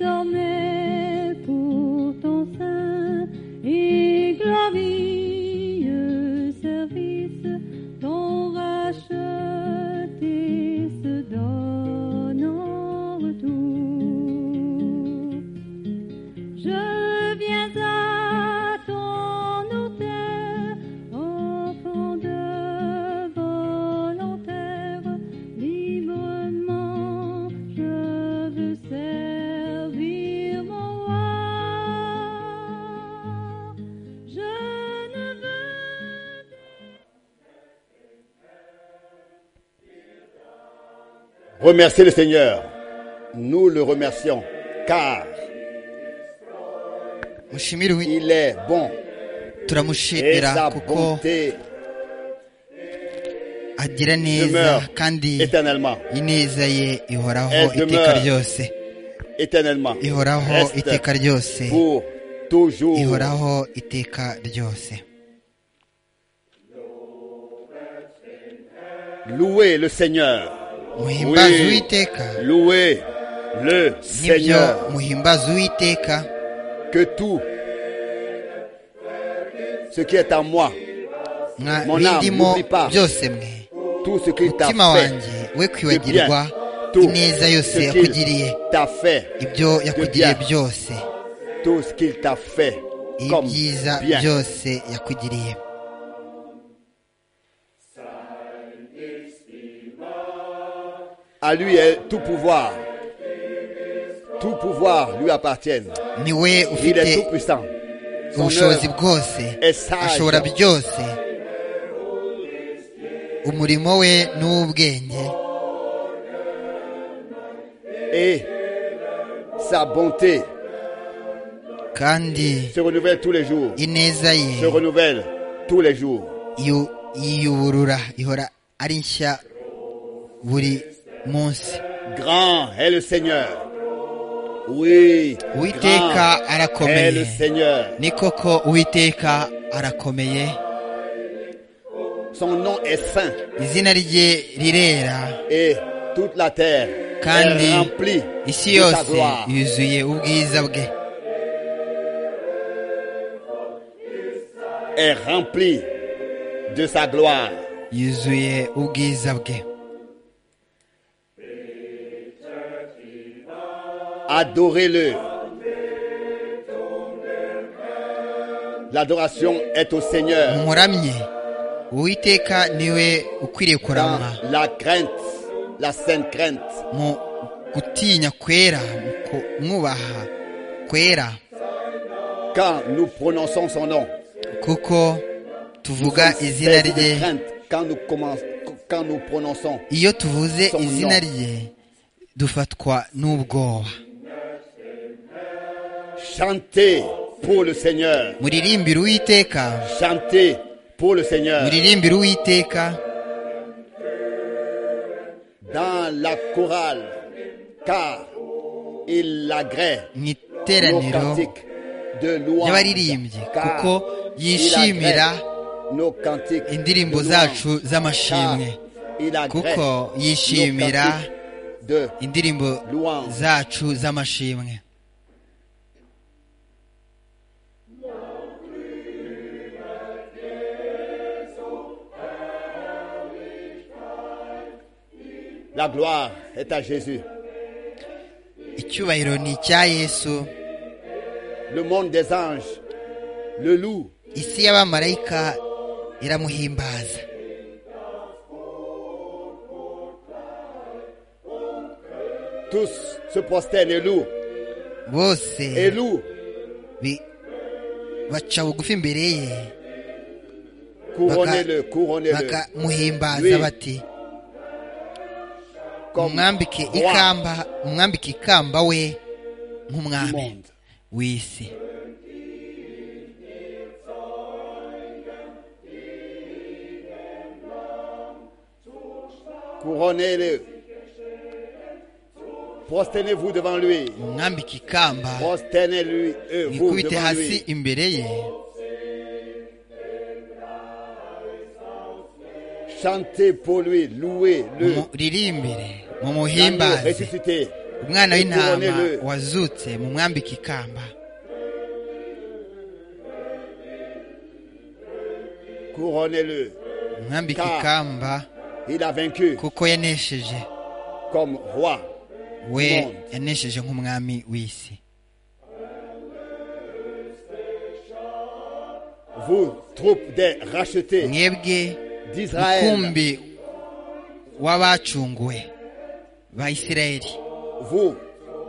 désormais pour ton saint et glorieux service, ton racheté se donne en retour. Je viens à ton autel, enfant de volontaire, librement je veux servir mon roi. Je ne veux Remerciez le Seigneur. Nous le remercions car mushimire uwiteka il est bon et turamushimira sa kuko bonté agira neza demeure kandi éternellement. ineza ye ihoraho Elle iteka demeure. ryose Éternellement. ihoraho Reste iteka ryose pour toujours. ihoraho iteka ryose Louez le Seigneur. muhimbaze Oui. uwiteka Louez le nibyo Seigneur. muhimbaze uwiteka Que tout ce qui est en moi, mwa Mon âme, bindimo n'oublie pas. byose mwe tout ce qui t'a mutima fait, wanjye we de kwibagirwa bien, tout ineza yose ce yakugiriye qu'il t'a fait, ibyo yakugiriye bien. byose tout ce qu'il t'a fait comme ibyiza bien. byose yakugiriye À lui est tout pouvoir. Tout pouvoir lui appartient. ni we Il est tout ufite puissant. Son ubushobozi œuvre bwose est sage. ashobora byose umurimo we ni uw'ubwenge et sa bonté kandi se renouvelle tous les jours. ineza ye Se renouvelle tous les jours. yu- yiyuburura ihora ari nshya buri munsi Grand est le Seigneur. Oui, Uwiteka grand arakomeye. est le Seigneur. ni koko uwiteka arakomeye Son nom est saint izina rye rirera et toute la terre kandi est remplie isi de sa yose gloire. yuzuye ubwiza bwe Est remplie de sa gloire. yuzuye ubwiza bwe Adorez-le. L'adoration est au Seigneur umuramye uwiteka niwe ukwiriye dans kuramwa la crainte, la sainte crainte. mu gutinya kwera mu kumwubaha kwera Quand nous prononçons son nom, kuko tuvuga izina saisi rye de crainte quand nous, commençons- quand nous prononçons iyo tuvuze Son izina nom. rye dufatwa n'ubwoba Chantez pour le Seigneur. muririmbire uwiteka Chantez pour le Seigneur. muririmbire uwiteka Dans la chorale, car il agrée mu nos iteraniro cantiques de louange. ry'abaririmbyi Car kuko il agrée yishimira nos cantiques indirimbo de zacu louange. z'amashimwe Car il agrée kuko nos yishimira cantiques de indirimbo Louange. zacu z'amashimwe la gloire est à Jésus. icyubahiro ni icya yesu Le monde des anges, le loup, isi y'abamarayika iramuhimbaza tous se prosternent et louent. bose Et louent bi- baca bugufi imbere ye Couronnez-le, couronnez-le. bakamuhimbaza Lui, bati comme umwambike roi ikamba umwambike ikamba we du nk'umwami monde. w'isi Couronnez-le. Prosternez-vous devant lui. umwambike ikamba Prosternez-lui, euh, vous mwikubite devant hasi lui. imbere ye Chantez pour lui, louez-le. muririmbire L'agneau mumuhimbaze ressuscité umwana w'intama Couronnez-le. wazutse mumwambike ikamba Couronnez-le. mumwambike Car- ikamba Il a vaincu kuko yanesheje comme roi. we Monde. yanesheje nk'umwami w'isi Vous, troupe des rachetés mwebwe d'Israël, mukumbi w'abacunguwe ba isirayeli vous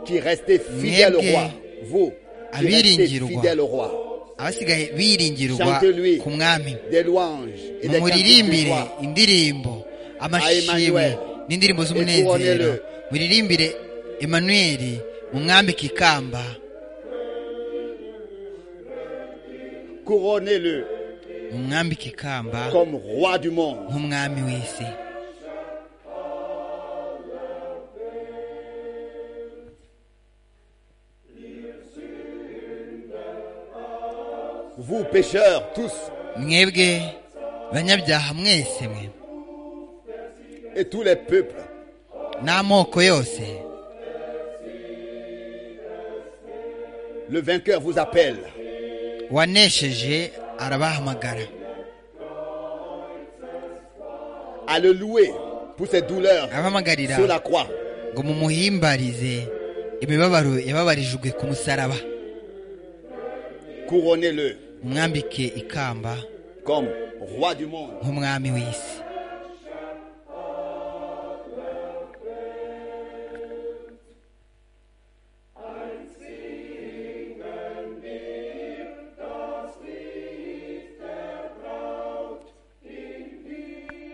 qui restez fidèles au Mwebwe. roi, vous qui restez Abiringira u roi. fidèles au roi, abasigaye biringirwa Chantez-lui. ku mwami des louanges et des cantiques du muririmbire roi. indirimbo amashimwe Emmanuel. n'indirimbo Ekuonere. z'umunezero muririmbire emanweri mumwambike ikamba Couronnez-le mumwambike ikamba comme roi du monde. nk'umwami w'isi Vous, pécheurs, tous mwebwe banyabyaha mwese mwe et tous les peuples, n'amoko yose le vainqueur vous appelle. wanesheje arabahamagara à le louer pour ses douleurs abahamagarira sur la croix. ngo mumuhimbarize imibabaro yababarijwe ku musaraba Couronnez-le mumwambike ikamba comme roi du monde. nk'umwami w'isi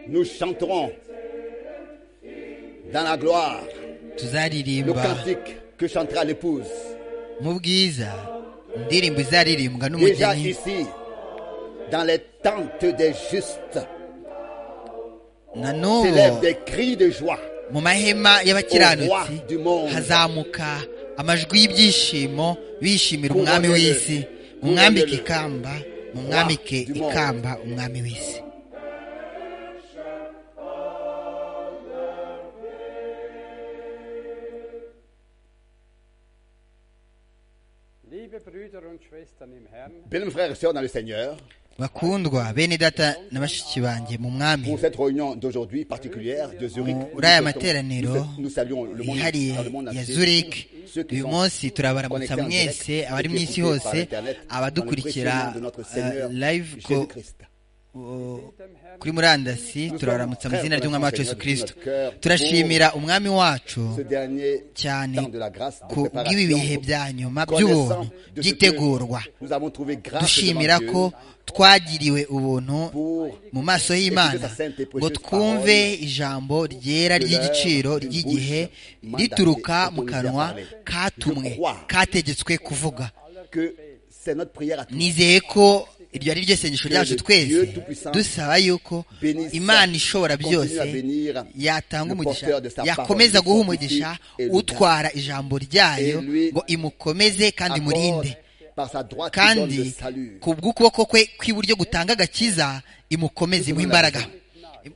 Nous chanterons dans la gloire le tuzaririmba cantique que chantera l'épouse. mu bwiza indirimbo Déjà izaririmbwa n'umugeni ici, dans les tentes des justes, na n'ubu s'élèvent des cris de joie. mu mahema y'abakiranutsi Au roi du monde. hazamuka amajwi y'ibyishimo bishimira Pour umwami honneur. w'isi Pour mumwambike honneur. ikamba mumwambike du monde. ikamba umwami w'isi Liebe Brüder und Schwestern im Herrn, Bien, mes frères et sœurs dans le Seigneur, bakundwa bene data na bashiki bange mu mwami pour cette réunion d'aujourd'hui particulière de Zurich, Mu nous, uriya souhaitons- materaniro nous- nous saluons le monde, yihariye dans le monde ya entier, Zurich ceux qui uyu sont munsi turabaramutsa connectés en direct mwese et abari mu qui isi écoutent par hose Internet dans le précieux abadukurikira nom de notre eh, Seigneur live ko Jésus-Christ. kuri murandasi turabaramutsa mu izina ry'umwami wacu yesu kirisito turashimira umwami wacu Ce dernier cyane temps de la grâce, de ku bw'ibi préparation, bihe bya nyuma connaissant by'ubuntu de ce byitegurwa que nous avons trouvé grâce dushimira devant ko Dieu twagiriwe ubuntu pour mu maso y'imana ngo twumve ijambo ryera ry'igiciro ry'igihe rituruka mu kanwa katumwe kategetswe kuvuga que c'est notre prière à tous. nizeye ko iryo ari ryo sengesho ryacu twese dusaba yuko imana ishobora byose yatanga umugisha yakomeza guha umugisha utwara ijambo ryayo ngo imukomeze kandi Accorde imurinde par sa droite qui donne le kandi salut. ku bw'ukuboko kwe kw'iburyo gutanga agakiza imukomeze imuhe imbaraga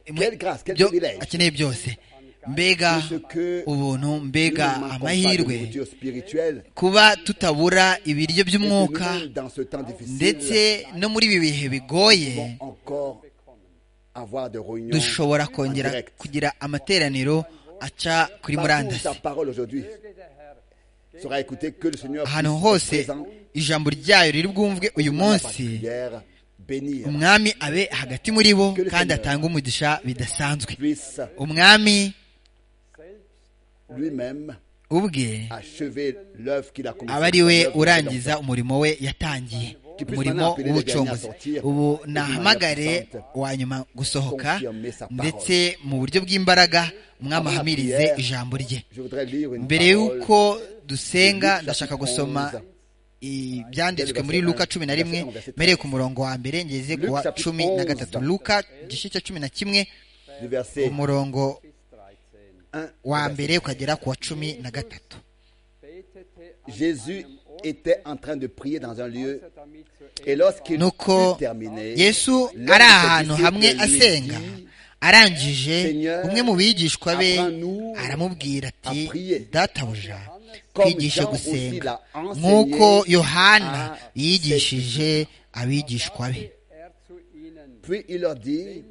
Imuhe Quelle grâce, quel ibyo privilège. akeneye byose mbega De ce que ubuntu Nous mbega ne manquons pas de amahirwe nourriture spirituelle kuba tutabura ibiryo et que by'umwuka nous-mêmes, dans ce temps ndetse difficile, no muri ibi bihe bigoye pouvons encore avoir des réunions dushobora en kongera direct. kugira amateraniro aca kuri Partout où murandasi sa parole aujourd'hui sera écoutée, que le Seigneur ahantu puisse hose être présent ijambo ryayo riri bwumvwe uyu dans la munsi prière, bénir, umwami abe hagati muri bo kandi atange umugisha bidasanzwe puisse umwami lui-même ubwe achever l'œuvre qu'il a aba ari we commencée. urangiza umurimo we yatangiye umurimo w'ubucunguzi ubu nahamagare wa nyuma gusohoka ndetse mu buryo bw'imbaraga umwami ahamirize ijambo rye Je voudrais lire une mbere parole y'uko dusenga ndashaka gusoma ibyanditswe muri luka cumi na rimwe mpereye ku murongo wa mbere ngeze ku wa cumi na gatatu luka igice cya cumi na kimwe du verset umurongo 13. 1. wa mbere ukagera ku wa cumi na gatatu Betete an Jésus était en train de prier dans un lieu Außer damit zu et lorsqu'il nuko eut terminé, yesu l'un de ses ari ahantu disciples hamwe lui asenga dit, arangije Seigneur, umwe mu bigishwa be apprends-nous aramubwira ati à prier. databuja Comme twigishe Jean aussi gusenga l'a enseigné nk'uko yohana à ses yigishije abigishwa be er zu ihnen. Puis il leur dit,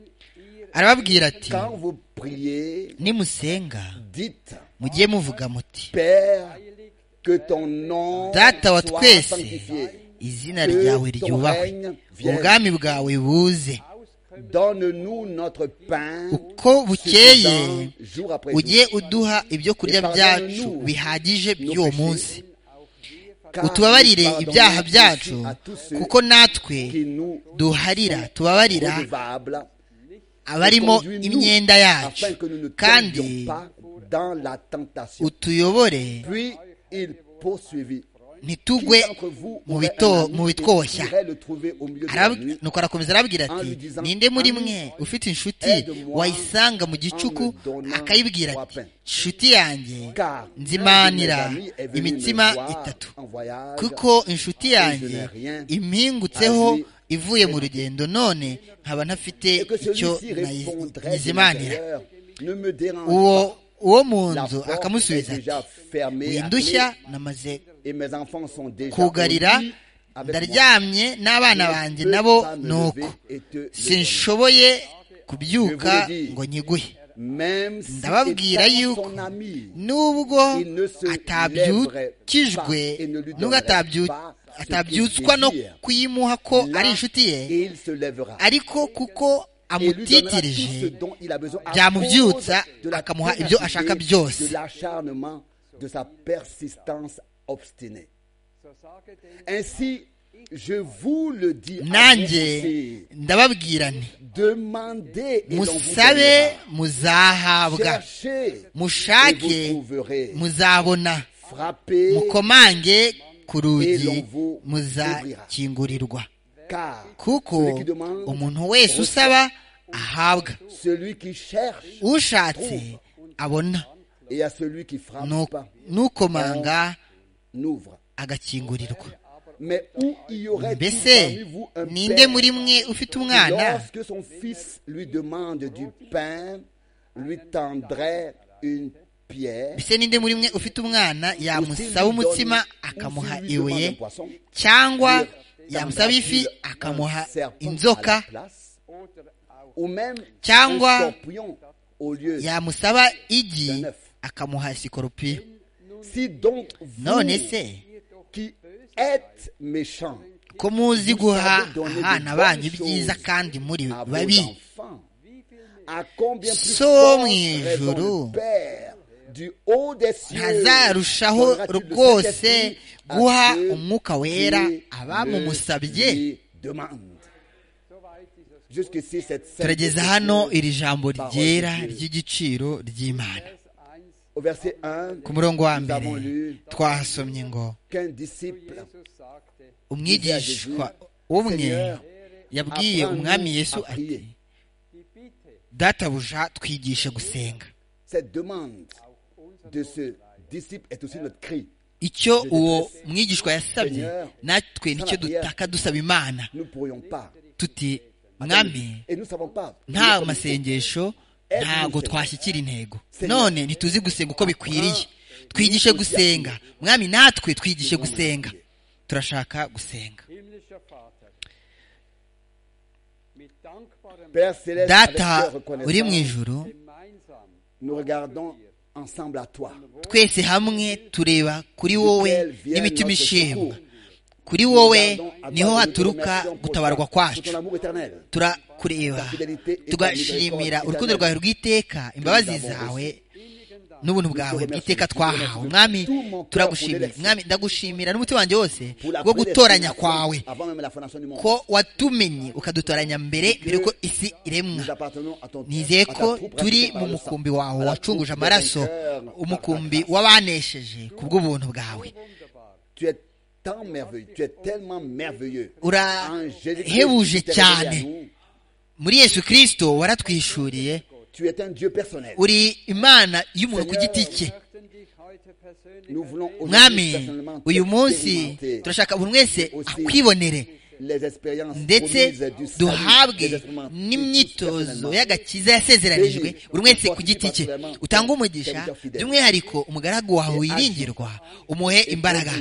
arababwira ati quand vous priez, nimusenga dites, mugiye muvuga muti Père, que ton nom Data wa soit twese. sanctifié. izina Que ryawe ton ryubahwe règne vienne. ubwami bwawe buze Donne-nous notre pain uko bukeye suffisant jour après ujye jour, uduha ibyo kurya Pardonne-nous byacu bihagije nos by'uwo péchés, munsi car utubabarire nous pardonnons ibyaha aussi byacu à tous ceux kuko natwe qui nous duharira tubabarira redevables. abarimo Conduis-nous imyenda yacu afin que nous ne kandi tombions pas dans la tentation. utuyobore Puis il poursuivit. ntitugwe Qui d'entre vous mu aurait bito- un ami mu bitwoshya qui irait le trouver au milieu de la Arab- nuit? nuko arakomeza arabwira ati Henri disant, ninde muri Henri, mwe ufite inshuti aide-moi wayisanga mu gicuku en me donnant akayibwira trois ati pains. inshuti yanjye Car nzimanira un de mes amis est venu imitima me voir itatu en voyage, kuko inshuti et je yanjye n'ai rien impingutseho à lui ivuye mu rugendo none nkaba ntafite et que icyo celui-ci nayi- répondrait de nyizimanira l'intérieur, ne me dérange uwo pas. uwo mu La nzu porte akamusubiza est déjà ati fermée iyi à ndushya clé, namaze et mes enfants sont déjà kugarira au lit avec moi. ndaryamye n'abana banjye nabo ni uko sinshoboye kubyuka ngo nyiguhe Même si Ndababwira étant yuko son ami, nubwo il ne se lèverait atabyukijwe pas et ne lui nubwo donnerait atabyu- pas ce atabyutswa qu'il no désire. kuyimuha ko là, ari inshuti ye et il se lèvera. ariko kuko Et lui donnera tout ce amutitirije dont il a besoin à byamubyutsa, cause de la akamuha ibyo ténacité, ashaka byose. de l'acharnement de sa persistance obstinée So sage denn, ainsi je vous le dis à vous nanjye aussi, ndababwira nti demandez et l'on vous musabe donnera. muzahabwa cherchez mushake et vous trouverez muzabona frappez mukomange ku rugi Et l'on vous muzakingurirwa car kuko celui qui demande, umuntu wese usaba ahabwa celui qui cherche ushatse abona et à celui qui frappe Nu- nukomanga n'ouvre agakingurirwa mais où il y aurait mbese parmi vous un ninde père muri mwe ufite qui, umwana lorsque son fils lui demande du pain lui tendrait une pierre mbese ninde muri mwe ufite umwana yamusaba umutsima akamuha ibuye cyangwa yamusaba ifi akamuha inzoka oder auch ou même Cyangwa un scorpion au lieu yamusaba igi akamuha sikoropiyo si donc vous none se qui êtes méchant ko muzi guha abana banyu ibyiza kandi muri à vos babi enfants à combien plus So fort mu raison ijuru le Père du haut des cieux ntazarushaho donnera-t-il le rwose Saint-Esprit à guha ceux umwuka wera qui abamumusabye le lui demandent. Jusqu'ici, cette simple turageza hano question. iri jambo ryera ry'igiciro ry'imana Au verset 1, ku murongo wa nous mbere avons lu twahasomye ngo qu'un disciple sagte, umwigishwa umwe yabwiye umwami yesu ati databuja twigishe gusenga cette demande de ce disciple est aussi notre cri. icyo uwo mwigishwa yasabye natwe nicyo dutaka dusaba imana Nous ne pourrions pas. tuti mwami Et nous ne savons pas. nta masengesho ntago twashyikira intego none ntituzi gusenga uko bikwiriye twigishe gusenga mwami natwe twigishe gusenga turashaka gusenga himmlischer Vater, mit dankbarem Père céleste, avec data cœur uri reconnaissant, mu ijuru gemeinsam nous regardons ensemble à toi. twese hamwe tureba kuri wowe n'imitima ishimwa kuri Nous wowe regardons à toi niho et nous te haturuka remercions pour gutabarwa ta- pour ton kwacu amour éternel. turakureba tugashimira urukundo rwawe rw'iteka imbabazi zawe n'ubuntu bwawe bw'iteka twahawe mwami turagushimira mwami ndagushimira n'umutima wanjye wose Pour la wo gutoranya prédestination kwawe Avant même la fondation du monde. ko watumenye ukadutoranya mbere mbere ko isi iremwa Nous appartenons à ton nizeye à ta ko troupe turi rachetée par mu le mukumbi sang, wawe à la wacunguje troupe des amaraso vainqueurs umukumbi par ta grâce. w'abanesheje ku bw'ubuntu bwawe Tu es tant merveilleux, tu es tellement merveilleux. Angélique, urahebuje tu t'es révélé à cyane nous. muri yesu kirisito waratwishuriye Tu es un Dieu personnel. uri imana y'umuntu ku giti cye möchten dich heute persönlich Nous voulons aujourd'hui mwami personnellement uyu munsi t'expérimenter. turashaka buri wese Aussi akwibonere ndetse duhabwe n'imyitozo y'agakiza yasezeranijwe buri wese ku giti cye utange umugisha by'umwihariko umugaragu wawe wiringirwa umuhe imbaraga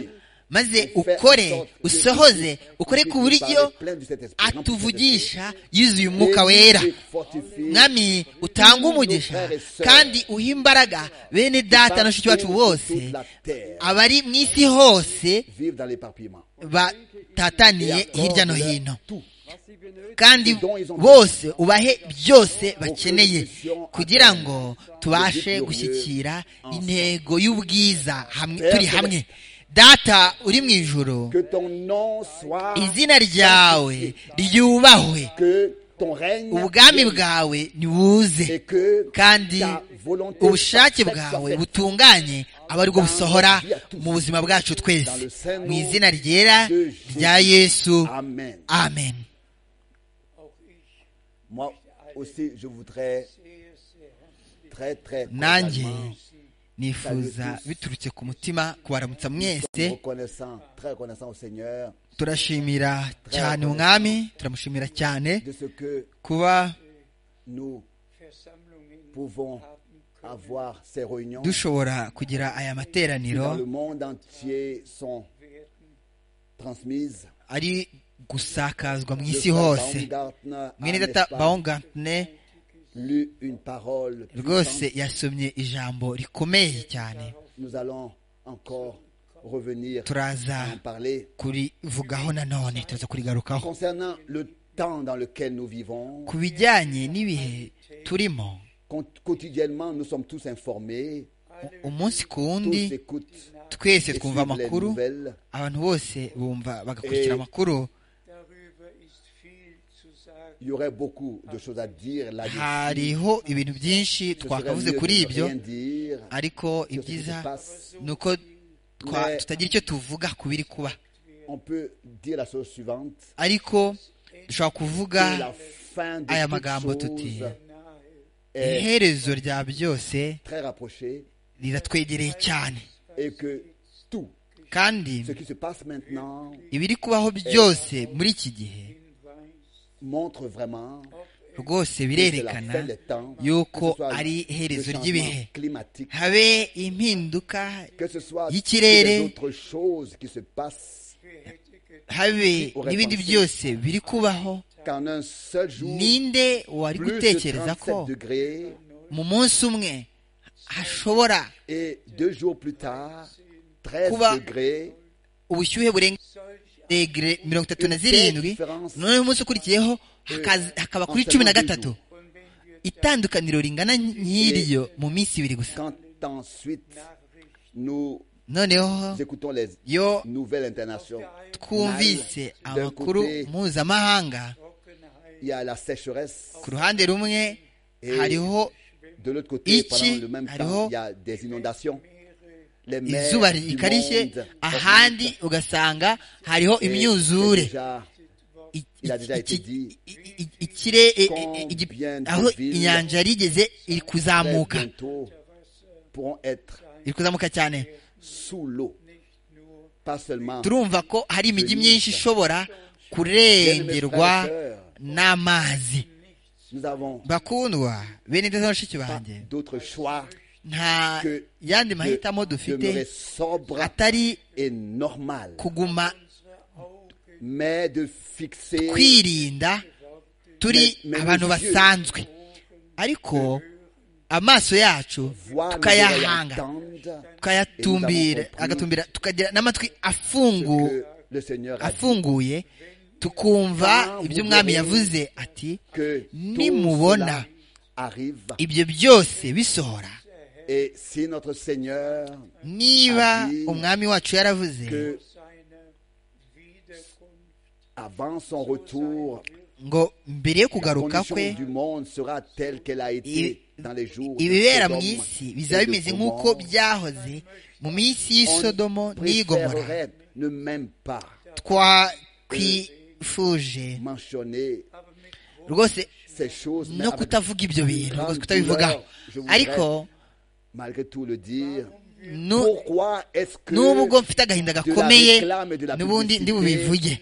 maze ukore usohoze ukore ku buryo atuvugisha yuzuye umwuka wera mwami utanga umugisha kandi uha imbaraga bene data na shiki wacu bose abari mu isi hose batataniye hirya no hino kandi bose ubahe byose bakeneye kugira ngo tubashe gushyikira intego y'ubwiza turi hamwe data uri mu ijoro izina ryawe ryubahwe ubwami bwawe ntibuze kandi ubushake bwawe butunganye aba aribwo busohora mu buzima bwacu twese mu izina ryera rya yesu amen nanjye nifuza biturutse ku mutima kubaramutsa mwese turashimira cyane umwami turamushimira cyane kuba dushobora kugira aya materaniro ari gusakazwa mu isi hose mwene data bawungantine rwose yasomye ijambo rikomeye cyane turaza kurivugaho nanone turaza kurigarukaho ku bijyanye n'ibihe turimo umunsi ku wundi twese twumva amakuru abantu bose bumva bagakurikira amakuru hariho ibintu byinshi twakavuze kuri ibyo ariko ibyiza ni uko tutagira icyo tuvuga ku biri kuba ariko dushobora kuvuga aya magambo tuti iherezo rya byose riratwegereye cyane kandi ibiri kubaho byose muri iki gihe rwose birerekana yuko ari iherezo ry'ibihe habe impinduka y'ikirere habe n'ibindi byose biri kubaho ninde wari gutekereza ko mu munsi umwe hashobora kuba ubushyuhe burenga degere mirongo itatu na zirindwi noneho umunsi ukurikiyeho hakaba kuri cumi na gatatu itandukaniro ringana nk'iryo mu minsi ibiri gusa noneho yo twumvise amakuru mpuzamahanga ku ruhande rumwe hariho iki hariho izuba rikarishye ahandi ugasanga hariho imyuzure aho inyanja yarigeze iri kuzamuka iri kuzamuka cyane turumva ko hari imijyi myinshi ishobora kurengerwa n'amazi bakundwa bene ndetse bashiki banjye nta yandi mahitamo dufite atari kuguma twirinda turi abantu basanzwe ariko amaso yacu tukayahanga tukayatumbira agatumbira tukagira n'amatwi afunguye tukumva ibyo umwami yavuze ati nimubona ibyo byose bisohora niba umwami wacu yaravuze ngo mbere yo kugaruka kwe ibibera mu isi bizaba bimeze nk'uko byahoze mu minsi y'isodomo n'igomora twakwifuje rwose no kutavuga ibyo bintu rwose kutabivugaho ariko Nu- n'ubwo mfite agahinda gakomeye n'ubundi ndi bubivuge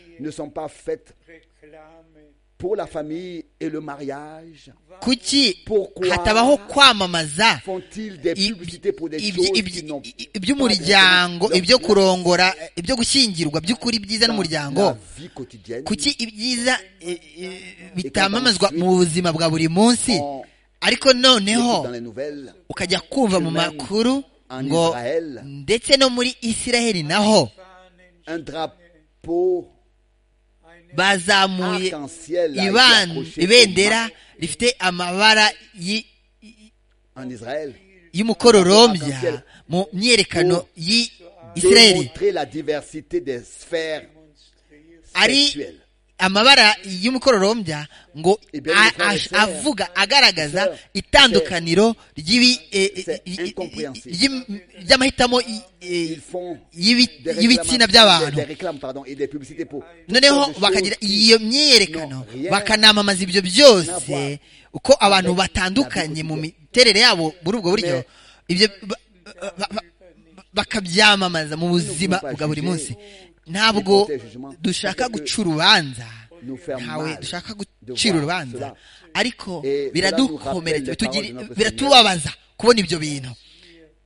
pour la famille et le mariage kuki Pourquoi hatabaho kwamamaza Font-ils des i- publicités pour des ibyi- choses ibyi- qui n'ont i- iby'umuryango pas de- ibyo kurongora ibyo gushyingirwa by'ukuri byiza la n'umuryango vie quotidienne kuki ibyiza eh, eh, bitamamazwa mu buzima bwa buri munsi On ariko écoute dans noneho les nouvelles ukajya kumva mu makuru ngo ndetse no muri isiraheli naho un drapeau bazamuye arc-en-ciel a été iban- accroché au ibendera mât rifite amabara y'i- en Israël y'umukororombya mu myerekano y'isiraheli démontrer la diversité des sphères ari sexuelles amabara y'umukororombya ngo Ibyo a- ni ash- sir. avuga agaragaza Sir. itandukaniro ry'ibi- eh, eh, C'est incompréhensible. ry'im- ry'amahitamo i- eh, ils font y'ibi- des y'ibitsina réclamations- des by'abantu des réclames pardon et des publicités pour noneho toutes sortes de bakagira choses iyo myerekano No, rien. bakanamamaza ibyo N'avoir. byose uko abantu batandukanye mu miterere yabo muri ubwo buryo Mais- ibyo ba- ba- ba- bakabyamamaza mu buzima pouvons pas bwa buri juger. munsi ntabwo porter jugement. dushaka Parce que guca urubanza nous faire ntawe mal dushaka de gucira voir urubanza cela. ariko Et cela nous rappelle biradukomeretsa les bitugiri- paroles de notre biratubabaza kubona ibyo bintu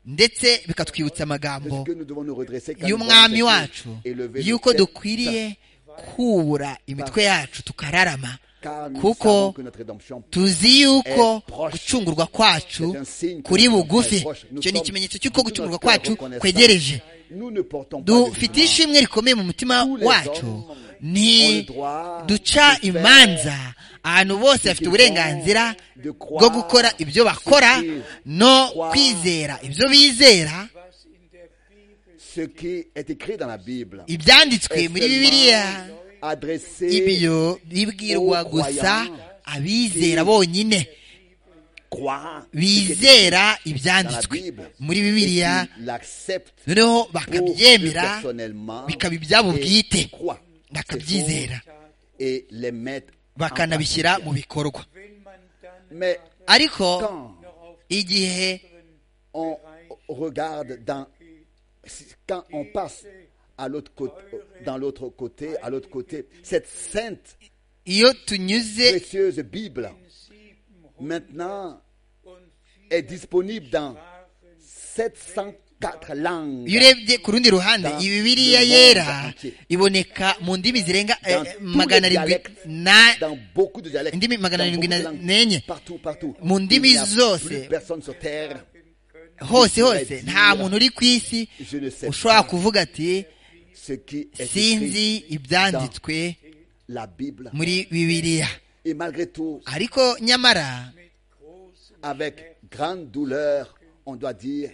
ndetse bikatwibutsa de ce amagambo que nous devons nous redresser quand nous voyons y'umwami ces choses wacu et lever nos y'uko têtes, dukwiriye kubura imitwe yacu tukararama car nous savons kuko que notre rédemption tuzi yuko est proche. gucungurwa kwacu C'est un signe que kuri notre bugufi est proche. Nous icyo ni sommes ikimenyetso cy'uko tout gucungurwa notre kwacu reconnaissance. kwegereje nous ne portons pas de dufite jugement. ishimwe rikomeye mu mutima Tous les wacu hommes ont le ni droit duca de faire imanza ahantu bose bafite qu'ils uburenganzira font, de croire, bwo gukora ibyo bakora souffrir, no croire. kwizera ibyo bizera ce qui est écrit dans la Bible ibyanditswe est muri seulement bibiliya adressé ibyo bibwirwa Aux gusa croyants abizera qui bonyine croire ce qui est écrit bizera dans la ibyanditswe Bible muri et bibiliya qui l'accepte noneho pour eux bakabyemera personnellement bikaba ibyabo et bwite croient ces bakabyizera choses et les mettre en bakanabishyira pratique. mu bikorwa Mais ariko quand igihe on regarde dans quand on passe à l'autre côté dans l'autre côté à l'autre côté cette sainte iyo tunyuze précieuse Bible maintenant est disponible dans 704 langues iyo urebye ku rundi ruhande Dans iyi bibiriya le monde yera entier. iboneka mu ndimi zirenga eh, Dans tous les magana arindwi dialectes. na dans beaucoup de dialectes Ndimi magana dans arindwi beaucoup na de langues, nenye. partout partout Mu ndimi Il n'y a zose. plus personne sur terre hose Je hose pourrais nta dire, muntu uri ku isi je ne sais ushobora pas kuvuga ati ce qui est sinzi écrit ibyanditswe dans la Bible muri bibiliya et malgré tout ariko nyamara avec grande douleur, on doit dire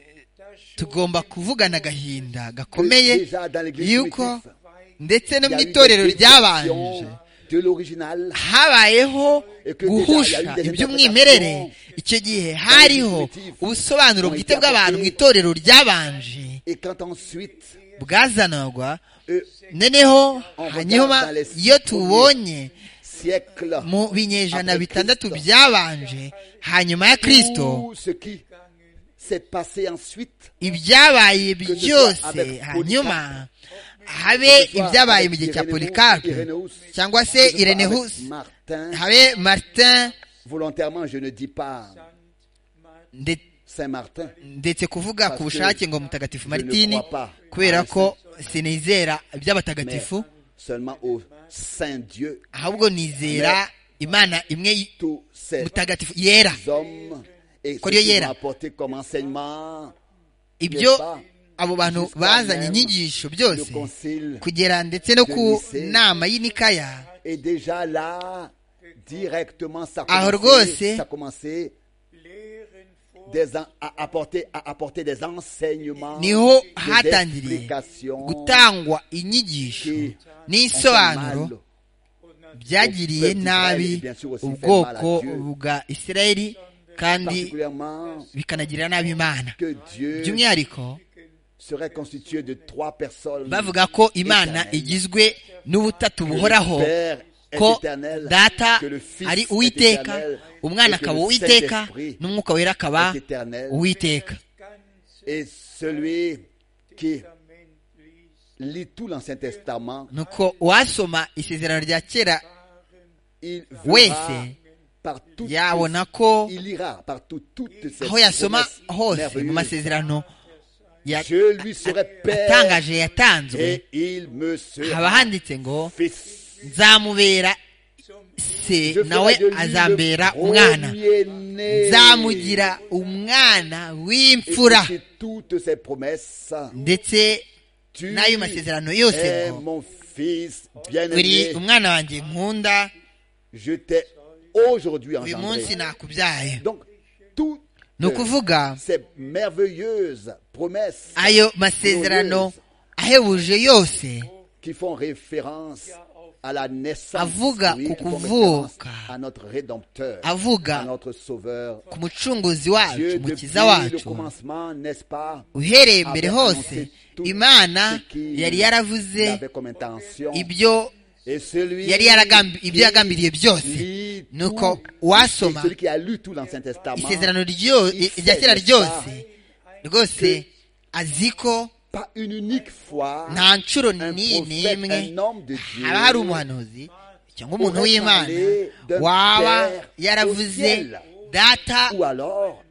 tugomba kuvugana agahinda que gakomeye déjà dans l'église yuko primitive, ndetse il no y mu a eu itorero des ryabanje déviations de l'original habayeho guhusha iby'umwimerere icyo gihe hariho ubusobanuro bwite bw'abantu mu itorero ryabanje et quand ensuite bwazanagwa eux, noneho hanyuma iyo tubonye siècle mu binyejana bitandatu byabanje hanyuma ya kristo tout ce qui s'est passé ensuite ibyabaye byose hanyuma habe ibyabaye mu gihe cya polikapu cyangwa que se je parle avec irenehus Martin habe martin volontairement je ne dis pas nde- Saint Martin ndetse kuvuga ku bushake ngo mutagatifu maritini kubera ko sinizera mais iby'abatagatifu seulement au Saint Dieu ahubwo nizera imana imwe y- tous ces mutagatifu yera hommes et ce Kuri yo qu'ils yera. ont apporté comme enseignement ibyo abo bantu bazanye inyigisho le byose concile kugera ndetse no ku nama y'inikaya est déjà là directement ça Ah, a Orgose. commencé, ça a commencé des en- à apporter à apporter des enseignements niho des hatangiriye explications gutangwa inyigisho n'ibisobanuro mal byagiriye nabi ubwoko bwa isirayeli kandi particulièrement bikanagirira nabi imana que Dieu by'umwihariko serait constitué de trois personnes bavuga ko imana éternelles. igizwe n'ubutatu buhoraho Que le Père est ko éternel, data que le Fils ari est uwiteka éternel, umwana et que akaba le uwiteka Saint-Esprit n'umwuka wera akaba est éternel. uwiteka et celui qui lit tout l'Ancien Testament, nuko uwasoma isezerano rya kera il verra wese par toutes yabona ko il ira partout toutes ces aho yasoma promesses hose mu merveilleuses. masezerano ya- Je lui serai père atangaje yatanzwe et il me sera haba handitse ngo fils. nzamubera se Je nawe ferai de lui azambera le umwana premier-né. nzamugira umwana Et w'imfura c'est toutes ces promesses. ndetse Tu n'ayo masezerano yose es ngo mon fils bien-aimé. uri umwana wanjye nkunda Je t'ai aujourd'hui uyu munsi engendré. nakubyaye Donc, toutes ni ukuvuga ces merveilleuses promesses ayo masezerano ahebuje yose qui font référence à la naissance, Avuga oui, ku qui font kuvuka. référence à notre Rédempteur, Avuga à notre Sauveur. ku mucunguzi Dieu, wacu depuis umukiza le wacu commencement, n'est-ce pas, uhereye mbere avait hose annoncé tout imana ce qu'il yari yaravuze avait comme intention. ibyo Et celui yari yaragambi- ibyo qui yagambiriye byose lit tout- Nuko uwasoma celui qui a lu tout l'Ancien Testament, isezerano ryo- il sait, rya kera n'est-ce ryose Que- rwose azi ko pas une unique fois, nta ncuro un ni- prophète, n'imwe un homme de Dieu, haba hari umuhanuzi cyangwa umuntu aurait w'imana parlé d'un waba père yaravuze au ciel. data ou alors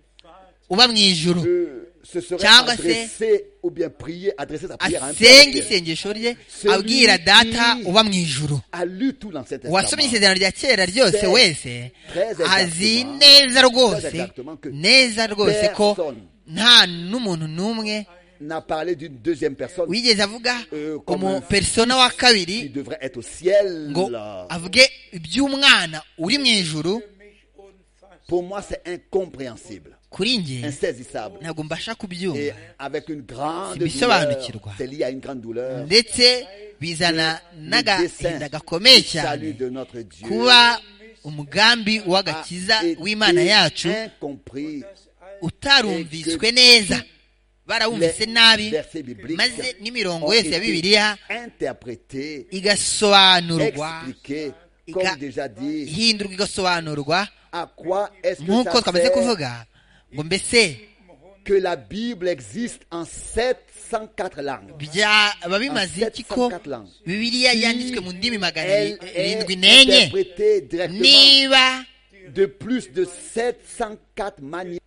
uba mu ijuru euh, se serait Cyangwa se- adressé ou bien prié, adressé sa prière à un asenga père. isengesho rye Celui abwira data qui- uba mu ijuru a lu tout l'Ancien wasomye Testament. isezerano rya kera ryose Très- wese très exactement. azi neza Très rwose exactement que neza rwose ko personne nta n'umuntu n'umwe n'a parlé d'une deuxième personne wigeze avuga Euh, comme un umupersona wa qui kabiri devrait être au ciel. ngo avuge iby'umwana uri mu ijuru Pour moi, c'est incompréhensible, kuri njye insaisissable. ntabwo mbasha Et kubyumva avec une grande Si bisobanukirwa. douleur, c'est lié à une grande douleur. ndetse bizana Le dessein n'agahinda gakomeye du salut cyane de notre Dieu kuba umugambi a w'agakiza été w'imana yacu incompris. utarumviswe neza barawumvise nabi versets bibliques maze n'imirongo ont yose été ya bibiliya interprétés, igasobanurwa expliqués, Iga- comme déjà dit, ihindurwa igasobanurwa à quoi est-ce que nk'uko ça twamaze sert kuvuga ngo mbese que la Bible existe en 704 langues. byaba bimaze iki ko bibiliya yanditswe mu ndimi magana Elle est irindwi n'enye interprétée directement niba de plus de 704 manières.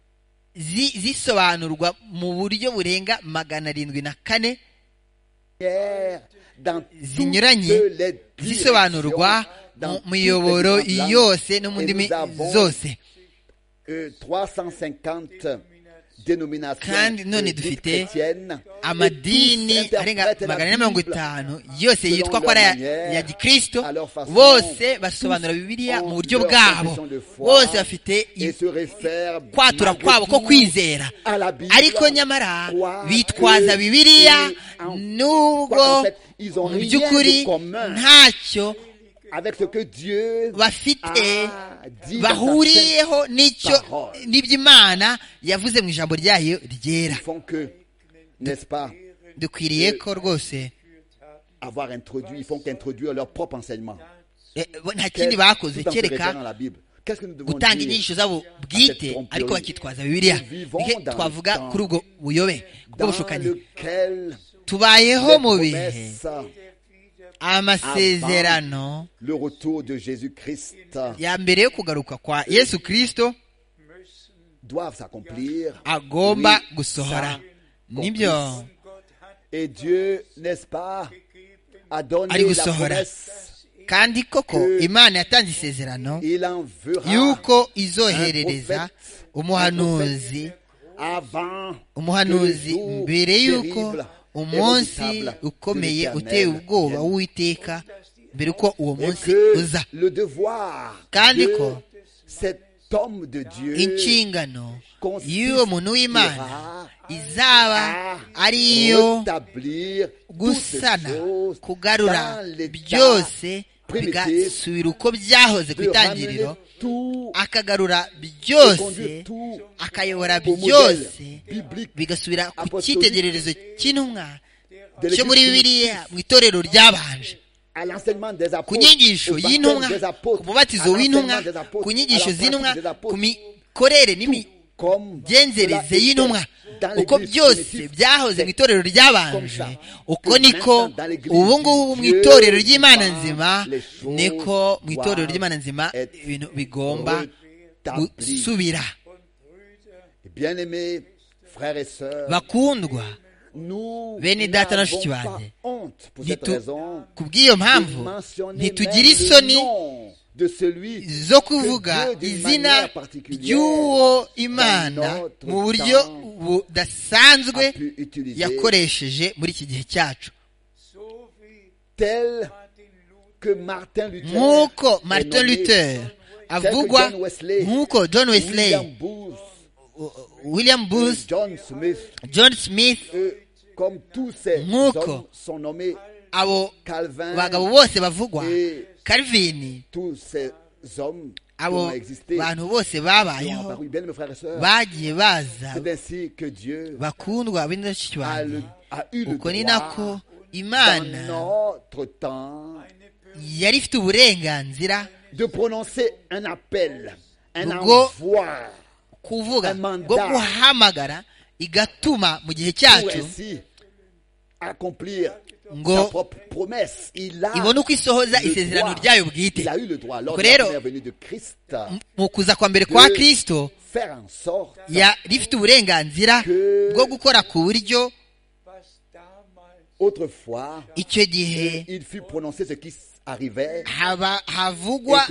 zi- zisobanurwa mu buryo burenga magana arindwi na kane dans zinyuranye toutes les zisobanurwa directions, mu dans miyoboro toutes les différentes yose langues. no mu Et ndimi nous avons, zose euh, 350 dénominations Kandi none euh, dites dufite chrétiennes, et amadini tous arenga interprètent la magana ane na mirongo Bible itanu yose selon yitwa ko leur ari aya- manière, ya gikristo à leur façon. bose basobanura bibiliya ont mu buryo leur bwabo confession de foi bose bafite et se réfèrent ikwatura malgré kwabo ko tout kwizera à la Bible, ariko nyamara croire bitwaza que bibiliya c'est en- qu'en nubwo fait, ils ont mu rien by'ukuri de commun. ntacyo avec ce que Dieu bafite a dit dans sa sainte bahuriyeho n'icyo parole. n'iby'imana yavuze mu ijambo ryayo ryera Ils font que, n'est-ce pas, dukwiriye ko rwose avoir introduit, ils font qu'introduire leur propre enseignement. eh, bo- nta Qu'est-ce- kindi bakoze tout en se référant kereka à la Bible. Qu'est-ce que nous devons gutanga dire inyigisho zabo à cette bwite ariko tromperie bakitwaza bibiliya Nous vivons Ni dans he twavuga le temps kuri ubwo buyobe bwo dans bushukanyi lequel tubayeho les mu bihe promesses, amasezerano le retour de Jésus-Christ ya mbere yo kugaruka kwa yesu kirisito doivent s'accomplir. agomba Oui, gusohora s'accomplir. nibyo Et Dieu, n'est-ce pas, a donné Ari la gusohora. promesse. kandi koko Que- imana yatanze isezerano Il en verra yuko izoherereza Un prophète- umuhanuzi avant umuhanuzi que le jour mbere yuko terrible et umunsi redoutable de ukomeye l'Éternel uteye ubwoba vienne. w'uwiteka mbere uko uwo Et munsi uza que le devoir Kandi de ko cet homme de Dieu inshingano consiste y'uwo muntu w'imana ira izaba à ari iyo rétablir toutes ces gusana choses kugarura dans l'état byose primitif, bigasubira uko byahoze ku de itangiriro ramener tout akagarura et byose conduire tout akayobora au modèle byose biblique bigasubira ku apostolique cyitegererezo cy'intumwa de cyo muri l'Écriture bibiliya mu itorero ryabanje à l'enseignement des apôtres, ku au nyigisho baptême y'intumwa des ku apôtres, à mubatizo l'enseignement w'intumwa des apôtres, ku à la nyigisho pratique z'intumwa des ku apôtres. mikorere n'imi- genzereze y'intumwa uko byose byahoze mu itorero ry'abanje uko niko ubu ngubu mu itorero ry'imana nzima niko mu itorero ry'imana nzima ibintu bigomba gusubira bakundwa bene data na shuti banjye ku bw'iyo mpamvu ntitugira isoni zo kuvuga izina ry'uwo imana mu buryo budasanzwe yakoresheje muri iki gihe cyacu nk'uko martin luther avugwa nk'uko john wesley william booth john smith nk'uko abo bagabo bose bavugwa calvin abo bantu bose babayeho bagiye baza bakundwa b'indashyikirane uko ni nako imana yari ifite uburenganzira bwo kuvuga bwo guhamagara igatuma mu gihe cyacu ngo ibone uko isohoza isezerano ryayo bwite ubwo rero mu kuza kwa mbere kwa kirisito rifite uburenganzira bwo gukora ku buryo icyo gihe havugwa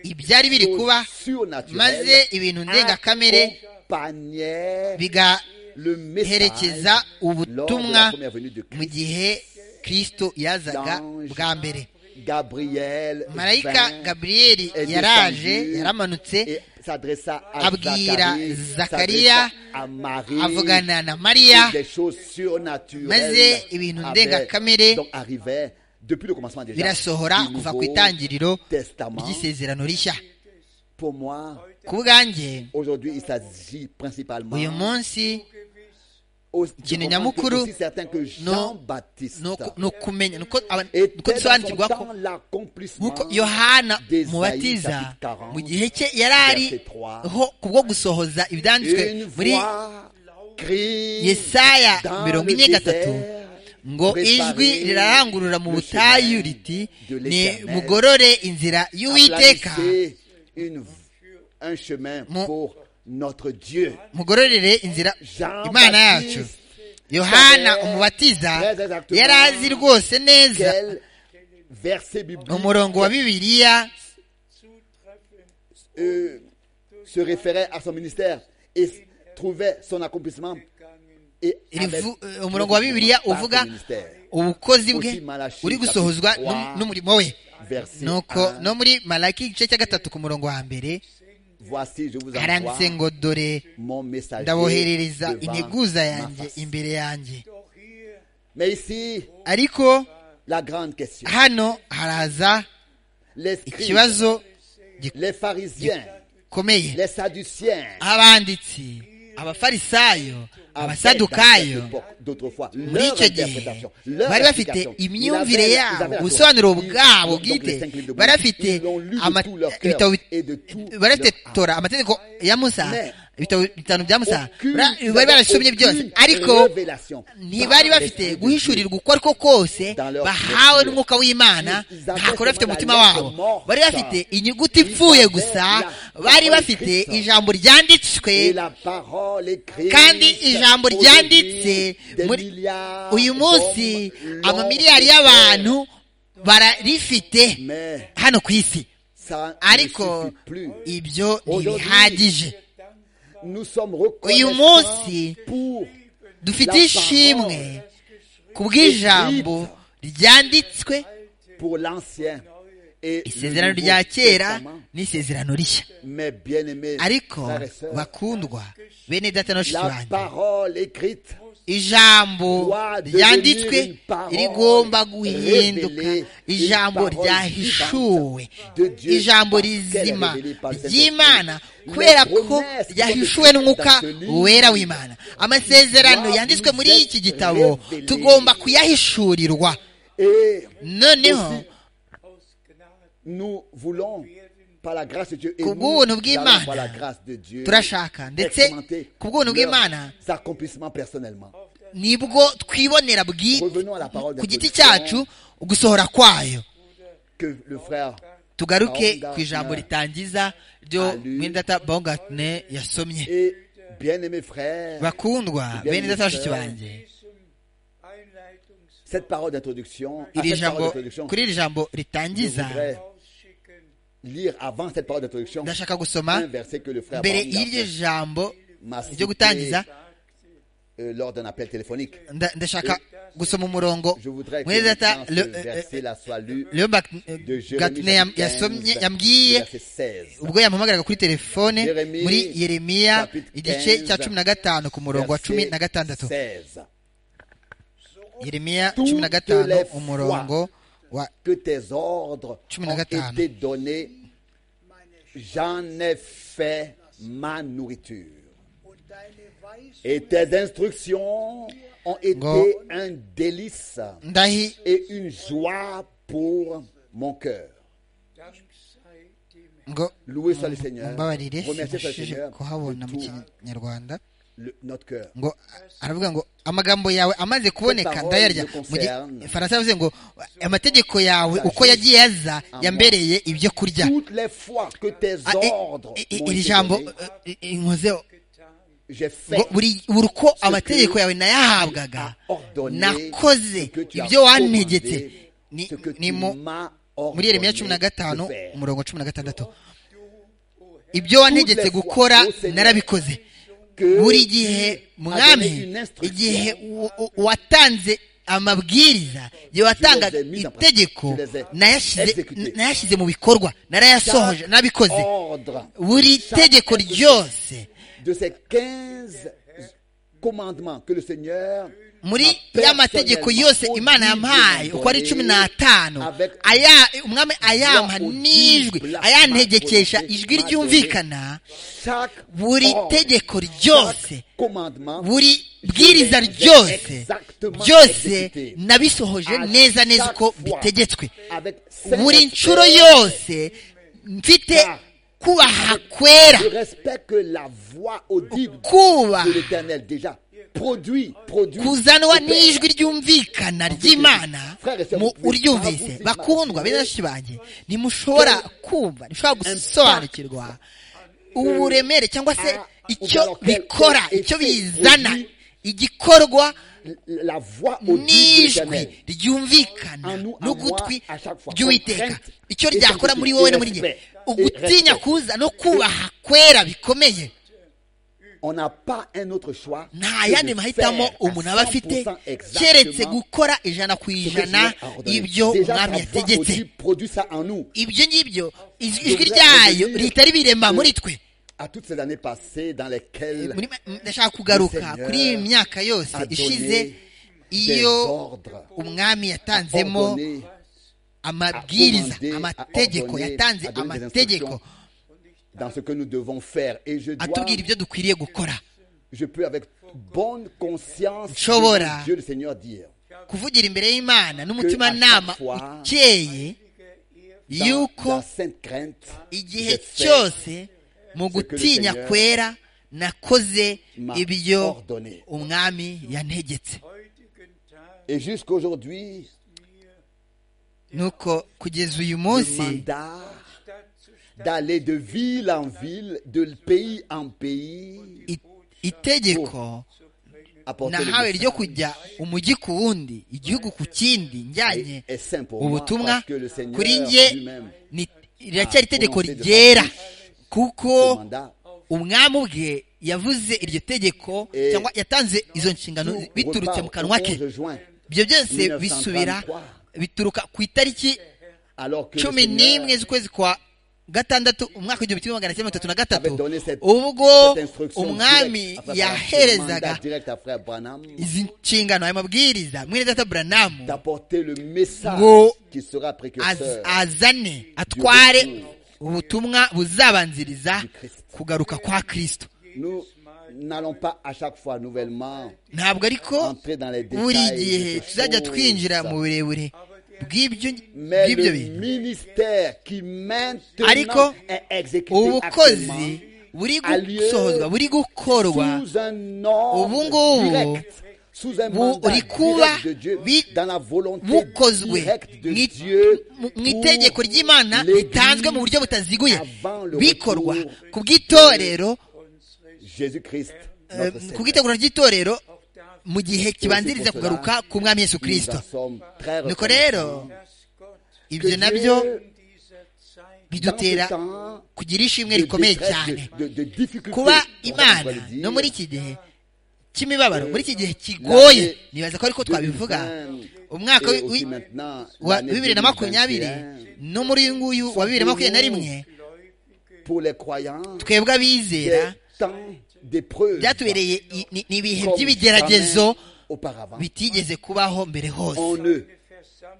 ibyari biri kuba maze ibintu ndengakamere biga herekeza ubutumwa mu gihe kirisito yazaga bwa mbere marayika gaburiyeli yaraje yaramanutse abwira zakariya avugana na mariya maze ibintu ndengakamere birasohora kuva ku itangiriro ry'isezerano rishya ku bwanjye uyu munsi ikintu nyamukuru ni ukumenya nuko dusobanukirwa ko nk'uko yohana mubatiza mu gihe cye yari ariho ku bwo gusohoza ibyanditswe muri yesaya mirongo ine gatatu ngo ijwi rirarangurura mu butayu riti ni mugorore inzira y'uwiteka mugororere inzira imana yacu yohana umubatiza yari azi rwose neza umurongo wa bibiliya umurongo wa bibiliya uvuga ubukozi bwe uri gusohozwa n'umurimo we nuko no muri maraki igice cya gatatu ku murongo wa mbere haranditse ngo dore ndaboherereza integuza yanjye imbere yanjye ariko hano haraza ikibazo gikomeye abanditsi abafarisayo abasadukayo muri icyo gihe bari bafite imyumvire yabo ubusobanuro bwabo bwite bari bafite bari bafite tora amategeko ya musa ibitabo bitanu bya musa bari barasomye byose ariko ntibari bafite guhishurirwa uko ariko kose bahawe n'umwuka w'imana ntabwo bafite umutima wabo bari bafite inyuguti ipfuye gusa bari bafite ijambo ryanditswe kandi ijambo ryanditse uyu munsi amamiliyari y'abantu bararifite hano ku isi ariko ibyo ntibihagije uyu munsi dufite ishimwe ku bw'ijambo ryanditswe isezerano rya kera n'isezerano rishya ariko bakundwa bene data na banjye ijambo ryanditswe rigomba guhinduka ijambo ryahishuwe ijambo rizima ry'imana kubera ko ryahishuwe n'umwuka wera w'imana amasezerano yanditswe muri iki gitabo tugomba kuyahishurirwa noneho par la grâce de Dieu. Et nous kubw'ubuntu allons par la bw'imana grâce de Dieu turashaka ndetse expérimenter ku bw'ubuntu bw'imana leurs accomplissements personnellement. nibwo twibonera bwi Revenons à la parole ku giti d'introduction cyacu ugusohora kwayo que le frère tugaruke Baumgartner ku ijambo ritangiza ryo Alu- mwendata bongatne yasomye et bien-aimé frère, bakundwa Bien bene data yise. bashiki banjye cette parole d'introduction, à iri cette parole jambo d'introduction, kuri iri jambo je ritangiza voudrais lire avant cette parole d'introduction ndashaka un gusoma verset que le frère mbere Baumgartner y'iryo jambo m'a ryo cité gutangiza euh, lors d'un appel téléphonique. nda- ndashaka gusoma umurongo Je voudrais que mwene data maintenant ce verset-là soit lu leo de Jérémie gatne chapitre 15, yambwiye verset 16. ubwo yamuhamagaraga kuri telefone Yeremiya, muri yeremiya chapitre igice cya 15, cumi na gatanu ku murongo wa cumi na gatandatu Verset 16. yeremiya Toutes cumi na gatanu les fois umurongo wa Que tes ordres Cumi na ont gatanu. été donnés, j'en ai fait ma nourriture. Et tes instructions ont été Ngo. un délice ndahi et une joie pour mon cœur. ngo Loué soit le Seigneur. mbabarire Remercié soit le sinabashije Seigneur. kuhabona mu pour kinyarwanda le- notre cœur. ngo aravuga ngo amagambo yawe amaze kuboneka parole ndayarya me mu gi- concerne. faransa yavuze ngo amategeko yawe Ça uko juste yagiye aza moi. yambereye ibyo kurya Toutes les fois que tes Ah, eh, ordres eh, eh, m'ont iri été jambo donnés, eh, eh, inkozeho j'ai fait ngo buri buri uko que amategeko yawe nayahabwaga t'as ordonné, nakoze ce que tu as ibyo wantegetse commandé, Ni- ce que ni tu mu m'as muri ordonné yeremiya cumi na de gatanu faire. umurongo cumi na gatandatu ibyo wantegetse Toutes les fois, gukora ô Seigneur, narabikoze Que buri tu gihe m'as donné mwami une instruction, igihe u- u- watanze amabwiriza igihe watangaga ai mis en pratique. itegeko Je les ai nayashyize exécutées. nayashyize mu bikorwa narayasohoje Chaque nabikoze ordre buri tegeko ryose de ces 15 commandements que le Seigneur muri m'a ya mategeko personnellement yose imana yampaye audible uko ari cumi n'atanu avec aya- umwami ayampa voix n'ijwi audible, ayantegekesha ma ijwi volonté, ryumvikana chaque buri ordre, tegeko ryose chaque commandement buri bwiriza Je les ai ryose exactement byose exécuté. nabisohoje À neza neza chaque uko fois, bitegetswe avec buri Saint-Esprit, nshuro yose mfite Car- kubaha kwera le respect que la voix audible kubaha de l'Éternel déjà produit, produit. kuzanwa opère. n'ijwi ryumvikana ry'imana mu uryumvise bakundwa benshi banjye ntimushobora kumva ntimushobora gusobanukirwa uburemere cyangwa se icyo bikora icyo bizana igikorwa La voix audible de n'ijwi l'Éternel. ryumvikana n'ugutwi ry'uwiteka icyo ryakora muri wowe na muri njye ugutinya kuza no kubaha kwera bikomeye On n'a pas un autre choix. nta que de yandi mahitamo faire à umuntu aba afite 100% keretse exactement gukora ijana ku ce que ijana Dieu a ordonné. ibyo Déjà, umwami ta voix yategetse audible produit ça en nous. ibyo ngibyo ijwi ijwi Devrait ryayo revenir ritari biremba que- muri twe À toutes ces années passées dans lesquelles Muri- ndashaka kugaruka Seigneur kuri iyi myaka yose a donné ishize des iyo ordres, umwami yatanzemo ordonné amabwiriza a commandé, a amategeko ordonné, yatanze a donné des amategeko instructions. dans ce que nous devons faire. Et je dois, atubwira ibyo dukwiriye gukora je peux avec bonne conscience, Nshobora. devant Dieu le Seigneur dire, kuvugira imbere y'imana n'umutima Que à nama chaque fois, ukeye dans yuko la sainte crainte, igihe je fais cyose mu que le gutinya Seigneur kwera nakoze m'a ibyo ordonné. umwami yantegetse Et jusqu'aujourd'hui, nuko kugeza uyu le munsi mandat d'aller de ville en ville, de pays en pays, i- itegeko apporter le nahawe message ryo kujya umujyi ku wundi igihugu ku kindi njyanye est saint pour moi, ubutumwa parce que le Seigneur kuri njye lui-même ni- riracyari itegeko prononcé de ryera façon kuko ce mandat umwami ubwe yavuze iryo tegeko Eh, cyangwa yatanze izo nshingano tout biturutse repart mu kanwa au ke 11 juin, ibyo byose 1933. bisubira bituruka ku itariki alors que le cumi Seigneur n'imwe z'ukwezi kwa gatandatu umwaka w'igihumbi kimwe magana cyenda mirongo itatu na gatatu avait donné cette- ubwo cette instruction umwami directe à Frère Branham, ce mandat yaherezaga direct à Frère Branham izi nshingano aya mabwiriza mwene data buranamu d'apporter le message Ngo- qui sera az- précurseur azane atware ubutumwa buzabanziriza kugaruka kwa kirisito Nous n'allons pas à chaque fois nouvellement ntabwo ariko entrer dans les buri détails de gihe ces tuzajya choses. twinjira mu burebure bw'ibyo mais bw'ibyo le bintu ministère qui maintenant Ariko, est exécuté ubukozi actuellement buri alieu gusohozwa buri gukorwa sous un ordre Ubungubu, direct, sous un bu- mandat rikuba direct de Dieu, bi- dans la volonté bukozwe directe de mu- Dieu mu- mu pour itegeko ry'imana l'Église ritanzwe mu buryo butaziguye avant le bikorwa retour ku bw'itorero Jésus-Christ, eh, notre ku Seigneur. bw'itegura ry'itorero mu gihe kibanziriza kugaruka ku mwami yesu kirisito Nous en sommes très nuko rero reconnaissants. ibyo Que nabyo Dieu, bidutera dans ce temps kugira ishimwe de rikomeye détresse, cyane de- de- de difficulté, kuba on imana va le dire, no muri iki gihe cy'imibabaro muri iki gihe kigoye nibaza ko ariko twabivuga umwaka et wi- aussi wi- maintenant, wa l'année bibiri na makumyabiri 2021, no muri uyu nguyu wa bibiri na makumyabiri na rimwe pour les croyants, twebwe des abizera temps d'épreuve byatubereye i- ni- ni ibihe comme by'ibigeragezo jamais auparavant. bitigeze kubaho mbere On hose ne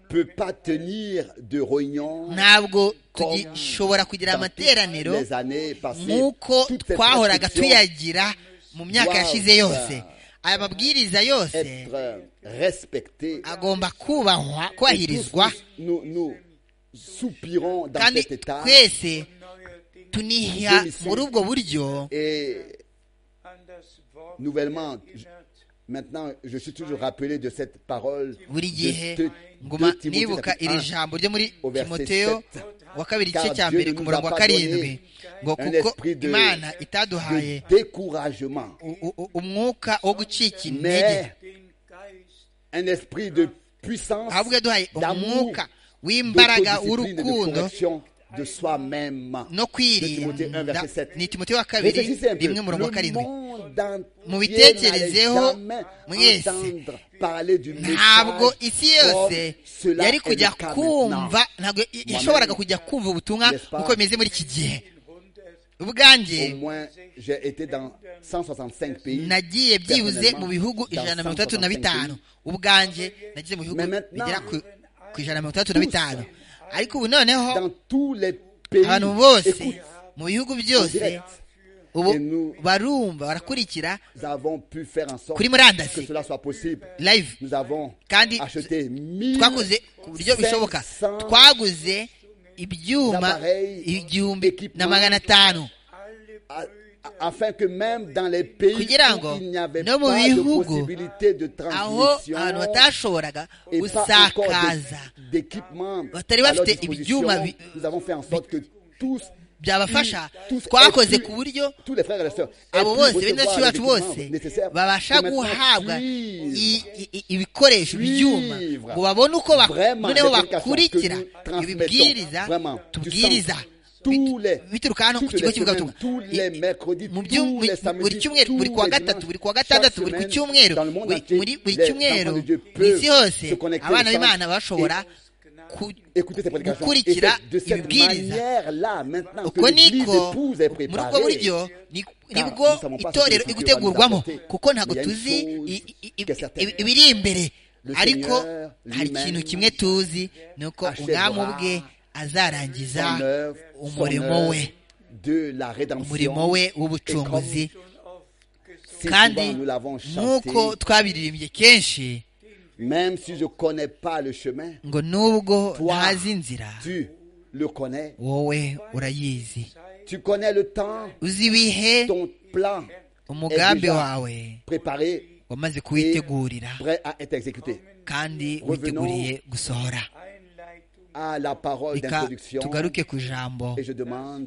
peut pas tenir de réunion ntabwo Comme dushobora kugira dans toutes amateraniro les années passées. nk'uko Toutes ces twahoraga prescriptions tuyagira mu myaka doivent, yashize yose aya mabwiriza yose être respectées. agomba kubahwa Et tous, kubahirizwa nous, nous soupirons dans kandi cet état twese tuniha Nous sommes- muri ubwo buryo et nouvellement, je- maintenant, je suis toujours rappelé de cette parole buri gihe de, de- nguma de Timothée nibuka chapitre 1. iri jambo ryo muri au verset timoteyo sept. wa kabiri Car igice cya Dieu mbere ne ku nous murongo a wa pas donné karindwi ngo un kuko esprit de- imana itaduhaye de découragement, u- u- umwuka wo gucika intege mais un esprit de puissance, ahubwo yaduhaye d'amour, umwuka w'imbaraga d'autodiscipline et de w'urukundo correction de soi-même. no Timothée un, kwirinda verset sept. ni timoteyo wa kabiri réfléchissez un peu. rimwe murongo wa Le karindwi monde entier mubitekerezeho n'allait jamais mwese. entendre parler du message ntabwo isi yose comme cela yari est kujya le cas kumva maintenant. ntabwo i- yashoboraga kujya kumva ubutumwa N'est-ce pas? uko bimeze muri iki gihe ubwanjye Au moins, j'ai été dans 165 pays. nagiye byibuze mu bihugu Dans ijana na mirongo itandatu 165 na bitanu ubwanjye nagize mu bihugu Mais maintenant, bigera ku ku ijana na mirongo itandatu na bitanu ariko ubu noneho Dans tous les pays. abantu bose Écoute, mu bihugu en byose direct, ubu Et nous- barumva barakurikira nous avons pu faire en sorte Kuri murandasi. que cela soit possible. live Nous avons Kandi acheté 1000 twaguze ku buryo bishoboka 500 twaguze ibyuma L'appareil, igihumbi na équipement, magana atanu a- a- afin que même dans les pays Kugira ngo où il n'y avait no mu pas de bihugu possibilité de aho abantu transmission batashoboraga et pas encore gusakaza d'é- d'équipement Batari à leur bafite disposition, ibyuma bi- nous avons fait en sorte que tous byabafasha tous twakoze aient pu- ku buryo tous les frères et les sœurs aient abo pu bose recevoir benshi bacu l'équipement bose nécessaire babasha pour maintenant guhabwa suivre i- i- i- ibikoresho ibyuma Suivre. ngo babone uko bak- vraiment noneho les prédications bakurikira que nous transmettons, ibibwiriza vraiment, du tubwiriza centre, tous les- Bit- bituruka hano ku toutes les kigo cy'ivugabutumwa semaines, tous les I- mercredis, mu tous byum- les samedis, buri cyumweru tous buri kwa les gatatu dimanches, buri kwa chaque gatandatu buri ku semaine, cyumweru dans le monde buri- entier, muri buri les cyumweru enfants de Dieu mu isi peuvent hose se connecter au abana centre b'imana bashobora ku- Écoutez ces prédications. gukurikira Et c'est de cette ibibwiriza manière-là, maintenant que uko l'Église niko épouse est muri ubwo préparée, buryo ni- Car nibwo nous savons pas itorero ce que igutegurwamo Dieu va nous apporter. kuko Mais ntabwo il y a une tuzi chose i- i- i- qui est certaine. i- ibiri imbere Le ariko Seigneur hari lui-même ikintu kimwe tuzi ni uko achèvera umwami ubwe azarangiza son œuvre, son umurimo œuvre we de la rédemption. umurimo we w'ubucunguzi Et Si kandi souvent nous l'avons chanté, nk'uko twabiririmbye kenshi même si je connais pas le chemin, ngo nubwo Toi, ntazi inzira tu le connais. wowe urayizi Tu connais le temps, uzi ibihe ton plan umugambi déjà wawe préparé wamaze et kuwitegurira prêt à être exécuté. kandi Revenons- witeguriye gusohora À la parole reka d'introduction, tugaruke ku ijambo et je demande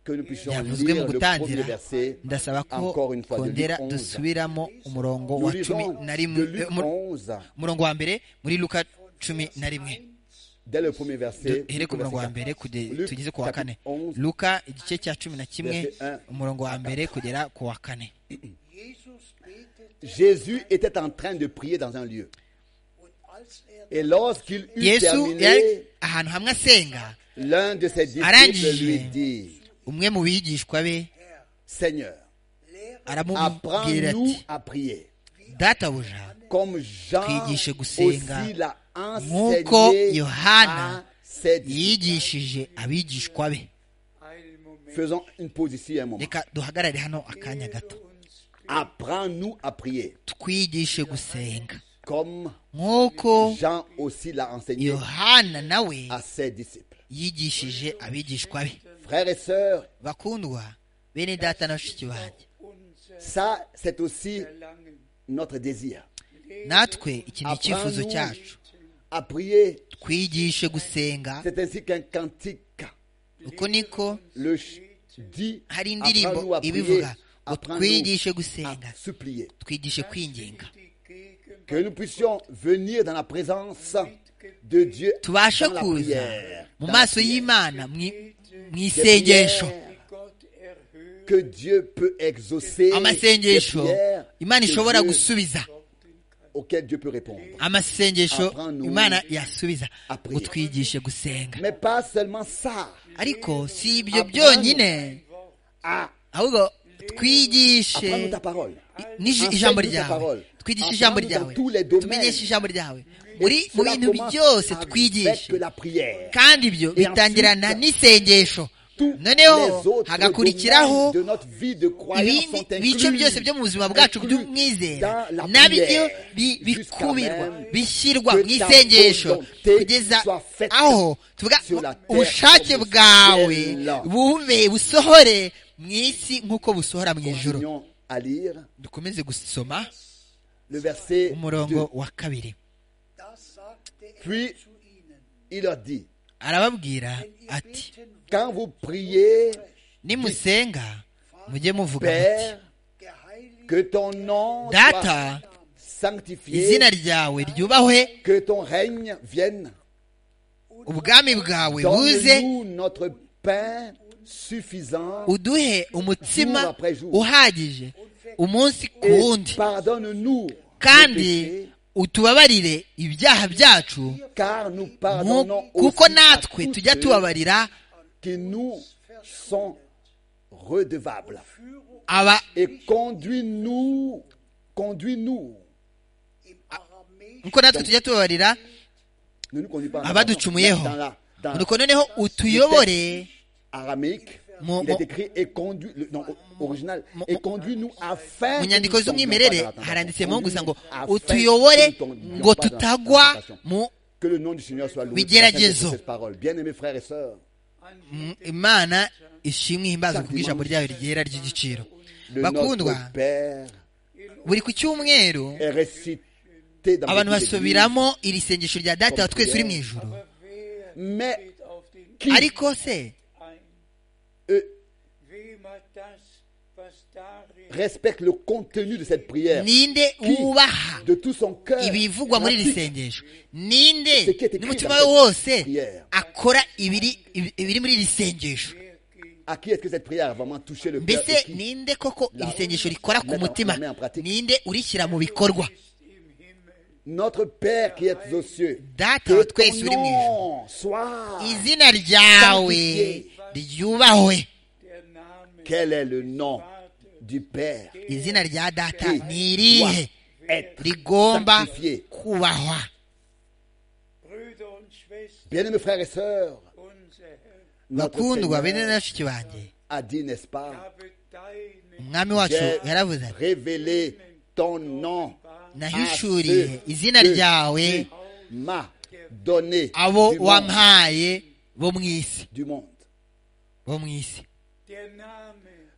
que nous puissions yavuzwe mu lire le premier gutangira verset, ndasaba ko encore une fois, de Luc twongera 11. dusubiramo umurongo Nous wa cumi lisons na de rimwe Luc eh, mu- 11, umurongo wa mbere muri luka cumi na rimwe dès le premier verset. duhere ku jusqu'au murongo wa verset mbere kude- Luc, tugeze ku wa kane chapitre 11, luka igice cya cumi na kimwe verset un. umurongo wa mbere kugera ku wa kane Jésus était en train de prier dans un lieu. Et lorsqu'il eut yesu yari terminé, ahantu hamwe asenga l'un de ses disciples Arangije. lui dit, umwe mu bigishwa be Seigneur, aramubwira apprends-nous ati à prier. databuja Comme Jean Twigishe gusenga aussi l'a nk'uko enseigné à Yohana ses disciples. yigishije abigishwa be Faisons une pause ici un moment. reka duhagarare hano akanya gato Apprends-nous à prier. twigishe gusenga comme nk'uko Jean aussi l'a enseigné yohana nawe à ses disciples. yigishije abigishwa be Frères et sœurs, bakundwa bene data na bashiki banjye ça c'est aussi notre désir. natwe iki ni icyifuzo Apprends-nous cyacu à prier, twigishe gusenga c'est ainsi qu'un cantique uko niko le ch- dit hari indirimbo apprends-nous à prier, ibivuga ngo apprends-nous twigishe à gusenga supplier. twigishe kwinginga Que nous puissions venir dans la présence de Dieu tubashe dans la kuza prière, mu dans la maso prière. y'imana mwi- mu Des isengesho prières que Dieu peut exaucer, des amasengesho prières imana que ishobora Dieu- gusubiza auxquelles Dieu peut répondre. amasengesho Apprends-nous imana yasubiza à prier. ngo twigishe gusenga Mais pas seulement ça, ariko si ibyo Apprends-nous byonyine à ahubwo apprendre twigishe ta parole. n'iji- Enseigne-nous ijambo ta ryawe parole. twigishe Apprends-nous ijambo dans ryawe tous les domaines. tumenyeshe ijambo ryawe Et muri mu cela bintu commence byose avec twigishe la prière. kandi ibyo Et bitangirana ensuite, n'isengesho Tous les noneho autres domaines hagakurikiraho de notre vie de croyance ibindi sont inclus, bice byose byo mu buzima bwacu inclus by'umwizera dans la nabyo prière, bi- jusqu'à bikubirwa même bishyirwa que mu ta isengesho volonté kugeza soit faite aho tuvuga sur la terre ubushake comme au bwawe ciel. bube busohore mu isi nk'uko busohora mu ijoro Continuons à lire dukomeze gusoma le verset 2. umurongo wa kabiri Puis il leur dit, arababwira ati quand vous priez, nimusenga mujye muvuga muti Père, que ton nom data soit sanctifié, izina ryawe ryubahwe que ton règne vienne, ubwami bwawe buze donne-nous notre pain suffisant, uduhe umutsima uhagije umunsi ku et wundi pardonne-nous nos kandi péchés, utubabarire ibyaha byacu car nous nku- pardonnons aussi kuko à natwe tous tujya ceux tubabarira qui nous sont redevables. aba Et conduis-nous, conduis-nous. nkuko natwe tujya tubabarira Ne nous conduis pas en abaducumuyeho dans la- dans la- nuko noneho utuyobore araméique, Mon- il est mon- écrit et conduit, le- non, o- original, mon- et conduis-nous afin. mu que nyandiko nous z'umwimerere tombions pas dans la tentation. haranditsemo gusa ngo Conduis-nous afin utuyobore que nous tombions pas ngo dans la tutagwa tentation. mu Que le nom du Seigneur soit loué. pour cette- bigeragezo. pour cette parole. Bien aimés frères et sœurs, mu- imana ishimwe ihimbazwe kubw'ijambo ryayo ryera ry'igiciro le bakundwa notre Père buri ku cyumweru est récité dans abantu beaucoup d'églises, basubiramo iri sengesho rya data wa twese uri mu ijoro mais ariko se eux respectent le contenu de cette prière ninde Qui, wubaha de tout son cœur. ibivugwa muri iri pratique sengesho ninde Ce qui est écrit n'umutima we dans cette wose prière. akora ibiri ibi- ibiri muri iri sengesho À qui est-ce que cette prière a vraiment touché le cœur mbese et qui ninde koko La- iri sengesho rikora ku Mettre en- mutima la main en pratique. ninde urishyira mu bikorwa Notre Père qui est aux cieux, data que wa twese ton uri mu ijoro nom soit. izina ryawe Sanctifié. ryubahwe Quel est le nom du Père izina rya data Qui ni irihe doit être rigomba sanctifié. kubahwa Bien-aimés frères et sœurs, notre bakundwa bene Seigneur na bashiki banjye a dit, n'est-ce pas umwami wacu J'ai yaravuze ati révélé ton nom nahishuriye izina que ryawe tu m'as donné abo du, monde, wampaye bo mu isi du monde. bo mu isi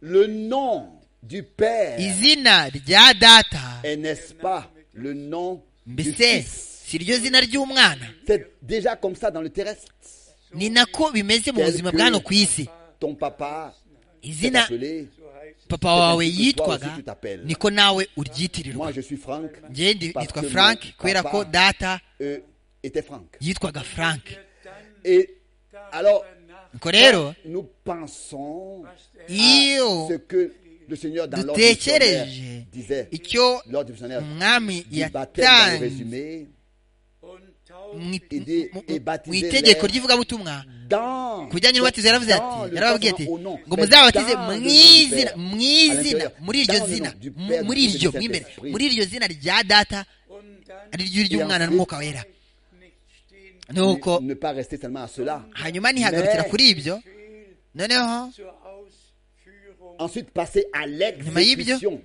Le nom du Père izina rya data est, n'est-ce pas, le nom du mbese Fils si ryo zina ry'umwana C'est déjà comme ça dans le terrestre. ni nako bimeze mu Tel buzima que bwa hano ku isi Ton papa s'est izina appelé. papa wawe Tel que toi yitwaga aussi tu t'appelles. niko nawe uryitirira Moi, je suis Franck. njye ndi- parce nitwa que mon frank kubera papa, ko data euh, était Franck. yitwaga frank Et alors, nuko rero nous pensons iyo ce que le Seigneur dans l'ordre missionnaire dutekereje disait. icyo L'ordre missionnaire umwami du baptême dans le yatanze résumé, mu il dit, mu- et mu baptisez itegeko ry'ivugabutumwa dans ku bijyanye n'ubatizo yaravuze ati dans le yarababwiye sang ati au nom. ngo Mais muzabatize dans mu le nom du izina Père, mu à izina l'intérieur, muri iryo dans le nom zina du mu- Père, muri du Fils et du iryo mo imbere Saint-Esprit. muri iryo zina rya data ari ryo ry'umwana Et n'umwuka wera nuko Ne pas rester seulement à cela. hanyuma ntihagarukira Mais- kuri ibyo noneho Ensuite, passer à nyuma y'ibyo l'exécution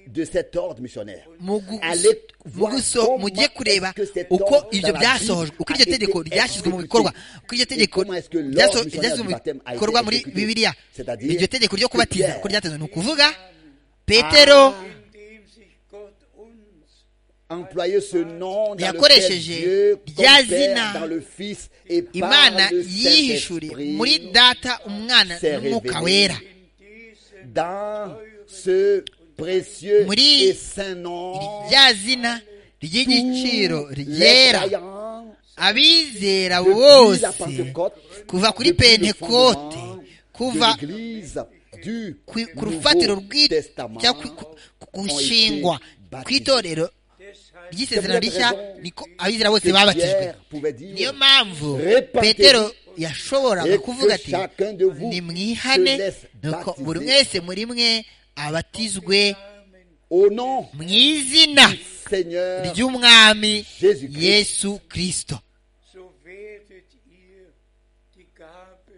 de cet ordre missionnaire. mu gu- Allez mu voir guso- mu giye kureba est-ce que cet uko ordre ibyo dans la byasohojwe Bible uko a iryo été tegeko ryashyizwe mu exécuté. bikorwa uko iryo Et tegeko comment est-ce que l'ordre ryaso- missionnaire ryashyizwe du mu baptême a été bikorwa muri exécuté? bibiliya C'est-à-dire iryo tegeko ryo que kubatiza Pierre- uko ryatanzwe ni ukuvuga petero employer ce nom dans lequel Yakoresheje Dieu rya compère zina dans le Fils et par imana le yihishuriye muri Saint-Esprit data umwana s'est n'umwuka révélée wera dans ce précieux Muri- et saint nom rya zina ry'igiciro ryera croyants abizera depuis la bose Pentecôte, kuva kuri depuis le pentekote fondement kuva de l'Église du ku ku Nouveau rufatiro rw'i- Testament. cyangwa ku- ku- ku nshingwa été kw'itorero ry'isezerano C'est pour rishya cette raison niko abizera bose que babatijwe Pierre pouvait dire, niyo mpamvu Repentez-vous petero yashoboraga et kuvuga que ati chacun de vous nimwihane se laisse nuko baptiser buri mwese muri mwe abatizwe Au nom mu izina du Seigneur, ry'umwami Jésus-Christ. yesu kirisito so werdet ihr die Gabe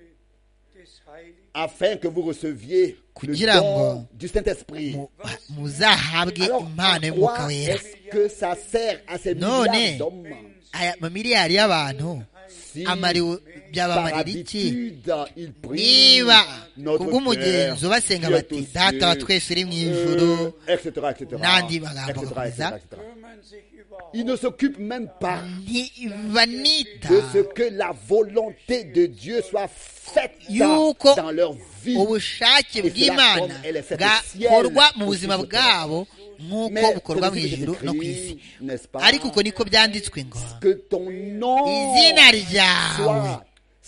des Heiligen. afin que vous receviez Kugira le don ngo du Saint-Esprit. mu- muzahabwe Alors, impano à y'umwuka quoi wera est-ce que ça sert à ces Non, milliards non. d'hommes aya mamiliyari y'abantu si amariwe par byabamarira iki habitude ils prient niba notre cœur, kubw'umugenzo basenga Dieu bati tous data wa yeux, twese uri mu euh, ijuru etc., etc., n'andi magambo etc., agakomeza. etc., etc. Ils ne s'occupent même pas ntibanita de ce que la volonté de Dieu soit faite Yuko dans leur vie. ubushake Cela bw'imana comme elle est faite au ciel, bwakorwa mu au buzima ciel. bwabo nk'uko Mais bukorwa mu c'est aussi ijuru écrit, no ku isi n'est-ce pas? ariko uko niko byanditswe ngo Que ton nom izina ryawe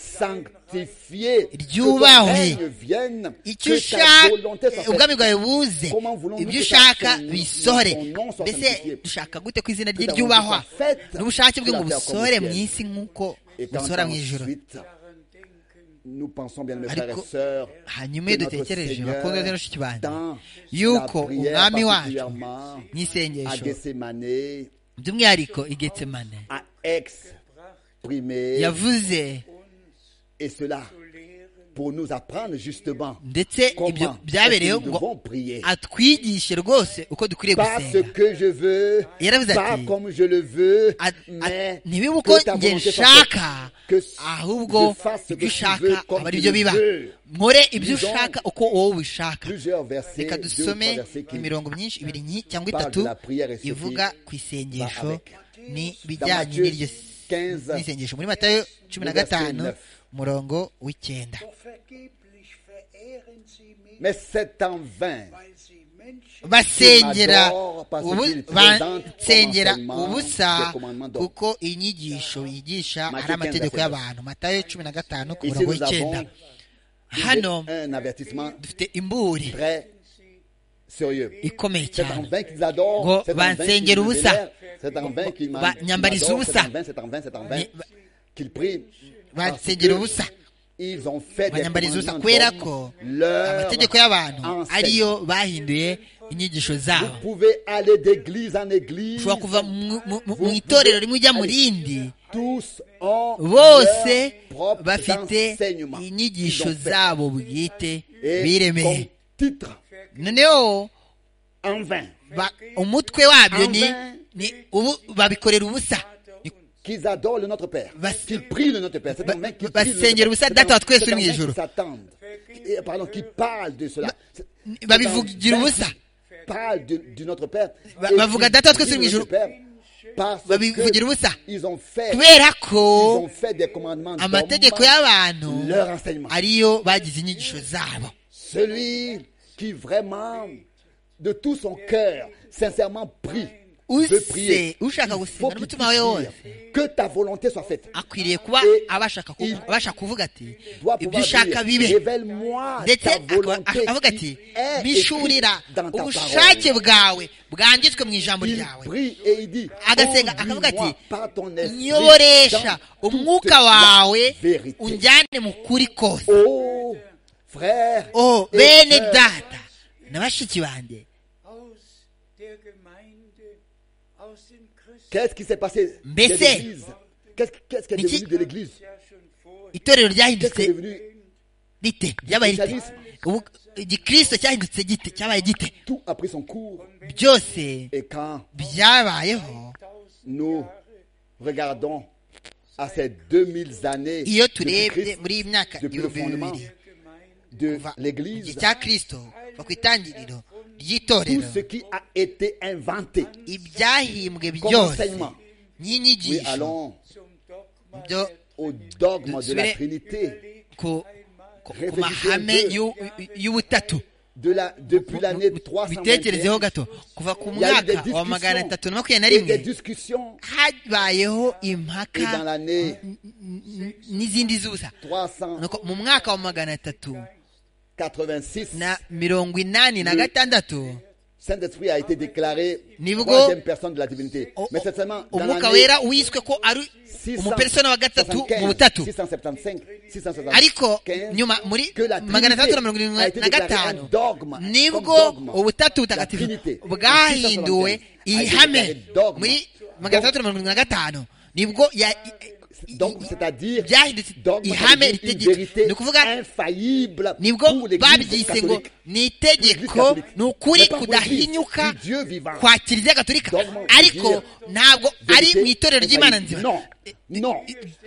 soit sanctifié, que ton Ryubahwe. règne vienne, icyo que ta ushaka volonté soit eh, ubwami faite bwawe buze Comment voulons-nous ibyo que ushaka son- bisohore son nom soit mbese sanctifié? dushaka gute ko izina Que rye ta ryubahwa volonté soit faite n'ubushake bwe sur la ngo terre comme au busore ciel. mu isi nk'uko Et quand busora mu ijoro ensuite, nous pensons bien, mes Ariko, frères et sœurs, hanyuma iyo que notre dutekereje bakundwa Seigneur, n'inshiki banjye dans la yuko prière umwami wacu particulièrement à n'isengesho Gethsemane, by'umwihariko igetsemane à exprimé, yavuze et cela pour nous apprendre justement ndetse ibyo comment est-ce byabereyeho que nous ngo devons prier. atwigishe rwose uko dukwiriye Pas ce gusenga que je veux, Yaravuze pas ati, comme je le veux, At- at- mais ntibibe uko que ta njye volonté soit faite. nshaka Que s- ahubwo je fasse ce ibyo que tu veux ushaka comme aba tu le aribyo biba veux. nkore ibyo Disons ushaka uko wowe ubishaka Plusieurs versets, reka deux ou trois dusome versets qui imirongo myinshi ibiri nki cyangwa parlent itatu de la prière et ce qui ivuga ku va isengesho avec. Dans n'ibijyanye Matthieu n'iryo 15, n'isengesho muri matayo cumi na verset gatanu neuf. umurongo w'icyenda Doch vergeblich verehren sie mich, mais c'est en vain. weil sie Menschen basengera M'adore parce ubu- qu'il ba- présente comme nsengera enseignement ubusa des commandements d'homme. kuko inyigisho yigisha ari Matthieu amategeko 15, y'abantu matayo cumi na gatanu ku Ici, murongo nous w'icyenda avons hano un avertissement dufite imburi très sérieux. ikomeye C'est en cyane vain qu'ils adorent, Ngo c'est en vain qu'ils bansengera me ubusa. vénèrent, c'est en vain qu'ils m'ad- Ba- qu'ils nyambariza m'adorent, c'est ubusa. en vain, c'est en vain, c'est en vain Ni- ba- qu'ils prient. Parce bansengera que ubusa Ils ont fait des banyambariza ubusa commandements kubera d'hommes, ko leur amategeko y'abantu enseigne. ariyo bahinduye inyigisho zabo Vous pouvez aller d'église en église. ushobora kuva mu- mu mu- mu Vous itorero pouvez rimwe ujya mu aller. rindi Tous ont bose leur propre bafite enseignement. inyigisho Ils ont fait. zabo bwite Et biremeye comme titre, noneho en vain, ba- umutwe wabyo ni Enfin. ni ubu babikorera ubusa Ni- qu'ils adorent le Notre Père, Bas- qu'ils prient le Notre Père. C'est Ba- un mec qui ba- prie le basengera Notre ubusa, Père. data wa twese C'est un uri mu mec ijuru. qui s'attendent. Et, Pardon, qui parle de cela. C'est- c'est un babivugira mec ubusa. qui parle de- du Notre Père. Ba- et bavuga qui data wa twese prie uri mu le ijuru. Notre Père Parce babivugira ubusa que ils ont fait, ils kubera ko ont fait des commandements d'hommes, amategeko y'abantu leur enseignement. ariyo bagize inyigisho zabo Celui qui vraiment, de tout son cœur, sincèrement prie, veut use prier. ushaka Faut qu'il gusenga puisse n'umutima we dire wose que ta volonté soit faite. akwiriye kuba Et abashaka ku- il abasha kuvuga ati Doit ibyo pouvoir ushaka dire, bibe révèle-moi ndetse ta akaba- volonté avuga qui ati est mbishurira écrite dans ta ubushake parole. bwawe bwanditswe mu ijambo Il ryawe prie et il dit, agasenga akavuga ati conduis-moi par ton esprit nyoboresha dans toute umwuka la wawe vérité. unjyane mu kuri kose Oh, frère, oh et bene sœur, data na bashiki banjye aus der Gemeinde, aus den Christen, qu'est-ce qui s'est passé de Mbese. l'église Qu'est-ce qu'est-ce qui est Niki. devenu de l'église ja schon vor Qu'est-ce itorero qui est ryahindutse devenu rite ryabaye rite ubu igikirisito cyahindutse gite cyabaye gite Tout a pris son cours. byose Et quand byabayeho nous regardons à ces 2000 années iyo depuis turebye Christ, muri iyi myaka depuis le ibihumbi fondement bibiri de kuva mu gihe l'Église, cya kirisito kuva ku itangiriro tout ry'itorero ce qui a été inventé ibyahimbwe comme byose enseignement. Oui, n'inyigisho allons zum Dogma byo au dogme de la Suivez. Trinité. ku ku- ku Réfléchissez mahame un peu. y'u- y'ubutatu De la, depuis l'année 321, bitekerezeho gato kuva ku il y a eu des mwaka wa magana atatu discussions, na makumyabiri na et des rimwe discussions habayeho et dans impaka l'année n- n- n'izindi zuza Nuko mu mwaka wa magana atatu 386, na mirongo inani na gatandatu Saint-Esprit a été déclaré Nibwo- troisième personne de la divinité. o- Mais c'est seulement dans umwuka l'année wera wiswe ko ari umupersona wa gatatu mu 675, butatu 675, 675, ariko nyuma 15, muri que la magana atandatu na mirongo Trinité irindwi a été na déclarée un gatanu dogme, nibwo comme dogme. ubutatu La butagatifu Trinité, 675, bwahinduwe a été ihame déclarée dogme. muri magana atandatu na mirongo irindwi na gatanu nibwo ya- Donc, c'est-à-dire, byahindutse dogme, ihame c'est-à-dire une ritegeka vérité ni ukuvuga infaillible nibwo pour l'Église babyise ngo catholique. ni L'église itegeko catholique. ni ukuri Mais pas pour kudahinyuka l'église, du Dieu vivant. kwa kiliziya gatolika Dogme, ariko Dieu. ntabwo ari Vérité mu itorero ry'imana infaillible. nzima Non, non,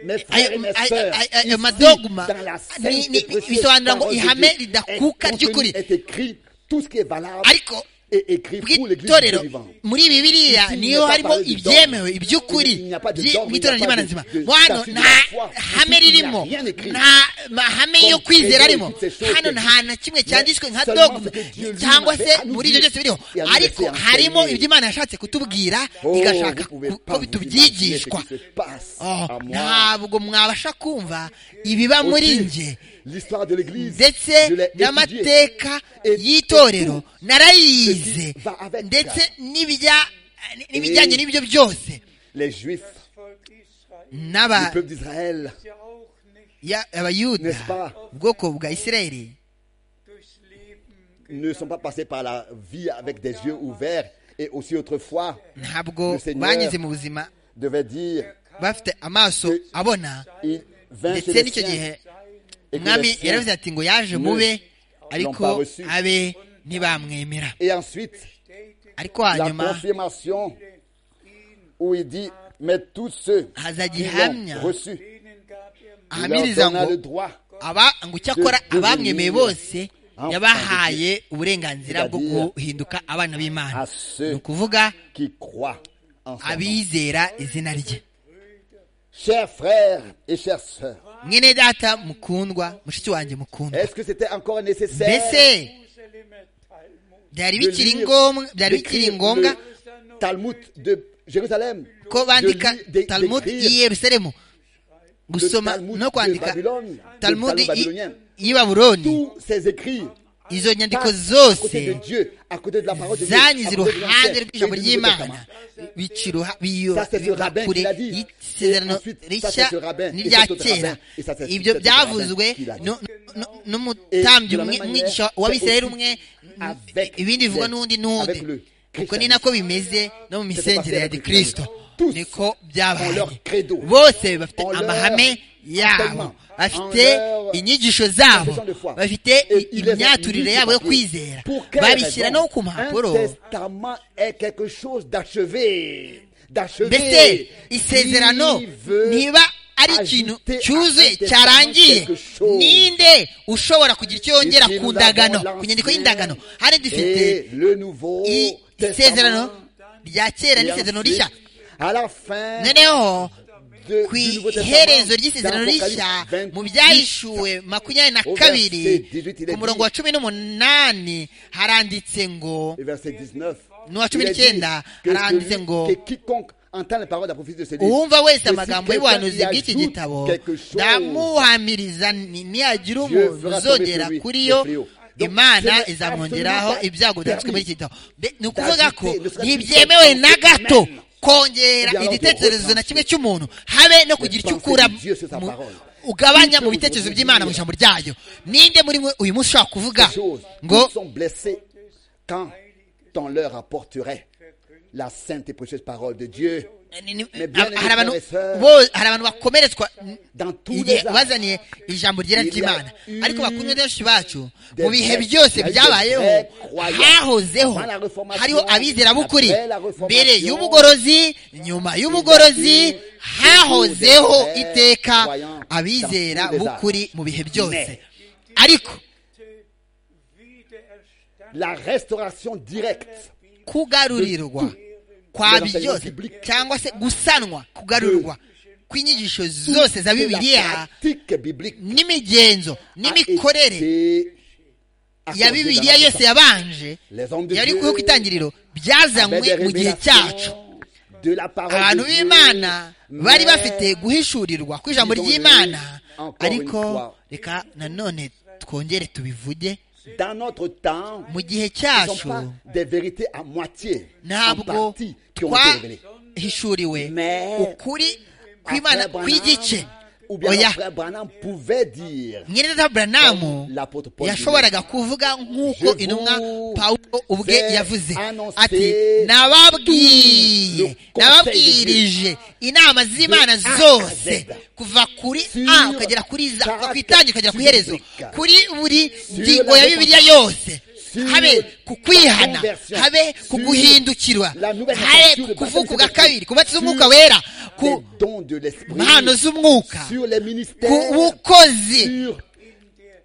mes frères et ayo mes ayo- sœurs, ayo- ayo ici, madogma dans la sainte ni- et ni- précieuse bisobanura ngo parole de ihame Dieu, ridakuka est ry'ukuri contenu, est écrit tout ce qui est valable ariko et écrit pour l'Église du Dieu bw'itorero vivant. muri bibiriya Ici, il niyo n'est pas harimo parlé du dogme. ibyemewe iby'ukuri Il n'y a pas de byi- dogme, il n'y a bw'itorero pas ry'imana de- nzima de Mo hano statut de nta la foi. hame Ici, il n'y a ririmo rien écrit. nta mahame yo Comme credo, kwizera arimo toutes ces choses hano que- nta na kimwe cyanditswe nka Seulement dogme ce que Dieu lui cyangwa avait se à nous muri dire. ibyo byose biriho Et à nous ariko laisser harimo enseigner. ibyo imana yashatse kutubwira Oh, igashaka vous pouvez ku- pas ko vous imaginer ce tubyigishwa qui se passe Oh, à moi. ntabwo mwabasha kumva ibiba Aussi, muri njye L'histoire de l'Église, ndetse je l'ai étudiée. n'amateka Et- y'itorero et narayize Ceci va avec. ndetse n'ibijya- n'ibijyanye n'ibyo byose Les Juifs, Volk Israel le n'aba- peuple d'Israël, ja auch nicht ya- abayuda N'est-ce pas? ubwoko bwa isirayeli durchs Leben ne sont pas passés par la vie avec des yeux ouverts. Et aussi autrefois, ntabwo Le Seigneur banyuze mu buzima devait dire, bafite amaso Le- abona il vint chez ndetse les n'icyo gihe siens, et que les umwami siens- yaravuze ati ngo yaje Ne mube ariko reçu. abe ntibamwemera Et ensuite, ariko la hanyuma confirmation où il dit, mais tous ceux qui hazagira ihamya l'ont reçu, denen gab er Macht. il leur ahamiriza donna ngo le droit aba ngo icyo akora De- de abamwemeye venir bose en- yabahaye uburenganzira bwo C'est-à-dire guhinduka abana b'imana à ni ceux ukuvuga qui croient en son nom. abizera izina rye Chers frères et chères sœurs, mwene data mukundwa mushiki wanjye mukundwa est-ce que c'était encore nécessaire mbese Jerusalemer Talmud byari de bikiri lire, ngombwa byari bikiri d'écrire ngombwa le Talmud de Jérusalem, ko bandika de lire- de- talmud d'écrire y'i yerusalemu le gusoma Talmud no de kwandika Babylone, le talmud Talmud y'i- babylonien. y'i babuloni Tous ces écrits izo nyandiko passent à côté de zose Dieu, à côté de la parole de Dieu, à côté zanyuze de iruhande l'Ancien et rw'ijambo du Nouveau Testament. ry'imana biciruha Ça, c'est ce rabbin qui kure l'a dit. y'isezerano Et ensuite, ça, rishya c'est ce rabbin, et n'irya cet autre kera rabbin, et ça, c'est ibyo cet autre byavuzwe rabbin qui l'a dit. nu- nu- n'umutambyi Et de la umwe- même umwigisha manière, w'abisirayeli c'est umwe aussi avec ibindi les- bivugwa n'undi n'undi avec le ubwo ni christianisme. nako bimeze no mu misengere ya avec le gikristo christianisme. Tous niko ont byabaye leur credo, bose bafite ont leur amahame yabo enseignement, bafite ont leur inyigisho zabo confession de foi. bafite i- Et il les a imyaturire mis yabo yo sur papier. kwizera Pour quelle babishyira raison no ku Un mpapuro testament est quelque chose d'achevé. D'achevé. mbese isezerano Qui veut niba ari ajouter ikintu à un cyuzuye testament cyarangiye quelque chose? ninde ushobora kugira icyo yongera Ici, ku nous ndagano avons ku nyandiko l'ancien y'indagano hari Et dufite le nouveau i- testament. isezerano rya kera Et n'isezerano ensuite, rishya À la fin noneho de, ku du Nouveau iherezo ry'isezerano dans Apocalypse rishya 28, mu byahishuwe makumyabiri na au verset kabiri 18, il est ku murongo dit- wa cumi n'umunani haranditse ngo et verset 19, n'uwa cumi il est dit n'icyenda que haranditse celui- ngo que quiconque entend les paroles de la prophétie de ce livre, uwumva wese que si quelqu'un amagambo y y'ubuhanuzi bw'iki ajoute gitabo quelque chose, ndamuhamiriza ni- niyagira umuntu fera uzogera tomber sur lui kuri yo des fléaux. Donc, ce imana n'est izamwongeraho absolument ibyago byanditswe permis muri iki gitabo Mbe- ni ukuvuga ko d'ajouter, ne serait-ce ntibyemewe que na gato même. kongera Bien, alors, igitekerezo de na kimwe cy'umuntu habe no kugira icyo pensées ukura de Dieu sur sa mu- parole. ugabanya Qui mu peut bitekerezo aujourd'hui by'imana mu dire ijambo ryayo ninde muri mwe uyu munsi ushobora kuvuga ces choses. ngo Tous sont blessés quand on leur apporterait la sainte et précieuse parole de Dieu ni- ni- Mais bien hari abantu aimés frères et sœurs, bo- hari abantu bakomeretswa dans tous igihe les actes, wazaniye ijambo ryera Il y a ry'imana eu ariko bakumwe benshi bacu des mu bihe vrais- byose il y a eu des byabayeho vrais croyants. hahozeho Avant la Reformation, hariho abizera b'ukuri après la Reformation, mbere y'ubugorozi nyuma y'ubugorozi il y a eu hahozeho des vrais iteka croyants dans abizera tous les b'ukuri mu bihe byose Mais- ariko wiedererstand La restauration directe kugarurirwa kwa byose cyangwa se gusanwa kugarurirwa kw'inyigisho zose za de la bibiliya pratique biblique n'imigenzo a n'imikorere été ya accordée bibiliya dans la yose yabanje Les hommes de yari Dieu kuyo ku itangiriro byazanywe mu gihe cyacu de la parole abantu de Dieu, b'imana mais bari bafite guhishurirwa kw'ijambo ils ont ry'imana eu encore ariko une fois. reka nanone twongere tubivuge dans notre temps mu gihe ne sont cyacu pas des vérités à moitié en ntabwo partie qui ont été révélées twahishuriwe Mais- ukuri kw'imana Après Branham, kw'igice ou bien oya après Branham pouvait dire mwene data buranamu Comme l'apôtre Paul yashoboraga kuvuga nk'uko Je intumwa vous pawulo ubwe ai yavuze annoncé ati tout le nababwiye conseil nababwirije inama z'imana De A à zose Z. kuva kuri Sur a ukagera kuri za chaque kuva ku itangiriro ukagera ku iherezo chapitre. kuri buri Sur ngingo la ya bibiliya yose Sur habe ku kwihana la conversion. habe ku Sur guhindukirwa la nouvelle habe nature ku de kuvuka baptême bwa kabiri ku batsi Sur z'umwuka wera les ku dons de l'esprit mpano z'umwuka sur les ku ministères bukozi sur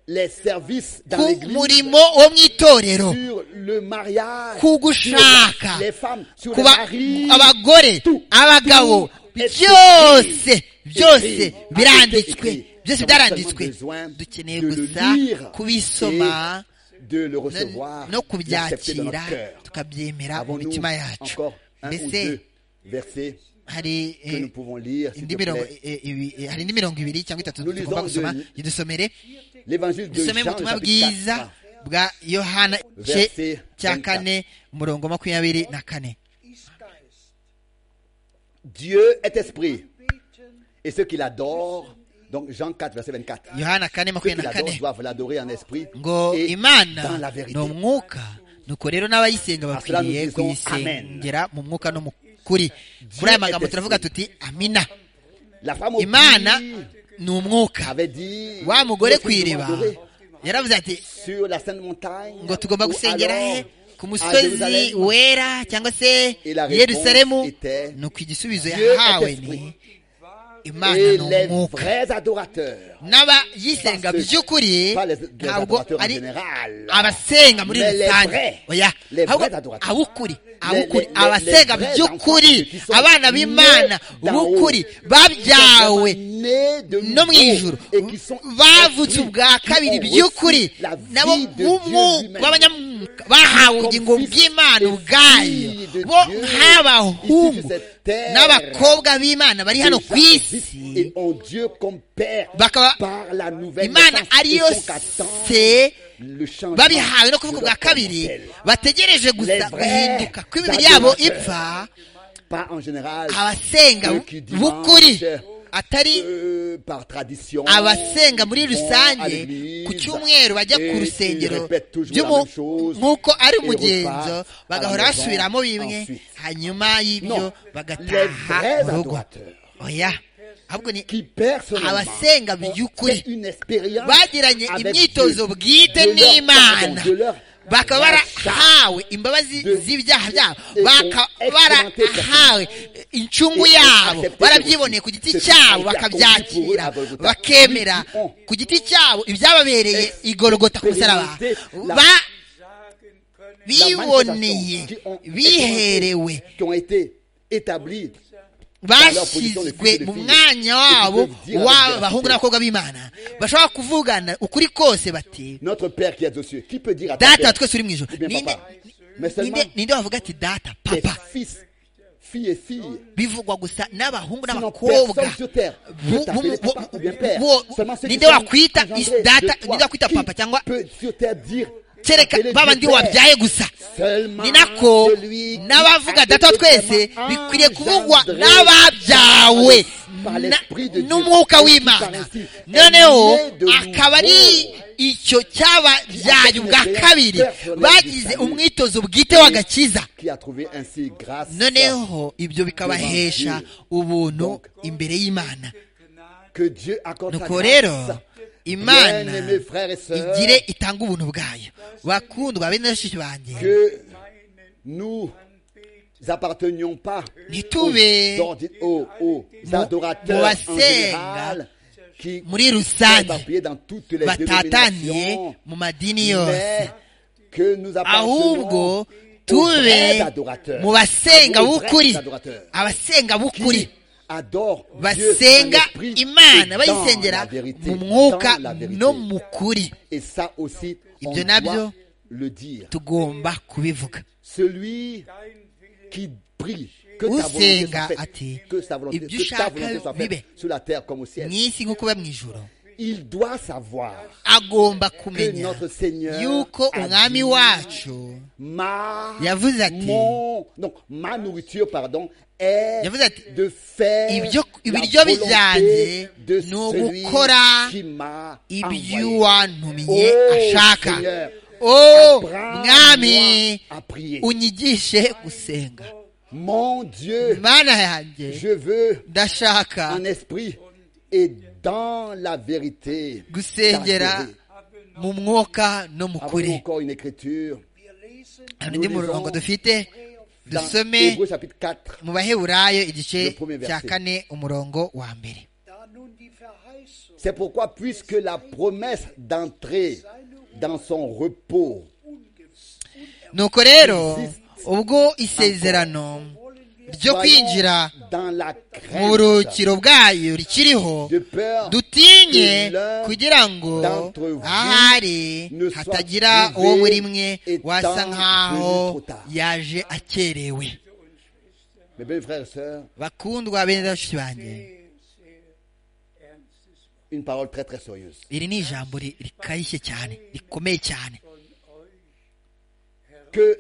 les services dans ku l'église murimo wo mu itorero sur le mariage ku sur gushaka les femmes sur ku les ba- maris abagore tout, abagabo tout est byose écrit. byose Écrit. biranditswe Écrit. byose Nous avons byaranditswe seulement besoin dukeneye de le gusa lire kubisoma et de le no- recevoir l'accepter no dans kubyakira notre cœur. tukabyemera mu Avons-nous mitima yacu encore un ou mbese deux versets hari que nous eh, pouvons lire, s'il indi te mirongo plaît. eh, ibi- eh, hari indi mirongo ibiri cyangwa itatu Nous lisons tugomba gusoma de- idusomere L'évangile de dusome mu Jean, butumwa chapitre bwiza 4, bwa yohana igice Verset cya 24. kane umurongo makumyabiri na kane ist Geist. Dieu est esprit, et ceux qui l'adorent, donc Jean 4, verset 24, yohana kane ceux qui makumyabiri na l'adorent kane doivent l'adorer en esprit ngo et dans la imana ni vérité. umwuka nuko rero n'abayisenga Asura bakwiriye nous disons kuyisengera mu mwuka no mu kuri kuri aya magambo turavuga tuti amina La femme au imana puits ni umwuka avait dit wa mugore Nous ku devons iriba adorer yaravuze ati sur la sainte montagne ngo tugomba ou gusengera alors he à ku musozi Jérusalem. wera cyangwa se Et la réponse yerusalemu était, nuko igisubizo Dieu est yahawe esprit. ni et imana ni les umwuka vrais adorateurs n'abayisenga Parce que- by'ukuri pas les, les ntabwo adorateurs en ari général abasenga muri Mais les rusange vrais, oya les ahubwo vrais adorateurs. ab'ukuri Les- ab'ukuri les- les- abasenga les vrais by'ukuri enfants qui sont abana b'imana nés d'en haut, b'ukuri qui sont vraiment babyawe nés de no mu nouveau ijuru et qui sont bavutse esprits, ubwa qui ont kabiri reçu by'ukuri la vie nabo de Dieu nk'umwuka lui-même. b'abanyamwuka bahawe Comme ubugingo fils bw'imana et ubwayo fille de bo Dieu, nk'abahungu issus de cette terre, n'abakobwa b'imana bari Et hano ku Jacques dit, isi et en Dieu comme Père Bakaba- par la nouvelle imana naissance, ari et donc yose attend le changement babihawe no de kuvuga bwa leur kabiri mortel. bategereje gusa Les vrais guhinduka ko imibiri yabo adorateurs. ipfa Pas en général abasenga ceux qui dimanche, b'ukuri atari euh, par tradition abasenga muri vont à rusange l'église, ku cyumweru bajya et ku ils rusengero répètent toujours by'umu- la même chose, nk'uko ari et umugenzo repartent à la bagahora maison basubiramo bimwe ensuite. hanyuma y'ibyo Non, les bagataha vrais mu rugo adorateurs oya ahubwo ni qui personnellement abasenga ont by'ukuri fait une expérience bagiranye avec imyitozo Dieu, bwite de leur n'imana pardon, de leur bakaba rachat. barahawe imbabazi de- z'ibyaha byabo et bakaba ont expérimenté barahawe incungu Et ont yabo accepté barabyiboneye ce ku giti qui cyabo a été accompli pour eux à bakabyakira Golgotha. bakemera Ils ont ku giti cyabo ibyababereye igorogota ku musaraba expérimenté ba sagen können, biboneye qui ont- biherewe qui ont été établis bashyizwe mu mwanya wabo w'abahungu n'abakobwa b'imana bashobora kuvugana ukuri kose bati notre Père qui est aux cieux. Qui peut dire à ton data Père, twese uri mu ijoro ou bien Ninde- papa, mais seulement ninde- ninde wavuga ati data tes papa fils, filles et filles, bivugwa gusa n'abahungu sinon n'abakobra personne sur terre Bo- peut t'appeler bo- papa bo- ou bien père. bo- Seulement ceux qui ninde sont wakwita engendrés is- data- de toi. ninde wakwita Qui papa cyangwa- peut sur terre dire kereka appeler baba Dieu ndi père. wabyaye gusa Seulement ni nako celui qui a n'abavuga été data twese vraiment bikwiriye kuvugwa engendré n'ababyawe par par l'esprit de Dieu. n'umwuka Esprit w'imana par esprit. noneho Elle naît de akaba ari nouveau. icyo cyababyaye ubwa kabiri bagize umwitozo bwite w'agakiza qui a trouvé ainsi grâce noneho ibyo bikabahesha ubuntu imbere y'imana que Dieu accorde sa nuko rero grâce. imana Bien-aimés frères et sœurs, igire itanga ubuntu bwayo bakundwa bene bashiki banjye que nous appartenions pas ntitube aux, ordi- aux- aux Mo- adorateurs en mobasenga général qui muri sont rusange éparpillés dans toutes les batataniye dénominations, mu madini yose mais que nous appartenons ahubwo aux vrais tube adorateurs, mu basenga aux vrais b'ukuri adorateurs, abasenga b'ukuri qui adorent Dieu basenga en esprit imana et dans bayisengera la vérité, mu mwuka dans la vérité. no mu kuri Et ça aussi, Ibyo on doit nabyo le dire. tugomba kubivuga Celui qui prie, que ta volonté usenga soit ati faite, que sa volonté, ibyo que ta ushaka volonté soit bibe. faite sur la terre comme au ciel. mu isi nk'uko biba mu ijoro Il doit savoir agomba que kumenya notre Seigneur yuko a umwami dit, wacu ma, yavuze ati mon, non, ma nourriture pardon, est Yavuze ati, de faire ibyo- la ibiryo bijyanye volonté de ni celui ugukora qui m'a envoyé. iby'uwantumiye Oh, ashaka Seigneur, o apprends-moi mwami à prier. unyigishe gusenga Mon Dieu, mana yanjye je veux ndashaka en esprit et dans la vérité. gusengera t'adorer. mu mwuka no mu Avons kuri encore une écriture hari undi nous murongo lisons dufite dans dusome Hébreux chapitre 4. mu baheburayo igice Le premier verset. cya kane umurongo wa mbere Da nun die Verheißung C'est pourquoi, puisque la promesse d'entrer dans son repos nuko rero Existe. ubwo isezerano ryo kwinjira soyons dans la mu crainte buruhukiro bwayo rikiriho de peur dutinye que l'un kugira ngo d'entre vous ahari ne soit hatagira uwo privé muri mwe étant wasa venu nkaho trop tard. yaje akerewe Mes belles frères et sœurs, bakundwa bene bashiki banjye une parole très très sérieuse. iri ni ijambo ri- rikarishye cyane rikomeye cyane Que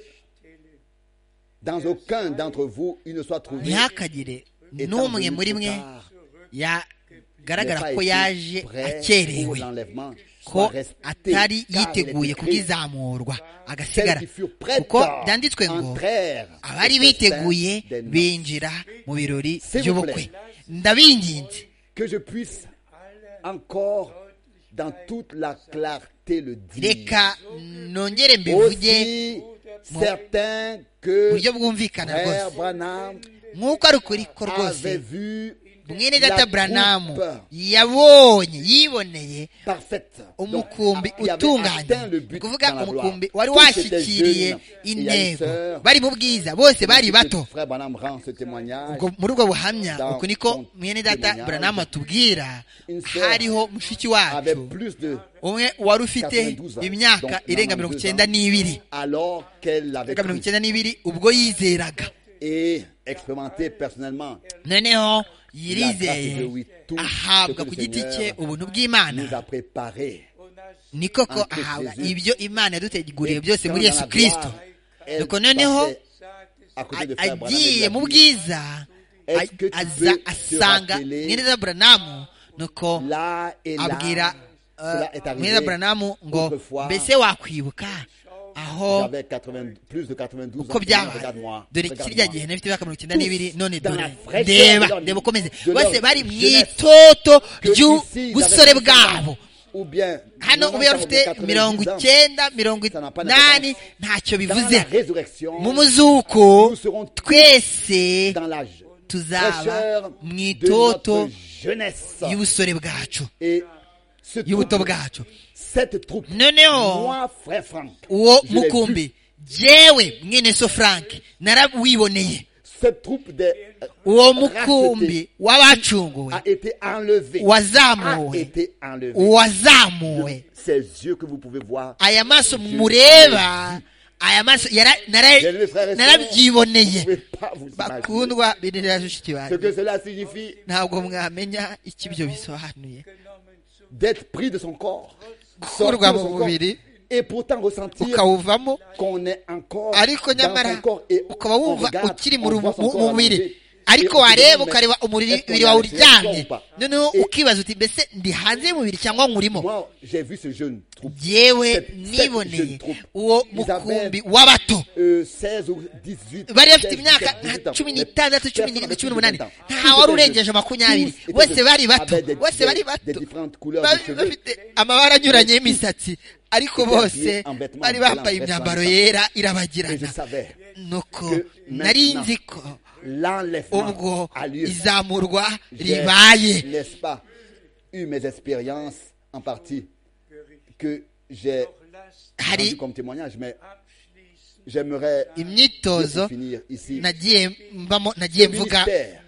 dans aucun d'entre vous, il ne soit trouvé ntihakagire étant n'umwe venu muri trop mwe tard, yagaragara n'ayant ko pas été yaje prêt akerewe pour l'enlèvement, soit ko resté, atari car il yiteguye est écrit, kubwizamurwa celles agasigara qui furent prêtes kuko byanditswe ngo entrèrent abari au biteguye festin des noces. binjira mu birori S'il vous by'ubukwe plaît. ndabinginze que je puisse encore dans toute la clarté le dire. reka nongere mbivuge Aussi Mon- certain mu que buryo bwumvikana Frère rwose Branham nk'uko ari ukuri ko rwose avait vu mwene la data branamu coupe yabonye yiboneye parfaite. Donc, umukumbi il avait atteint utunganye le ni but ukuvuga dans la gloire. umukumbi wari Tous étaient washyikiriye jeunes. Il y a une intego sœur, bari mu bwiza bose bari bato Frère Branham rend ce témoignage. ubwo muri ubwo buhamya Dans uku niko son mwene data témoignage, buranamu atubwira une sœur hariho mushiki Avait wacu plus de umwe wari ufite 92 ans. imyaka Donc, irenga 92 mirongo ans, icyenda n'ibiri Alors qu'elle l'avait irenga pris mirongo icyenda n'ibiri ubwo yizeraga et expérimenté personnellement noneho La yirizeye grâce de tout ahabwa ce que ku le giti Seigneur cye ubuntu bw'imana nous a préparé. ni koko Entre ahabwa Jésus ibyo imana yaduteguriye byose muri Dans yesu la kirisito gloire, elle Doko noneho, passait à côté de A- Frère Branham et agiye mu lui a dit, bwiza Est-ce a- que tu aza veux te asanga rappeler mweneza buranamu nuko Là et là, abwira cela est mweneza arrivé buranamu ngo autrefois. mbese wakwibuka aho J'avais 80 plus de 92 ans. uko byabaye Regarde-moi. dore kirya gihe regarde-moi. nari mfite imyaka mirongo icyenda n'ibiri none dans dore la fraîcheur ndeba de l'homme, ndeba ukomeze de bose l'homme, bari mu jeunesse. itoto Que ici, ils ry'ubusore avaient 60 ans, bwabo Ou bien, hano 90 ube ans, bafite 90 mirongo ans, icyenda mirongo Ça n'a pas inani d'importance. ntacyo Dans la bivuze résurrection, mu muzuko nous serons tous twese dans l'âge. tuzaba fraîcheur mu de notre itoto jeunesse. y'ubusore bwacu Et ce y'ubuto troupe, bwacu cette troupe, Noneho, moi, frère Franck, uwo je l'ai vu. mukumbi jewe mwene so frank narawiboneye cette troupe des, uwo rachetés mukumbi w'abacunguwe a été enlevée. A wazamuwe été enlevée. wazamuwe Ces yeux que vous pouvez voir, aya maso mureba aya maso yara- nara- Bien-aimés frères et sœurs, vous ne narabyiboneye pouvez pas vous imaginer bakundwa binira bashiki ce banjye que cela signifie ntabwo mwamenya icyo ibyo bisobanuye d'être pris de son corps, sorti de gukurwa mu son corps, mubiri et pourtant ressentir ukawuvamo qu'on est encore ariko dans nyamara son corps et ukaba on wumva regarde, ukiri mu on ru- voit son mu corps mubiri allongé, ariko wareba ukareba umubiri wawe uryamye noneho ukibaza uti mbese ndi hanze y'umubiri cyangwa nkurimo Moi, j'ai vu ce jeune troupe, yewe cette- cette jeune niboneye troupe. uwo Ils avaient, mukumbi w'abato euh, 16 ou 18 bari bafite 16, imyaka 18 nka ans. cumi Mais n'itandatu cumi personne n'irindwi n'avait cumi plus de n'umunani 20 ans. nta Tous wari étaient urengeje makumyabiri jeunes. bose bari bato Avaient des- bose bari des- des bato différentes couleurs Ba- de cheveux. bafite amabara anyuranye y'imisatsi ariko habillés bose en vêtements bari blancs, bambaye vêtements imyambaro blancs. yera Et je irabagirana savais nuko que nari maintenant, nzi ko l'enlèvement ubwo a lieu. izamurwa J'ai, ribaye n'est-ce pas, eu mes expériences en partie que j'ai rendues hari comme témoignage, mais j'aimerais dire imyitozo pour finir ici. nagiye mbamo nagiye Le mvuga ministère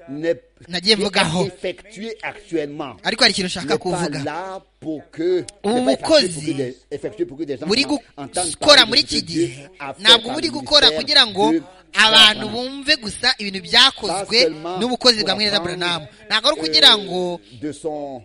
n'est Nagiye mvugaho. effectué actuellement. ariko hari ikintu n'est pas nshaka kuvuga là pour que Ubu n'est pas effectué bukozi pour que des- effectué pour que des gens buri entendent gukora parler muri de ce iki que gihe Dieu a fait ntabwo par buri le gukora ministère kugira ngo de abantu Branham. bumve gusa ibintu byakozwe Pas seulement n'ubukozi pour bwa mwene apprendre, buranamu ntabwo ari euh, ukugira ngo de son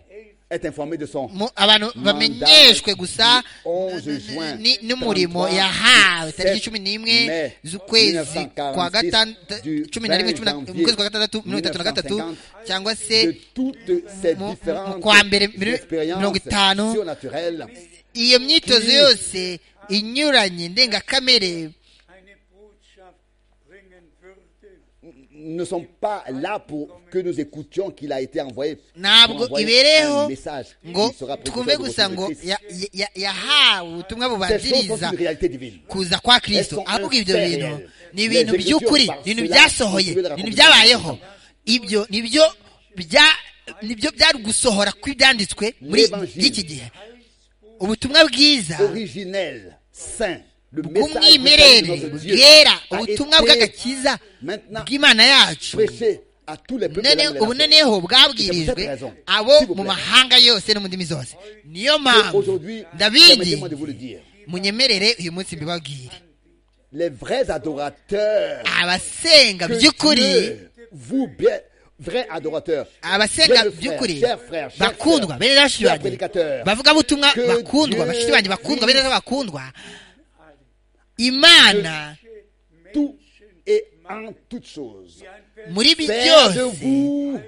être informé de son mu- abantu bamenyeshwe gusa n- n- n'umurimo yahawe tariki cumi n'imwe z'ukwezi kwa gatandatu cumi na rimwe cumi na- mu kwezi kwa gatandatu mirongo itatu na gatatu cyangwa se de toutes ces mu- mu- différentes kwa mbere muri- mirongo itanu. expériences surnaturelles iyo myitozo yose inyuranye ndengakamere eine Botschaft bringen würde, ne sont pas là pour que nous écoutions qu'il a été envoyé. Pour ntabwo envoyer ibereho un message qui ngo sera précurseur twumve de gusa ngo Christ. ya- ya- ya- yahawe ubutumwa Ces choses bubanziriza sont une réalité divine. kuza kwa Elles kirisito sont ahubwo ibyo inférieures. bintu ni Les ibintu écritures by'ukuri par ni ibintu cela sont byasohoye ni ibintu trouvées dans la byabayeho ibyo ni byo bya nibyo byari gusohora kw'ibyanditswe muri L'évangile. iki gihe ubutumwa bwiza Originel, saint, le message bw'umwimerere de notre Dieu bwera a ubutumwa été bw'agakiza maintenant bw'imana yacu prêché à tous les peuples de l'âme none et de la ubu terre. noneho Ibyo bwabwirijwe mutarazo. abo S'il vous mu plaît. mahanga yose no mu ndimi zose niyo Et mpamvu Aujourd'hui, davidi permettez-moi de vous le dire. munyemerere uyu munsi mbibabwire Les vrais adorateurs abasenga que by'ukuri Dieu vous bien, vrais adorateurs. abasenga Bien, frère, by'ukuri cher frère, cher bakundwa frère, bene bashiki cher banjye prédicateur, bavuga butumwa que bakundwa Dieu bashiki banjye bakundwa bene puisse- data bakundwa imana Tout et en toutes choses. muri ibi Faire de byose vous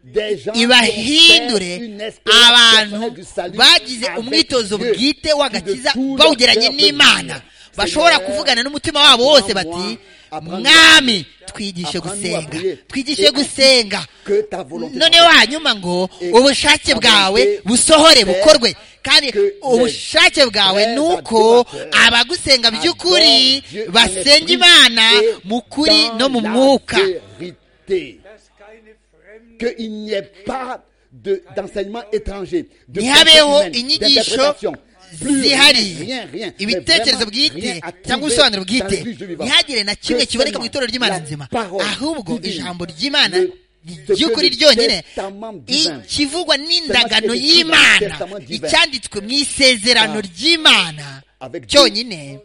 des gens qui ont fait une ibahindure espérance personnelle abantu du salut bagize avec umwitozo Dieu, bwite w'agakiza qui de tout bawugeranye leur cœur n'imana peut dire, bashobora Seigneur, kuvugana n'umutima wabo wose bati mwami twigishe apprends-nous à gusenga prier, twigishe et gusenga que ta volonté none soit faite. wanyuma ngo Et ubushake ta bwawe volonté busohore soit faite, bukorwe kandi que les ubushake bwawe vrais ni uko adorateurs abagusenga by'ukuri adorent Dieu en basenga esprit imana et mu kuri dans no mu la mwuka vérité. qu'il n'y ait pas de- d'enseignement étranger, de ntihabeho pensée humaine, inyigisho d'interprétation. Plus rien, rien, zihariye mais ibitekerezo vraiment rien bwite à cyangwa trouver ubusobanuro dans bwite l'église du vivant. ntihagire na Que kimwe kiboneka mu seulement itorero ry'imana la nzima parole ahubwo divine, ijambo ry'imana le- ce ry'ukuri que le ryonyine testament divin, ikivugwa n'indagano ce qui est écrit dans le y'imana testament divin, icyanditswe mu isezerano ah, ry'imana avec Dieu, cyonyine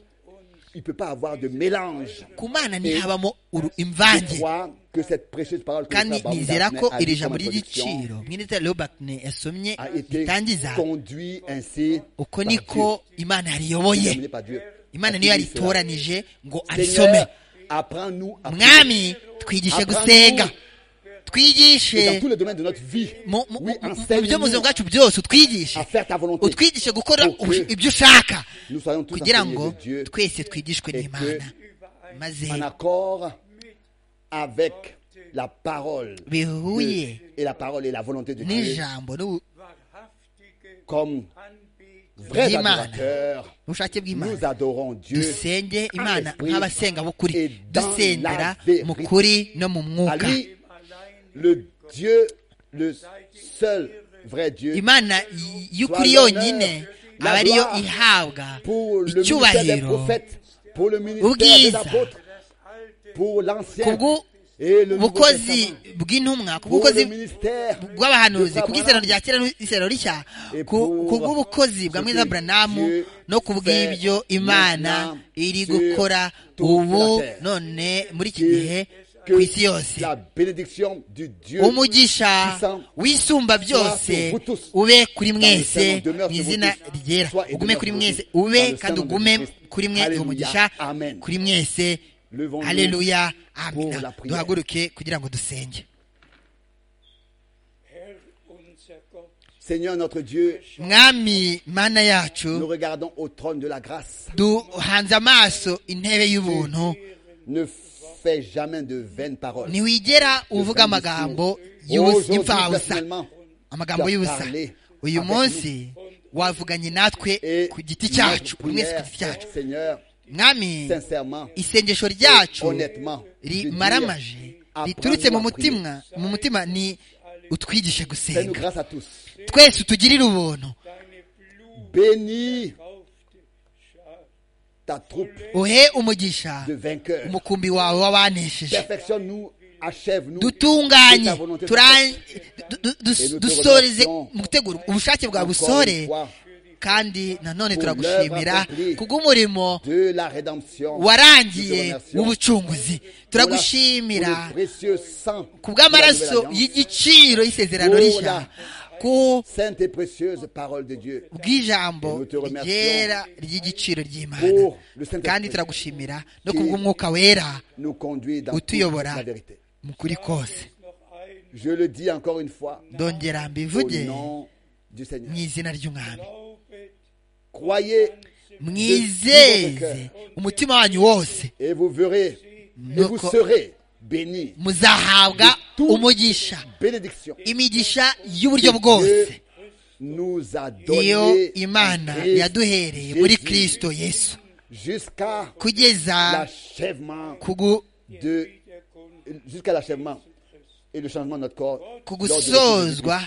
Il ne peut pas avoir de mélange. ku mana Et ntihabamo uru- Je imvange crois que cette précieuse parole que kandi le frère nizera Baumgartner ko a iri dit comme jambo ry'igiciro introduction mwene robert yasomye a été ritangiza conduit ainsi uko par niko imana Dieu, yariyoboye terminé par Dieu. imana Parce niyo qu'il dit cela. yaritoranije ngo arisome Seigneur, apprends-nous à prier. mwami twigishe gusenga Et dans twigishe tous les domaines de notre vie. mu mu- Oui, mu- mu byo mu buzima enseigne-nous bwacu byose utwigishe à faire ta volonté. utwigishe gukora Pour que ubu- ibyo ushaka Nous soyons tous kugira enseignés ngo de Dieu twese twigishwe et n'imana maze en accord avec la parole de bihuye Dieu et la parole et la volonté de Dieu n'ijambo n'ubu- wahrhaftige comme vrais Dis-moi. adorateurs. n'ubushake Nous bw'imana adorons Dieu dusenge imana esprit nk'abasenga b'ukuri et dans dusengera la vérité. mu kuri no mu à mwuka lui, le Dieu, le seul vrai Dieu, imana y- y'ukuri yonyine aba ariyo ihabwa pour le ministère des icyubahiro prophètes, pour le ministère des Ubwiza. apôtres, pour l'ancien Kubwu- et le nouveau ubukozi testament, bw'intumwa ku pour le bw'ubukozi ministère bw'abahanuzi de ku bw'isezerano Abraham. rya kera n'isezerano rishya Et ku ku pour bw'ubukozi bwa ce mwiza que buranamu Dieu no ku bw'ibyo fait imana maintenant iri sur gukora toute ubu la terre. none muri iki gihe Et ku isi yose que la bénédiction du Dieu umugisha puissant wisumba byose ube kuri mwese mu izina ryera ugume kuri mwese ube kandi ugume kuri mwe uwo mugisha kuri mwese levons-nous haleluya pour la amina prière. duhaguruke kugira ngo dusenge Herr unser Gott, Seigneur notre Dieu, mwami mana nous yacu regardons au trône de la grâce. duhanze amaso intebe y'ubuntu Ne fais jamais de vaines paroles. ntiwigera uvuga amagambo y'ubusa- Aujourd'hui, y'imfabusa personnellement, amagambo tu as y'ubusa parlé uyu avec munsi wavuganye natwe et ku giti notre cyacu buri wese ku prière, giti cyacu Seigneur, mwami sincèrement, isengesho ryacu honnêtement, de rimaramaje dire, riturutse mu apprends-nous à mutima mu mutima ni utwigishe Fais-nous gusenga grâce à tous. twese utugirire ubuntu deine Blut Bénis kaufte Schar, ta troupe uhe umugisha de vainqueurs. umukumbi wawe w'abanesheje Perfectionne-nous, achève-nous. de dutunganye ta volonté turan- du- du- Et nous du- te dusoreze remercions mu gutegura ubushake bwa encore une busore fois kandi nanone pour turagushimira l'œuvre accomplie. kubw'umurimo de la rédemption. Nous te warangiye remercions w'ubucunguzi pour la- turagushimira pour le précieux sang kubw'amaraso de la nouvelle alliance. y'igiciro y'isezerano Ola. rishya ku Sainte et précieuse parole de Dieu. bw'ijambo Nous te remercions ryera ry'igiciro ry'imana Pour le kandi Saint-Esprit turagushimira no qui- kubw'umwuka wera nous conduit dans Où toute tu y auras. la vérité. mu kuri kose noch ein Je le dis encore une fois, ndongera au mbivuge nom du mu Seigneur. izina ry'umwami Glaubet, Croyez mwizeze umutima wanyu wose et vous verrez, et vous Nuko- serez bénis. muzahabwa umugisha Bénédiction. imigisha y'uburyo bwose Nous a iyo donné imana en Christ yaduhereye muri Jésus kristo yesu jusqu'à kugeza l'achèvement kugu de jusqu'à l'achèvement et le changement de notre corps. ku lors de la Jésus-Christ. gusozwa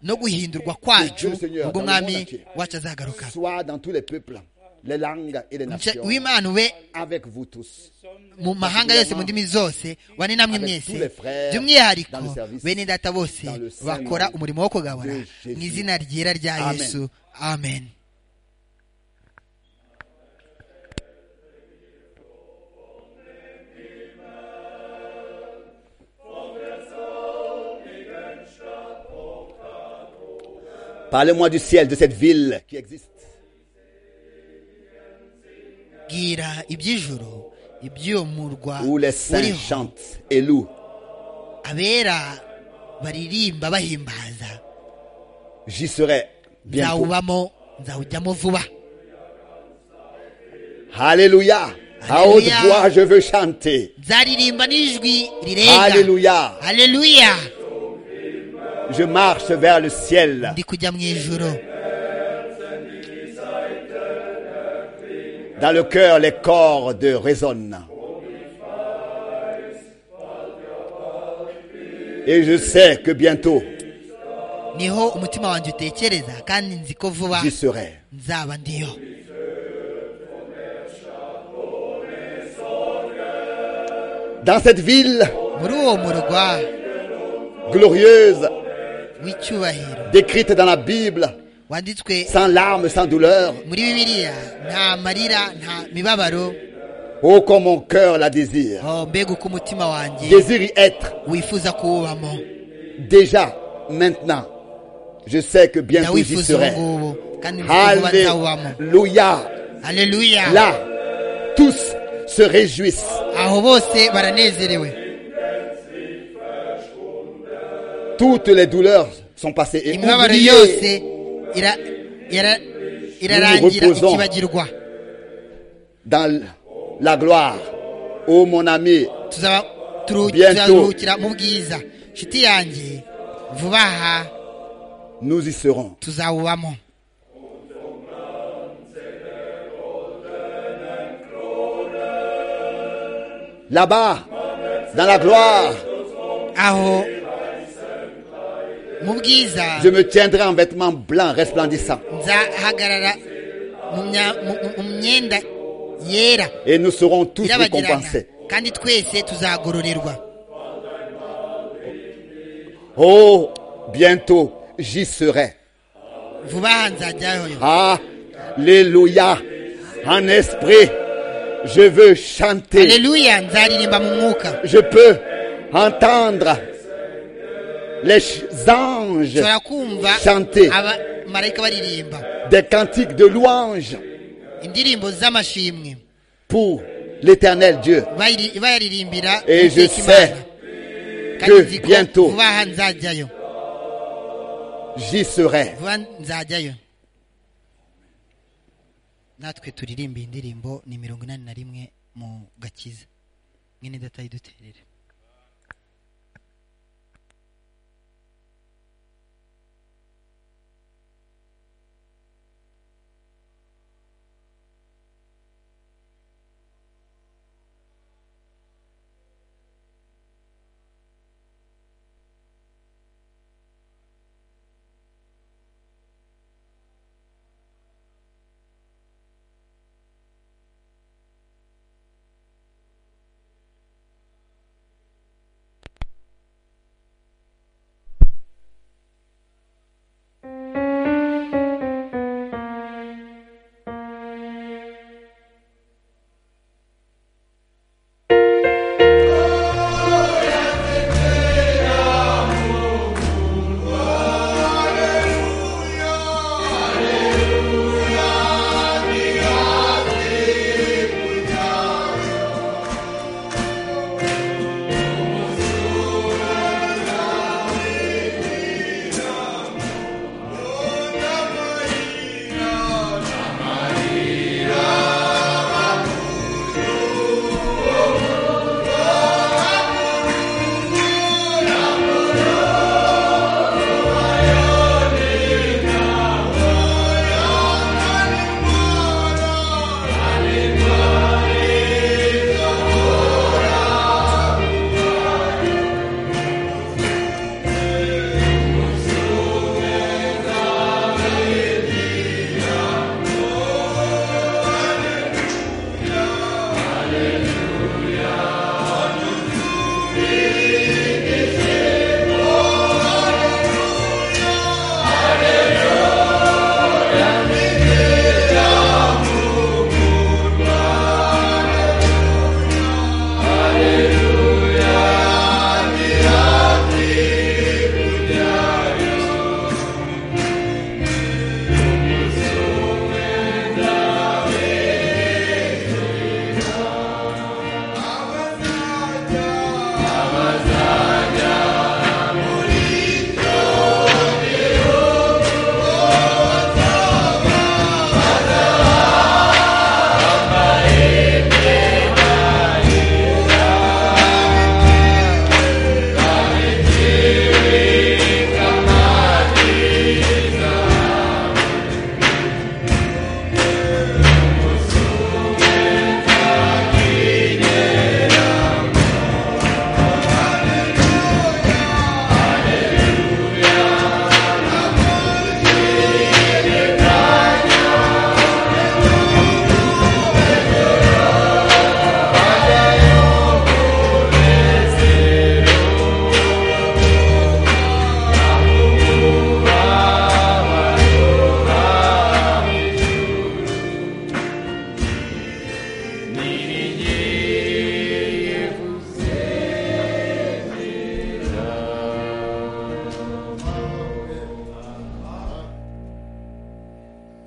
no guhindurwa kwacu ubwo umwami wacu azagaruka Soit dans tous les peuples, les langues et les Umugisha nations, w'imana ube avec vous tous. mu mahanga yose mu ndimi zose wane namwe mwese by'umwihariko bene data bose bakora umurimo wo kugabura mu izina ryera rya yesu amen Parlez-moi du ciel, de cette ville qui existe. bwira iby'ijoro ibyo murwa où les saints uriho chantent et louent. abera baririmba bahimbaza J'y serai bientôt. nzawubamo nzawujyamo vuba Alléluia. À haute Alléluia. voix, je veux chanter. nzaririmba n'ijwi rirenga Alléluia. haleluya Je marche vers le ciel. ndi kujya mu ijoro Dans le cœur, les cordes résonnent. Et je sais que bientôt, niho umutima wanjye utekereza kandi nzi ko vuba j'y serai. nzaba ndiyo Dans cette ville muri uwo murwa glorieuse, w'icyubahiro décrite dans la Bible, wanditswe sans larmes, sans douleur, muri bibiliya nta marira nta mibabaro oh, comme mon cœur la désire. oh, mbega uko umutima wanjye Désire y être wifuza kuwubamo déjà, maintenant. Je sais que bientôt j'y ndawifuza ubu serai. ngubu kandi nzi ko vuba nzawubamo Alléluia. haleluya Là, tous se réjouissent. aho bose baranezerewe Toutes les douleurs sont passées et imibabaro oubliées. yose ira- ira- irarangira Nous nous reposons. ikibagirwa dans la gloire. Oh mon ami, tuzaba turu- Bientôt. tuzaruhukira mu bwiza nshuti yanjye vuba aha nous y serons. tuzawubamo Là-bas, dans la gloire, aho mu bwiza je me tiendrai en vêtements blancs resplendissants. nzahagarara mu mya- mu- mu- mu myenda yera Et nous serons tous irabagirana récompensés. kandi twese tuzagororerwa Oh, bientôt, j'y serai. vuba aha nzajyayo Alléluia. En esprit, je veux chanter. aleluya nzaririmba mu mwuka je peux entendre les ch- anges nshobora kumva chanter abamarayika baririmba des cantiques de louange indirimbo z'amashimwe pour l'éternel Dieu. Bayiri- bayaririmbira Et je iteka sais Imana. que kandi nzi ko bientôt vuba aha nzajyayo j'y serai. vuba nzajyayo natwe turirimbe iyi ndirimbo ni mirongo inani na rimwe mu gakiza mwene data yiduterere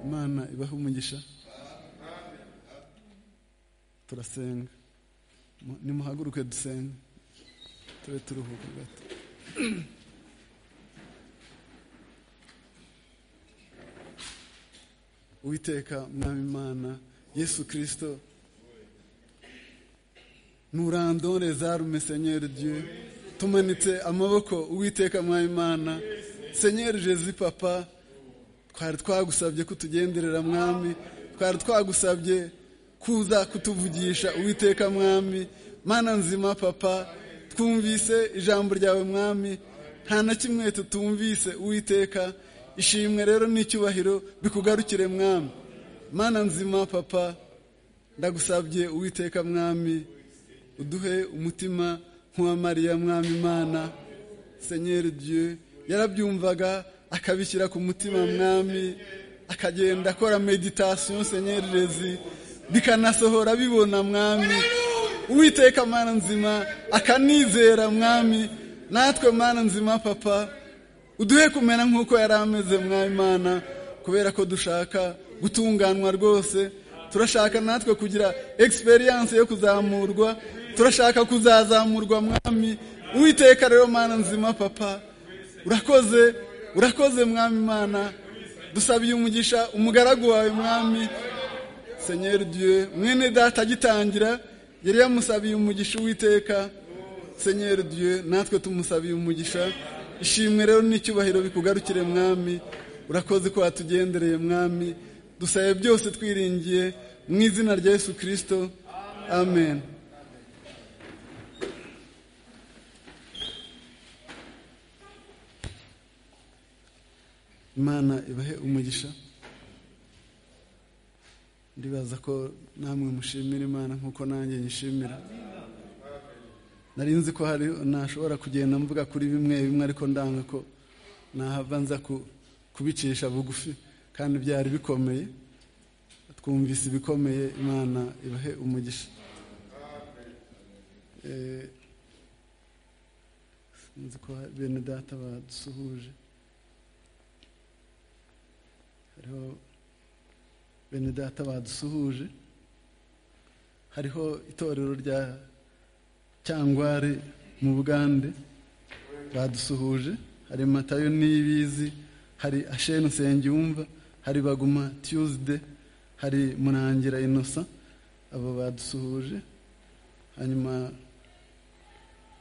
imana ibahe umugisha turasenga Mu- nimuhaguruke dusenge tube turuhuka gato uwiteka mwami imana yesu kirisito nturandore zarume senyeri dieu tumanitse amaboko uwiteka mwami imana senyeri jezi papa twari twagusabye kutugenderera mwami twari twagusabye kuza kutuvugisha uwiteka mwami mana nzima papa twumvise ijambo ryawe mwami nta na kimwe tutumvise uwiteka ishimwe rero n'icyubahiro bikugarukire mwami mana nzima papa ndagusabye uwiteka mwami uduhe umutima nk'uwa mariya mwami imana senyeri dieu yarabyumvaga akabishyira ku mutima mwami akagenda akora meditasiyo senyeri rezi bikanasohora bibona mwami uwiteka mana nzima akanizera mwami natwe mana nzima papa uduhe kumera nk'uko yari ameze mwami imana kubera ko dushaka gutunganwa rwose turashaka natwe kugira egisperiyanse yo kuzamurwa turashaka kuzazamurwa mwami uwiteka rero mana nzima papa urakoze urakoze mwami mana dusabiye umugisha umugaragu wawe mwami senyeri dieu mwene data agitangira yari yamusabiye umugisha uwiteka senyeri dieu natwe tumusabiye umugisha ishimwe rero n'icyubahiro bikugarukire mwami urakoze ko watugendereye mwami dusabe byose twiringiye mu izina rya yesu kirisito amen imana ibahe umugisha ndibaza ko namwe mushimira imana nk'uko nanjye nyishimira nari nzi ko hari nashobora kugenda mvuga kuri bimwe bimwe ariko ndanga ko nahava nza kubicisha bugufi kandi byari bikomeye twumvise ibikomeye imana ibahe umugisha sinzi ko bene data badusuhuje hariho bene data badusuhuje hariho itorero rya cyangwari mu bugande badusuhuje hari matayo n'ibizi hari asheni nsengiyumva hari baguma tiyuzide hari murangira inosa abo badusuhuje hanyuma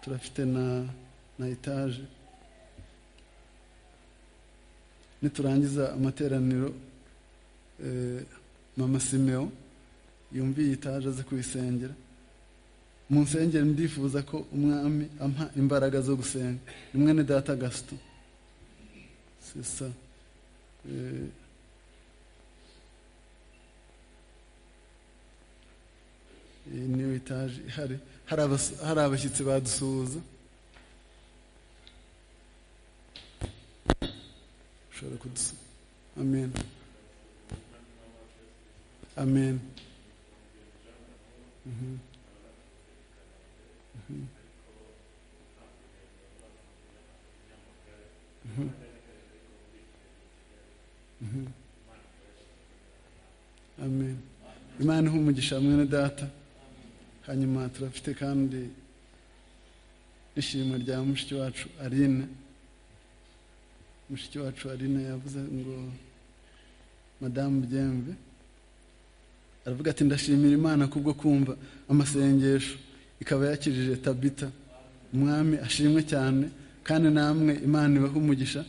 turafite na na etaje niturangiza amateraniro mama simeo yumviye etaje aze kuyisengera mu nsengero ndifuza ko umwami ampa imbaraga zo gusenga ni mwene data gasito sisa iyi niyo etaje ihari hari abashyitsi badusuhuza ushobora kudusuhuza amen amen Mhm. Mhm. Mhm. Mhm. amen imana ihe umugisha mwene data hanyuma turafite kandi ishimwe rya mushiki wacu arine mushiki wacu arine yavuze ngo madamu byembe aravuga ati ndashimira imana kubwo kumva amasengesho ikaba yakirije tabita umwami ashimwe cyane kandi namwe imana ibaha umugisha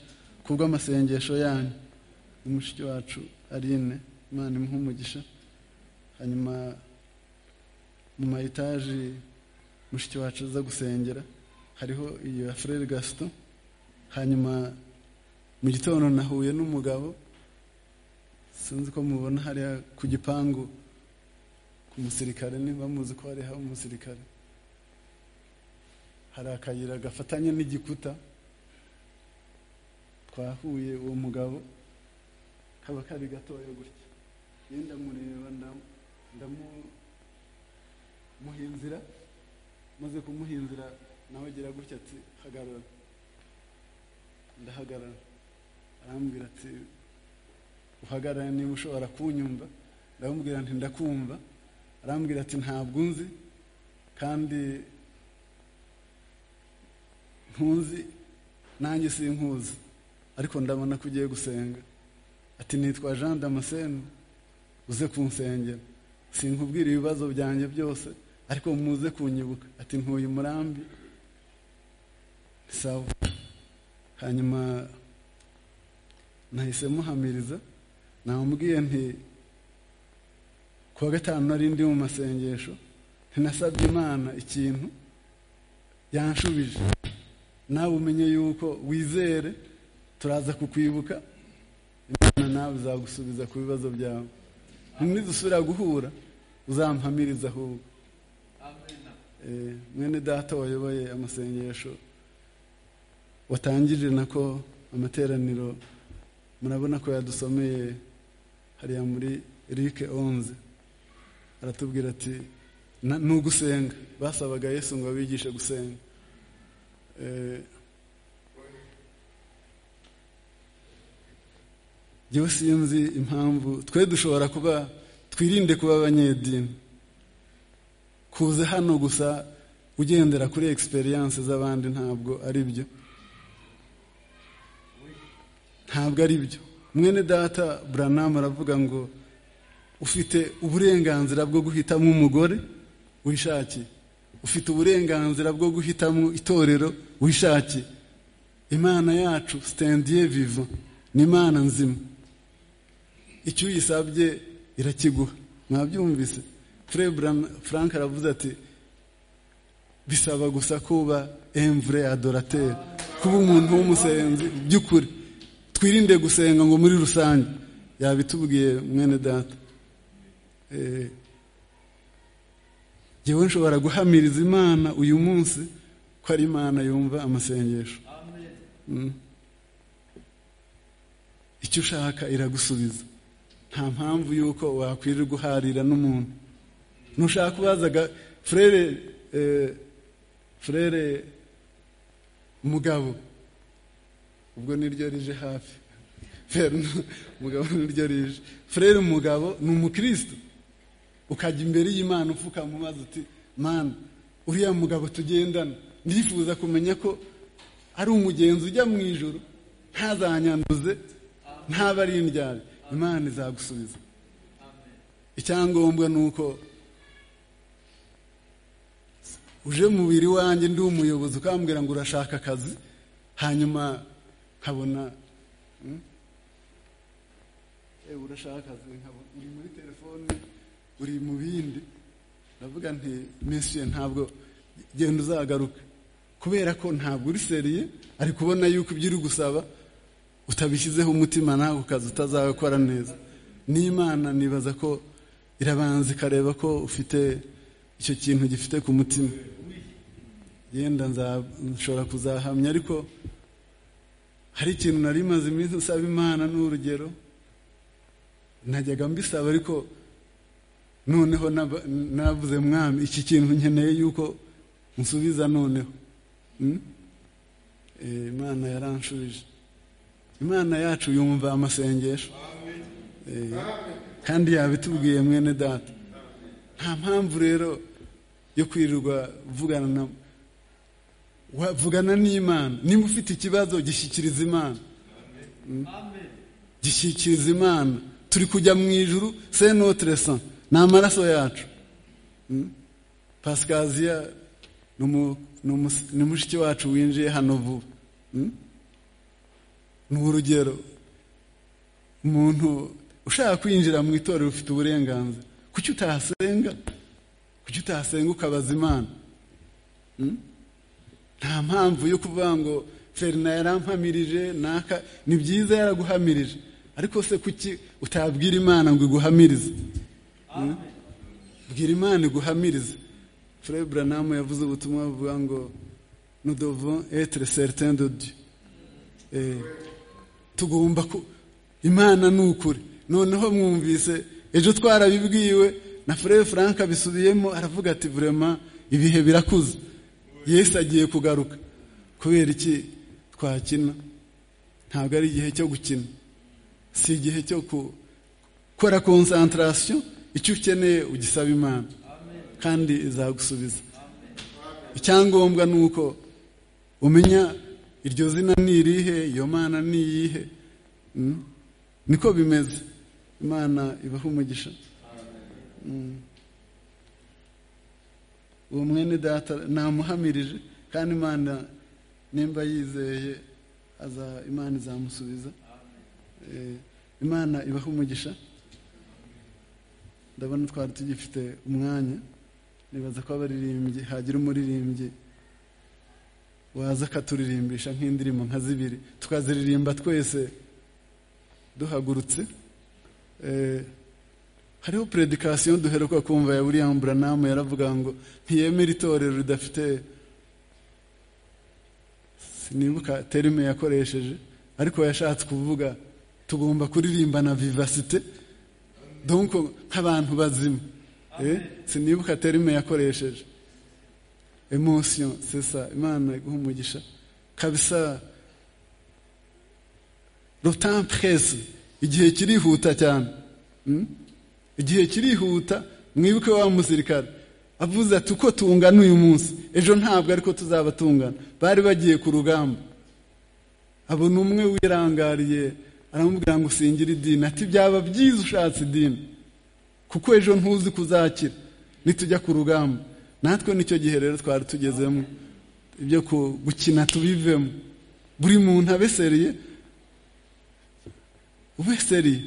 kubwo amasengesho yanyu ni mushiki wacu arine imana imuha umugisha hanyuma mu ma etaje mushiki wacu aza gusengera hariho iyo ya frere gasito hanyuma mu gitondo nahuye n'umugabo sinzi ko mubona hariya ku gipangu umusirikare niba muzi ko hariho umusirikare hari akayira gafatanye n'igikuta twahuye uwo mugabo kaba kari gatoya gutya iyo ndamureba ndamuha inzira maze kumuha inzira nawe agira gutya ati hagarara ndahagarara arambwira ati uhagarara niba ushobora kunyumva ndamubwira nti ndakumva arambwira ati ntabwo unzi kandi ntunzi nanjye sinkuzi ariko ndabona ko ugiye gusenga ati nitwa jean damascene uze kunsengera sinkubwira ibibazo byanjye byose ariko muze kunyibuka ati ntuye umurambi sawa hanyuma nahise muhamiriza namubwiye nti kuwa gatanu nari ndi mu masengesho ntinasabye imana ikintu yanshubije nawe umenye yuko wizere turaza kukwibuka imana nawe izagusubiza ku bibazo byawe ntimwizusubira guhura uzampamiriza ahubwo mwene data wayoboye amasengesho watangije nako amateraniro murabona ko yadusomeye hariya muri rike onze aratubwira ati ni ugusenga basabaga yesu ngo abigishe gusenga njyewe sinzi impamvu twe dushobora kuba twirinde kuba abanyedini kuza hano gusa ugendera kuri egisperiyanse z'abandi ntabwo ari byo ntabwo ari byo mwene data buranamu aravuga ngo ufite uburenganzira bwo guhitamo umugore wishakiye ufite uburenganzira bwo guhitamo itorero wishakiye imana yacu sitendiye viva ni imana nzima icyo uyisabye irakiguha mwabyumvise frank aravuze ati bisaba gusa kuba emvure adorateri kuba umuntu w'umusenzi by'ukuri twirinde gusenga ngo muri rusange yabitubwiye mwene data yewe nshobora guhamiriza imana uyu munsi ko ari imana yumva amasengesho icyo ushaka iragusubiza nta mpamvu y'uko wakwirirwa uharira n'umuntu ntushaka kubazaga furere furere mugabo ubwo niryo rije hafi mugabo niryo rije furere mugabo ni umukristo ukajya imbere y'imana upfukama umaze uti mana uriya mugabo tugendana ndifuza kumenya ko ari umugenzi ujya mu ijoro ntazanyanduze ntabe ari indyari imana izagusubiza icyangombwa ni uko uje mu biri wanjye ndi umuyobozi ukambwira ngo urashaka akazi hanyuma nkabona urashaka akazi uri muri telefoni uri mu bindi ndavuga nti mesiye ntabwo genda uzagaruka kubera ko ntabwo uri seriye ari kubona yuko ibyo uri gusaba utabishyizeho umutima nawe ukaza utazakora neza n'imana nibaza ko irabanza ikareba ko ufite icyo kintu gifite ku mutima yenda nshobora kuzahamya ariko hari ikintu nari maze iminsi usaba imana n'urugero najyaga mbisaba ariko noneho navuze mwami iki kintu nkeneye yuko nsubiza noneho imana yaranshubije imana yacu yumva amasengesho kandi yabitubwiye mwene data nta mpamvu rero yo kwirirwa vugana na vugana n'imana nimba ufite ikibazo gishyikiriza imana gishyikiriza imana turi kujya mu ijuru se notiresa ni amaraso yacu pasikaziya ni mushiki wacu winjiye hano vuba ni urugero umuntu ushaka kwinjira mu itorero ufite uburenganzira kuki utahasenga kuki utahasenga ukabaza imana nta mpamvu yo kuvuga ngo ferina yarampamirije naka ni byiza yaraguhamirije ariko se kuki utabwira imana ngo iguhamirize bwira imana iguhamirize furere buranamu yavuze ubutumwa buvuga ngo nudovo etire seritende dodi tugomba ku imana ni ukuri noneho mwumvise ejo twarabibwiwe na furere frank abisubiyemo aravuga ati vurema ibihe birakuze yesu agiye kugaruka kubera iki twakina ntabwo ari igihe cyo gukina si igihe cyo gukora konsantarasiyo icyo ukeneye ugisaba imana kandi izagusubiza icyangombwa ni uko umenya iryo zina ni irihe iyo mana ni iyihe niko bimeze imana ibaha umugisha uwo mwene data namuhamirije kandi imana nimba yizeye imana izamusubiza imana ibaha umugisha ndabona twari tugifite umwanya nibaza ko abaririmbyi hagira umuririmbyi waza akaturirimbisha nk'indirimbo nka zibiri tukaziririmba twese duhagurutse hariho predikasiyo duheruka kumva ya william buranamu yaravuga ngo ntiyemere itorero ridafite sinibuka terime yakoresheje ariko yashatse kuvuga tugomba kuririmbana vivasite donko nk'abantu bazima sinibuka terime yakoresheje emosiyo sesa imana iguha umugisha kabisa rotampuresi igihe kirihuta cyane igihe kirihuta mwibuke wa musirikare avuze ati uko tungana uyu munsi ejo ntabwo ariko tuzaba tungana bari bagiye ku rugamba abona umwe wirangariye aramubwira ngo usingire idini ati byaba byiza ushatse idini kuko ejo ntuzi kuzakira nitujya ku rugamba natwe nicyo gihe rero twari tugezemo ibyo gukina tubivemo buri muntu abeseriye ubeseriye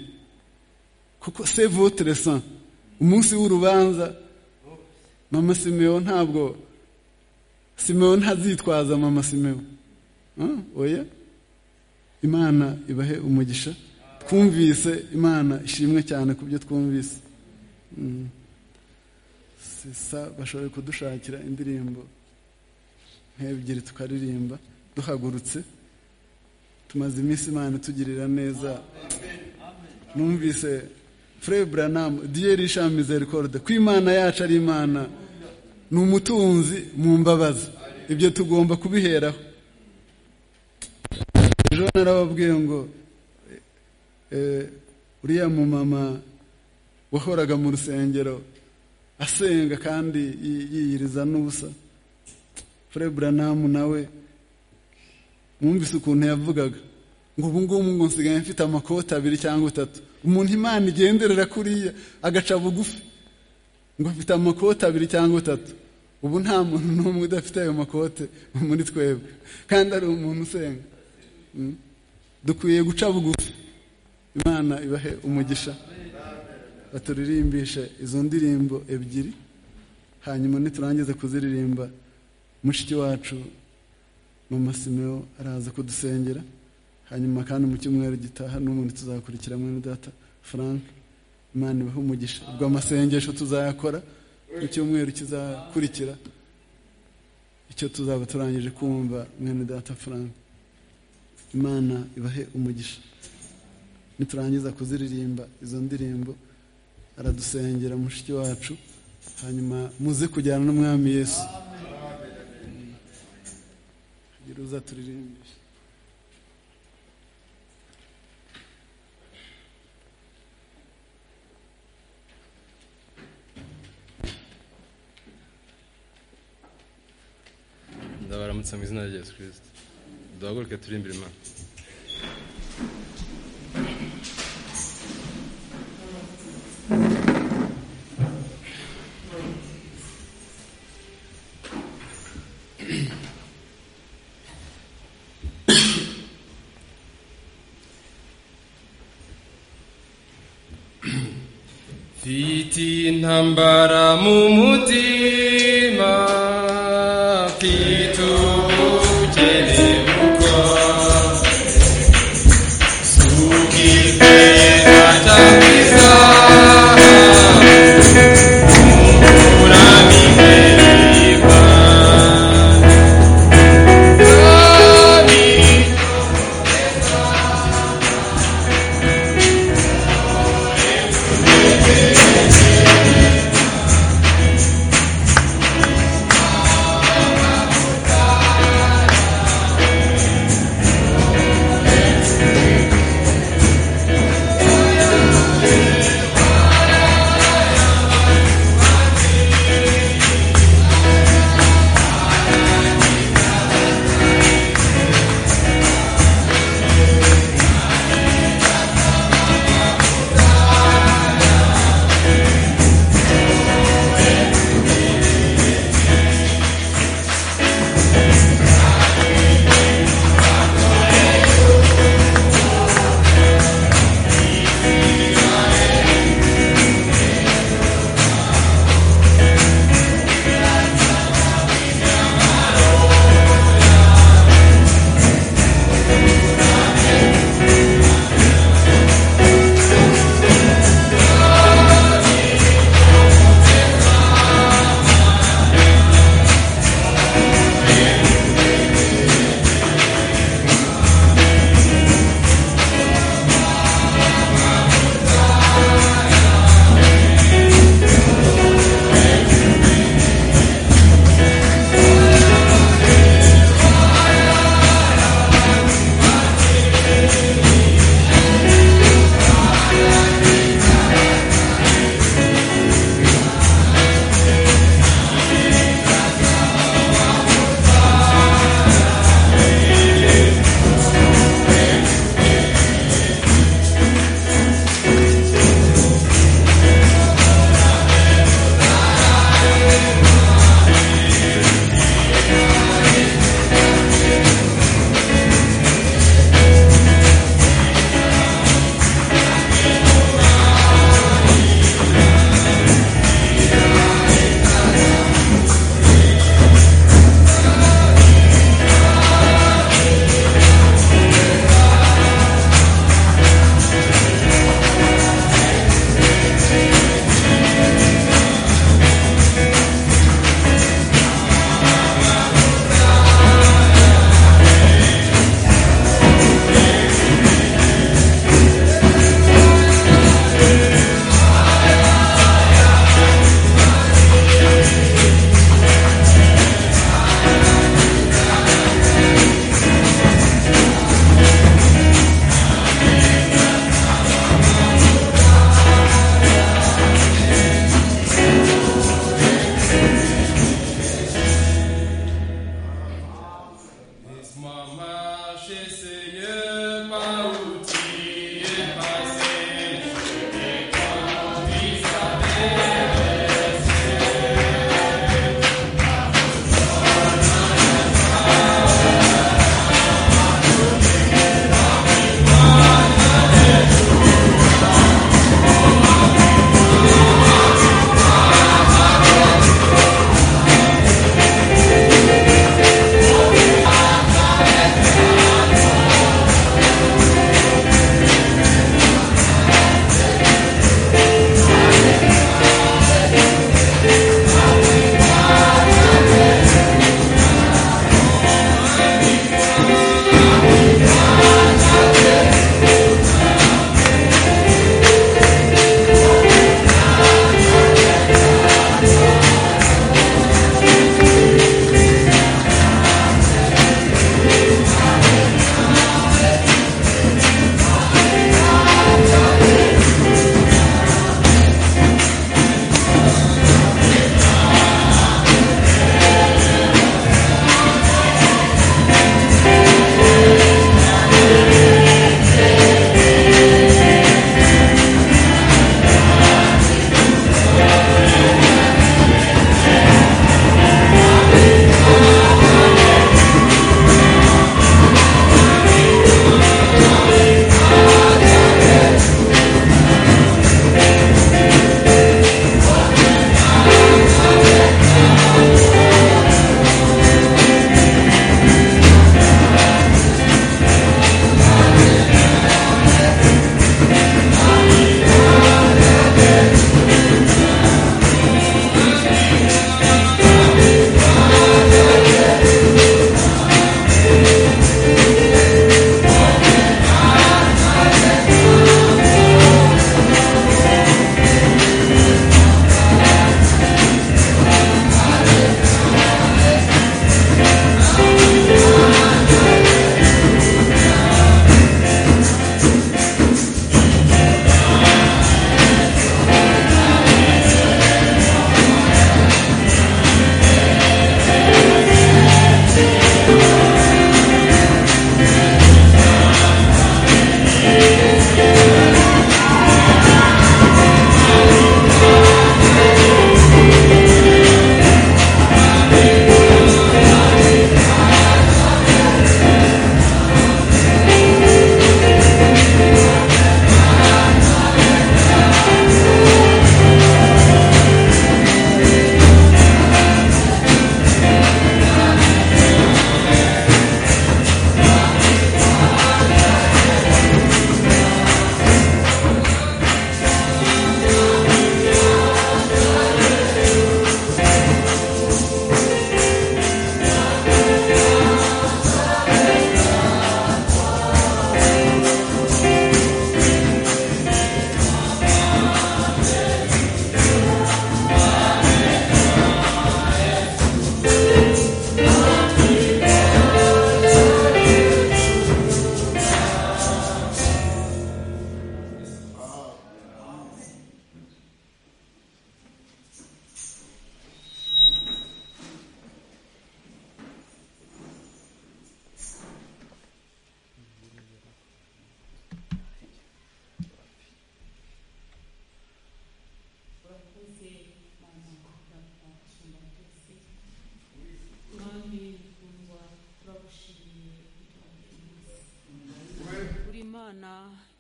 kuko se votere san umunsi w'urubanza mama simewo ntabwo simewo ntazitwaza mama simewo oya imana ibahe umugisha twumvise imana ishimwe cyane ku byo twumvise sisa bashoboye kudushakira indirimbo nk'ebyiri tukaririmba duhagurutse tumaze iminsi imana itugirira neza numvise fure buranamu diye rishamize rekorode ko imana yacu ari imana ni umutunzi mu mbabazi ibyo tugomba kubiheraho ejo narababwiye ngo uriya mumama wahoraga mu rusengero asenga kandi yiyiriza n'ubusa fure buranamu nawe mwumvise ukuntu yavugaga ngo ubu ngubu ngo nsigaye mfite amakoti abiri cyangwa atatu umuntu imana igenderera kuriya agaca bugufi ngo mfite amakoti abiri cyangwa atatu ubu nta muntu n'umwe udafite ayo makote muri twebwe kandi ari umuntu usenga dukwiye guca bugufi imana ibahe umugisha baturirimbishe izo ndirimbo ebyiri hanyuma niturangize kuziririmba mushiki wacu mama simewo araza kudusengera hanyuma kandi mu cyumweru gitaha n'ubundi tuzakurikira mwene data frank imana ibahe umugisha ubwo amasengesho tuzayakora mu cyumweru kizakurikira icyo tuzaba turangije kumva mwene data frank imana ibahe umugisha niturangiza kuziririmba izo ndirimbo aradusengera mushiki wacu hanyuma muze kujyana n'umwami yesu kugira uza turirimbisha ndabaramutse mu izina rya yesu kirisito duhaguruke turi imbere imana mfite intambara mu mutima mfite ubukene bukwa sugizwe atakiza umurami mwereba Amin.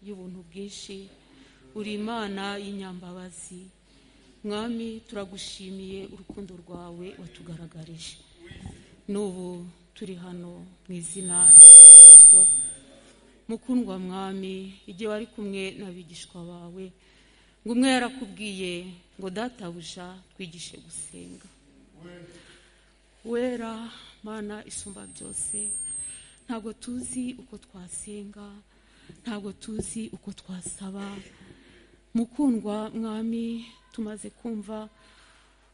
y'ubuntu bwinshi uri imana y'inyambabazi mwami turagushimiye urukundo rwawe watugaragarije n'ubu turi hano mu izina rya kirisito mukundwa mwami igihe wari kumwe n'abigishwa bawe ngo umwe yarakubwiye ngo databuja twigishe gusenga wera mana isumba byose ntabwo tuzi uko twasenga ntabwo tuzi uko twasaba mukundwa mwami tumaze kumva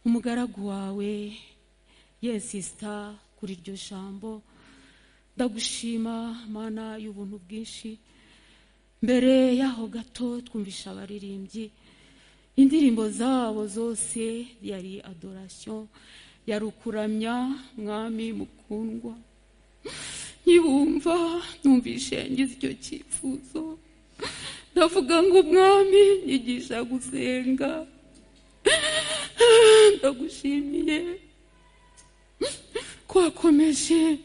umugaragu wawe yesisita kuri iryo jambo ndagushima mana y'ubuntu bwinshi mbere y'aho gato twumvisha abaririmbyi indirimbo zabo zose yari adorasiyo yarukuramya mwami mukundwa nkibumva numvishe ngize icyo cyifuzo ndavuga ngo umwami nyigisha gusenga ndagushimiye kwakomeje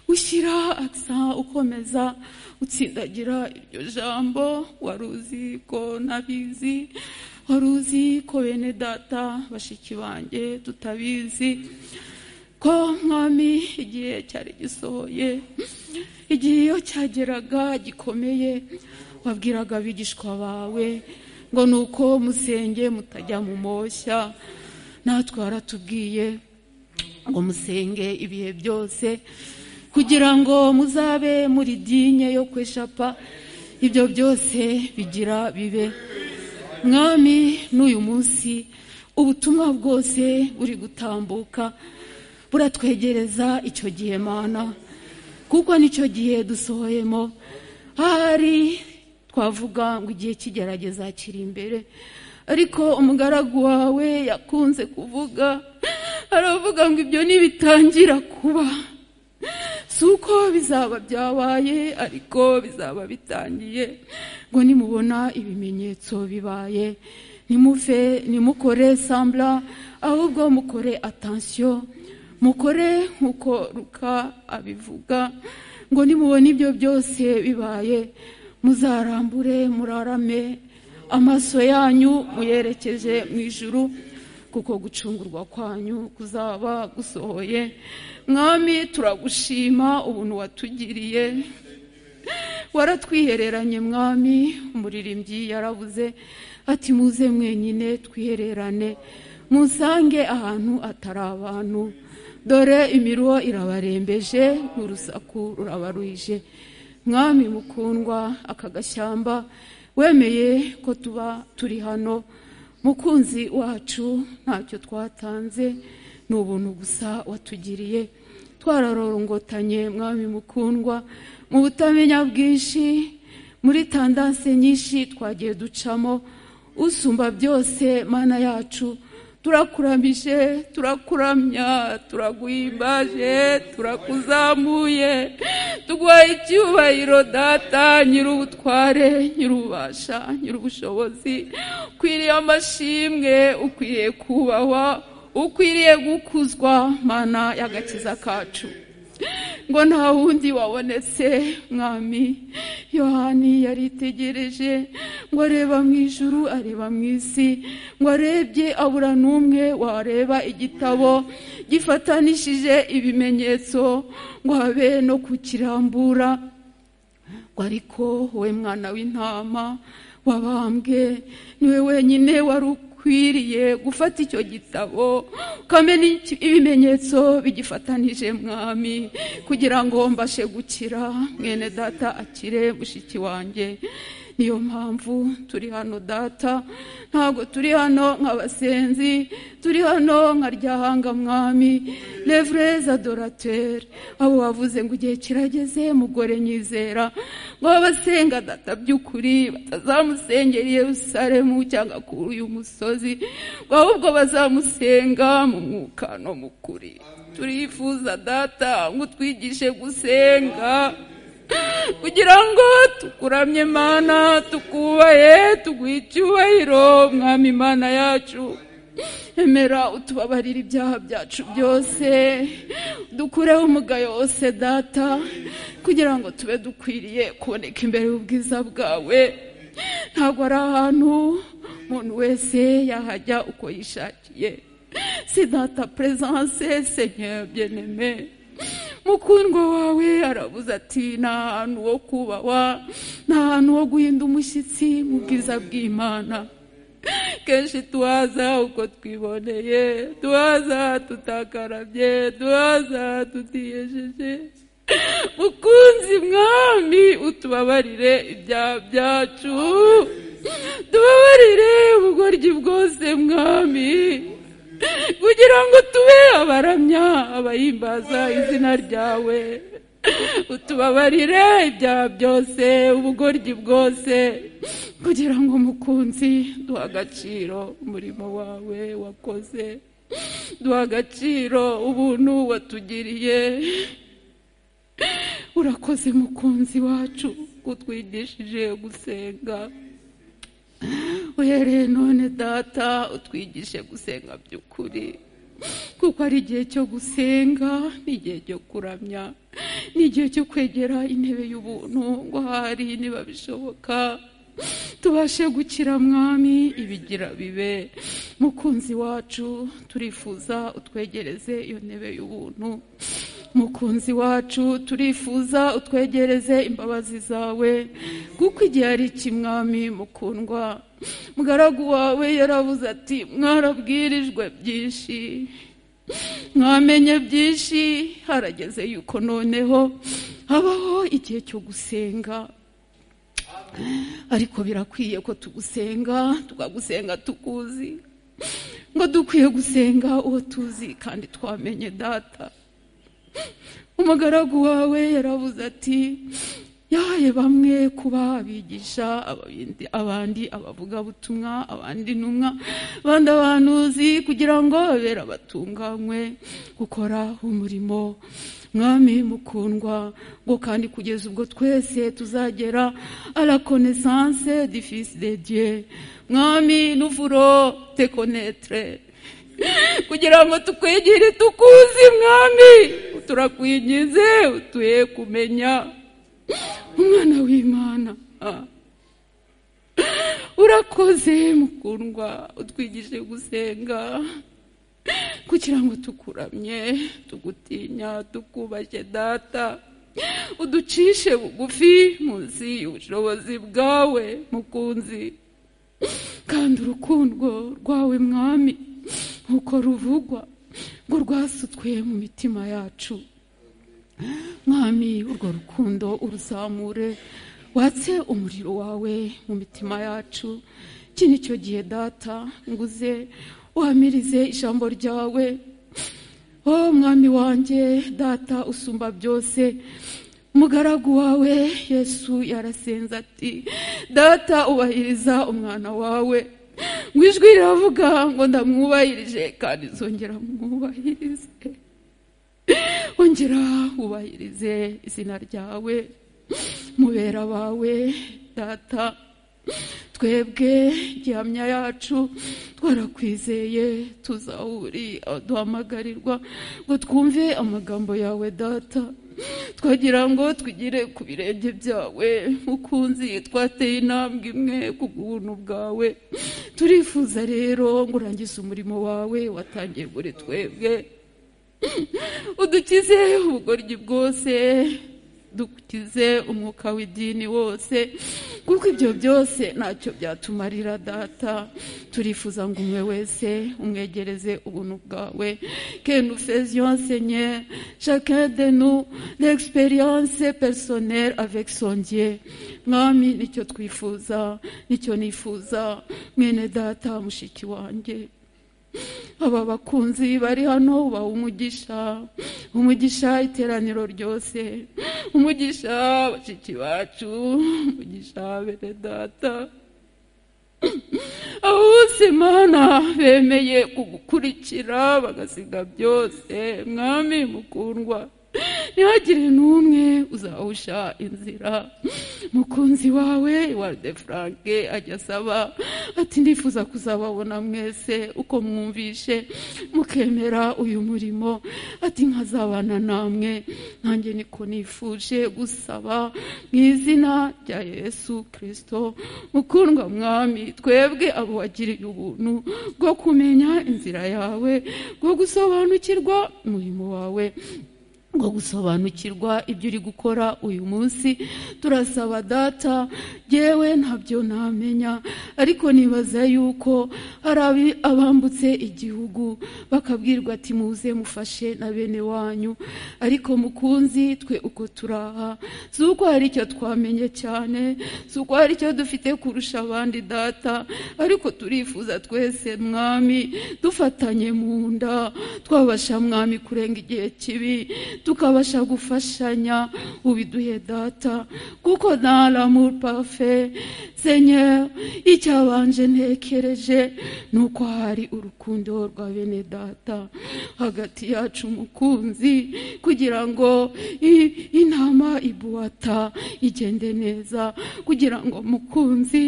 ushyira akisa ukomeza utsindagira iryo jambo wari uzi ko ntabizi wari uzi ko bene data bashiki banjye tutabizi ko mwami igihe cyari gisohoye igihe iyo cyageraga gikomeye wabwiraga abigishwa bawe ngo ni uko musenge mutajya mu moshya natwe waratubwiye ngo musenge ibihe byose kugira ngo muzabe muri dinye yo kweshapa ibyo byose bigira bibe mwami n'uyu munsi ubutumwa bwose buri gutambuka buratwegereza icyo gihe mana kuko nicyo gihe dusohoyemo ahari twavuga ngo igihe kigerageza kiri imbere ariko umugaragu wawe yakunze kuvuga aravuga ngo ibyo nibitangira kuba si uko bizaba byabaye ariko bizaba bitangiye ngo nimubona ibimenyetso bibaye nimuve nimukore sambura ahubwo mukore atansiyo mukore nk'uko ruka abivuga ngo nimubona ibyo byose bibaye muzarambure murarame amaso yanyu muyerekeje mu ijuru kuko gucungurwa kwanyu kuzaba gusohoye mwami turagushima ubuntu watugiriye waratwihereranye mwami umuririmbyi yarabuze ati muze mwenyine twihererane musange ahantu atari abantu dore imiruho irabarembeje n'urusaku rurabaruhije mwami mukundwa aka gashyamba wemeye ko tuba turi hano mukunzi wacu ntacyo twatanze ni ubuntu gusa watugiriye twararorongotanye mwami mukundwa mu butamenya bwinshi muri tandanse nyinshi twagiye ducamo usumba byose mana yacu turakuramije turakuramya turaguhimbaje turakuzamuye tuguha icyubahiro data nyir'ubutware nyir'ububasha nyir'ubushobozi ukwiriye amashimwe ukwiriye kubahwa ukwiriye gukuzwa mana y'agakiza kacu ngo nta wundi wabonetse mwami yohani yaritegereje ngo areba mu ijuru areba mu isi ngo arebye abura n'umwe wareba igitabo gifatanishije ibimenyetso ngo habe no kukirambura ngo ariko wowe mwana w'intama wabambwe niwe wenyine wari ukwiriye gufata icyo gitabo ukamenya ibimenyetso bigifatanije mwami kugira ngo mbashe gukira mwene data akire mushiki wanjye niyo mpamvu turi hano data ntabwo turi hano nk'abasenzi turi hano nka ryahanga mwami revereza dorateri abo bavuze ngo igihe kirageze mugore nyizera ngo abasenga data by'ukuri batazamusengera i Yerusalemu cyangwa kuri uyu musozi ngo ahubwo bazamusenga mu mwuka no mu kuri turifuza data ngo utwigishe gusenga kugira ngo tukuramye mana tukubahe tuguhe icyubahiro mwami imana yacu emera utubabarire ibyaha byacu byose dukureho umugayo wose data kugira ngo tube dukwiriye kuboneka imbere y'ubwiza bwawe ntabwo ari ahantu umuntu wese yahajya uko yishakiye si data peresanse senyera byeneme mukundwa wawe arabuze ati nta hantu ho kubahwa nta hantu ho guhinda umushyitsi mu bwiza bw'imana kenshi tuhaza uko twiboneye tuhaza tutakarabye tuhaza tutiyesheje mukunzi mwami utubabarire ibyaha byacu tubabarire ubugoryi bwose mwami kugira ngo tube abaramya abahimbaza izina ryawe utubabarire ibyaha byose ubugoryi bwose kugira ngo umukunzi duha agaciro umurimo wawe wakoze duha agaciro ubuntu watugiriye urakoze mukunzi wacu kutwigishije gusenga uhereye none data utwigishe gusenga by'ukuri kuko ari igihe cyo gusenga n'igihe cyo kuramya n'igihe cyo kwegera intebe y'ubuntu ngo ahari niba bishoboka tubashe gukira mwami ibigira bibe mukunzi wacu turifuza utwegereze iyo ntebe y'ubuntu mukunzi wacu turifuza utwegereze imbabazi zawe kuko igihe ari ikimwami mukundwa mugaragu wawe yarabuze ati mwarabwirijwe byinshi mwamenye byinshi harageze yuko noneho habaho igihe cyo gusenga ariko birakwiye ko tugusenga tukagusenga tukuzi ngo dukwiye gusenga uwo tuzi kandi twamenye data umugaragu wawe yarabuze ati yahaye bamwe kuba abigisha abandi abavugabutumwa abandi ntumwa abandi abantuzi kugira ngo babere abatunganywe gukora umurimo mwami mukundwa ngo kandi kugeza ubwo twese tuzagera arakonesanse difisi de dieu mwami nuvuro tekonetre kugira ngo tukwigire tukuzi mwami turakwigize utuye kumenya umwana w'imana urakoze mukundwa utwigishe gusenga kugira ngo tukuramye tugutinya tukubashye data uducishe bugufi munsi y'ubushobozi bwawe mukunzi kandi urukundo rwawe mwami nkuko ruvugwa ngo rwasutwe mu mitima yacu mwami urwo rukundo uruzamure watse umuriro wawe mu mitima yacu iki ni cyo gihe data nguze wamirize ijambo ryawe o mwami wanjye data usumba byose umugaragu wawe yesu yarasenze ati data ubahiriza umwana wawe ngo ijwi riravuga ngo ndamwubahirije kandi nzongera mwubahirize ongera wubahirize izina ryawe mubera bawe data twebwe gihamya yacu twarakwizeye tuzawuri duhamagarirwa ngo twumve amagambo yawe data twagira ngo twigire ku birenge byawe mukunzi twateye intambwe imwe ku buntu bwawe turifuza rero ngo urangize umurimo wawe watangiye muri twebwe udukize ubugoryi bwose dukize umwuka w'idini wose kuko ibyo byose ntacyo byatumarira data turifuza ngo umwe wese umwegereze ubuntu bwawe kenu feziyansenye shakadenu n'egisperiyanse perisoneri avekisongiye mwami nicyo twifuza nicyo nifuza mwene data mushiki wanjye aba bakunzi bari hano baha umugisha umugisha iteraniro ryose umugisha bashiki bacu umugisha bene data abo bose mana bemeye kugukurikira bagasiga byose mwami mukundwa ntihagire n'umwe uzawusha inzira mukunzi wawe walde furanke ajya asaba ati ndifuza kuzababona mwese uko mwumvishe mukemera uyu murimo ati nkazabana namwe nanjye niko nifuje gusaba mu izina rya yesu kirisito mukundwa mwami twebwe abo wagiriye ubuntu bwo kumenya inzira yawe bwo gusobanukirwa umurimo wawe ngo gusobanukirwa ibyo uri gukora uyu munsi turasaba data yewe ntabyo namenya ariko nibaza yuko hari abi- abambutse igihugu bakabwirwa ati muze mufashe na bene wanyu ariko mukunzi twe uko turaha si uko hari icyo twamenye cyane si uko hari icyo dufite kurusha abandi data ariko turifuza twese mwami dufatanye mu nda twabasha mwami kurenga igihe kibi tukabasha gufashanya ubiduhe data kuko nta l'amour parfait seigneur icyabanje ntekereje ni uko hari urukundo rwa bene data hagati yacu umukunzi kugira ngo i- intama ibuwata igende neza kugira ngo mukunzi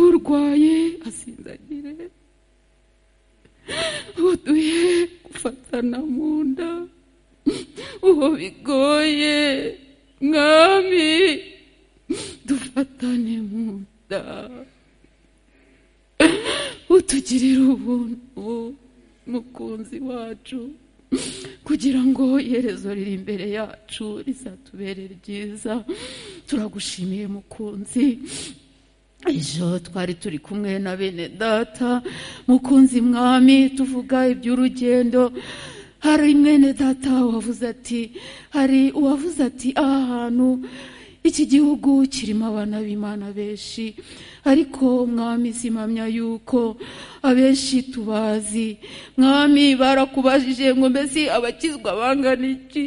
urwaye asinzagire uduhe gufatana mu nda uwo bigoye mwami dufatane mu nda utugirire ubuntu mukunzi wacu kugira ngo iherezo riri imbere yacu rizatubere ryiza turagushimiye mukunzi ejo twari turi kumwe na bene data mukunzi mwami tuvuga iby'urugendo hari mwene data wavuze ati hari uwavuze ati aha hantu iki gihugu kirimo abana b'imana benshi ariko mwami simamya yuko abenshi tubazi mwami barakubajije ngo mbese abakizwa bangana iki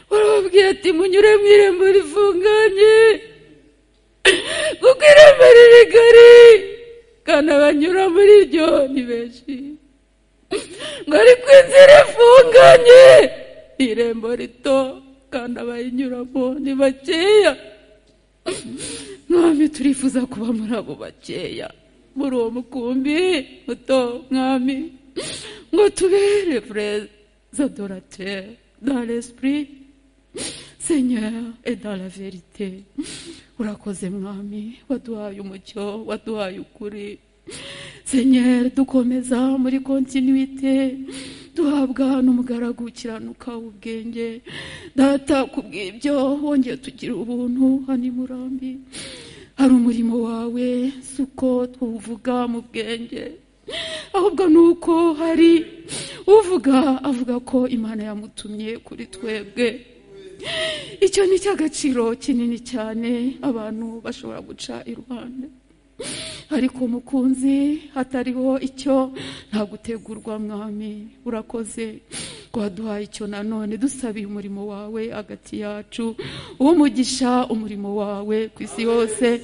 barababwira ati munyure mu irembo rifunganye kuko irembo rigari kandi abanyura muri ryo ni benshi ngo ariko inzira ifunganye ni irembo rito kandi abayinyuramo ni bakeya mwami turifuza kuba muri abo bakeya muri uwo mukumbi muto mwami ngo tubere perezida doratere dans l'esprit seigneur et dans la vérité urakoze mwami waduhaye umucyo waduhaye ukuri seigneur dukomeza muri kontinuité duhabwa n'umugaragu ukiranuka w'ubwenge data kubw'ibyo wongeye tugira ubuntu hano i murambi hari umurimo wawe si uko tuwuvuga mu bwenge ahubwo ni uko hari uvuga avuga ko imana yamutumye kuri twebwe icyo ni icy'agaciro kinini cyane abantu bashobora guca iruhande ariko mukunzi hatariho icyo nta gutegurwa mwami urakoze ko waduhaye icyo nanone dusabiye umurimo wawe hagati yacu umugisha umurimo wawe ku isi hose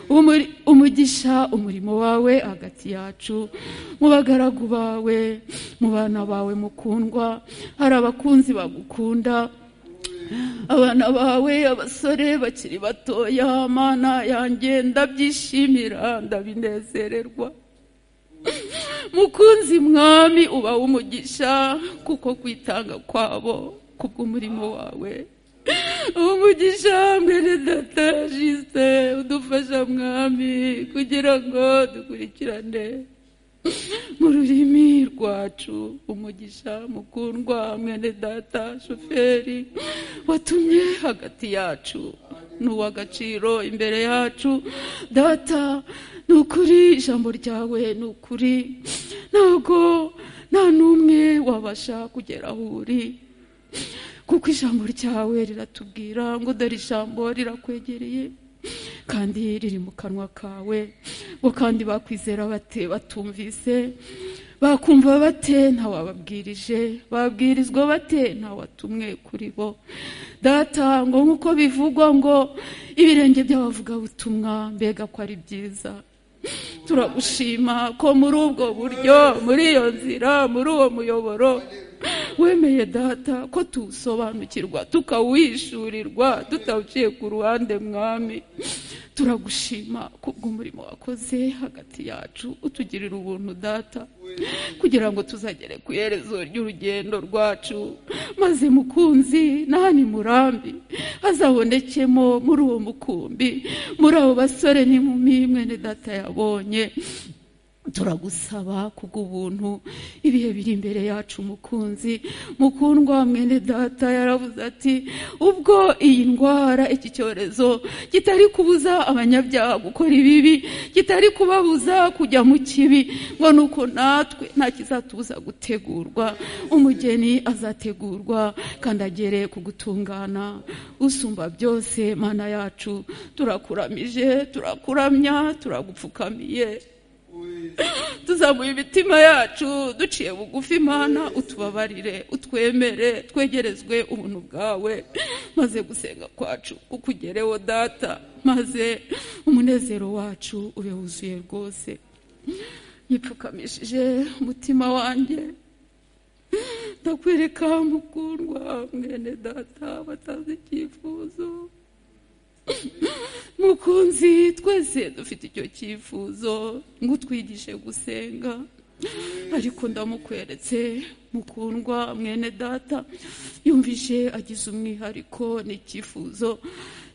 umuri- umugisha umurimo wawe hagati yacu mu bagaragu bawe mu bana bawe mukundwa hari abakunzi bagukunda abana bawe abasore bakiri batoya mana yanjye ndabyishimira ndabinezererwa mukunzi mwami uba umugisha kuko kwitanga kwabo kubw'umurimo wawe umugisha mwene data jisite udufasha mwami kugira ngo dukurikirane mu rurimi rwacu umugisha mukundwa mwene data shoferi watumye hagati yacu ni uw'agaciro imbere yacu data ni ukuri ijambo ryawe ni ukuri ntabwo nta n'umwe wabasha kugera aho uri kuko ijambo ryawe riratubwira ngo dore ijambo rirakwegereye kandi riri mu kanwa kawe ngo kandi bakwizera bate batumvise bakumva bate ntawababwirije babwirizwa bate ntawatumwe kuri bo data ngo nk'uko bivugwa ngo ibirenge by'abavugabutumwa mbega ko ari byiza turagushima ko muri ubwo buryo muri iyo nzira muri uwo muyoboro wemeye data ko tuwusobanukirwa tukawishyurirwa tutawuciye ku ruhande mwami turagushima kubw'umurimo wakoze hagati yacu utugirira ubuntu data kugira ngo tuzagere ku iherezo ry'urugendo rwacu maze mukunzi n'ahani murambi hazabonekemo muri uwo mukumbi muri abo basore n'inkumi mwene data yabonye turagusaba kubw'ubuntu ibihe biri imbere yacu mukunzi mukundwa mwene data yaravuze ati ubwo iyi ndwara iki cyorezo kitari kubuza abanyabyaha gukora ibibi kitari kubabuza kujya mu kibi ngo ni uko natwe nta kizatubuza gutegurwa umugeni azategurwa kandi agere ku gutungana usumba byose mana yacu turakuramije turakuramya turagupfukamiye tuzamuye imitima yacu duciye bugufi imana utubabarire utwemere twegerezwe ubuntu bwawe maze gusenga kwacu kukugereho data maze umunezero wacu ube wuzuye rwose yipfukamishije umutima wanjye ndakwereka mukundwa mwene data batazi icyifuzo mukunzi twese dufite icyo cyifuzo ngo utwigishe gusenga ariko ndamukweretse mukundwa mwene data yumvishe agize umwihariko n'icyifuzo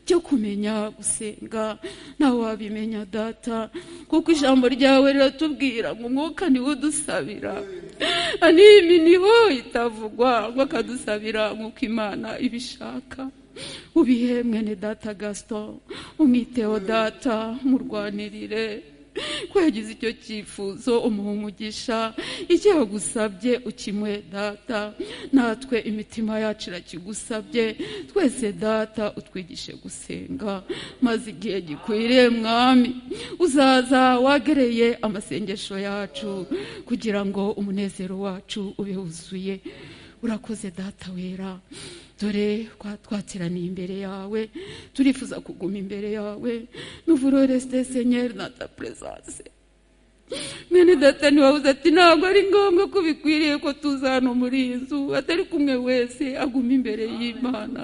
cyo kumenya gusenga nawe wabimenya data kuko ijambo ryawe riratubwira ngo umwuka niwo udusabira animi niho itavugwa ngo akadusabira nk'uko imana ibishaka ubihe mwene data gasito umwiteho data murwanirire ko yagize icyo cyifuzo umugisha icyo yagusabye ukimwe data natwe imitima yacu irakigusabye twese data utwigishe gusenga maze igihe gikwiriye mwami uzaza wagereye amasengesho yacu kugira ngo umunezero wacu ube wuzuye urakoze data wera dore twateraniye imbere yawe turifuza kuguma imbere yawe nuvuro resite senyeri na ta perezanse mwene data ntiwabuze ati ntabwo ari ngombwa ko bikwiriye ko tuza hano muri iyi nzu atari kumwe wese aguma imbere y'imana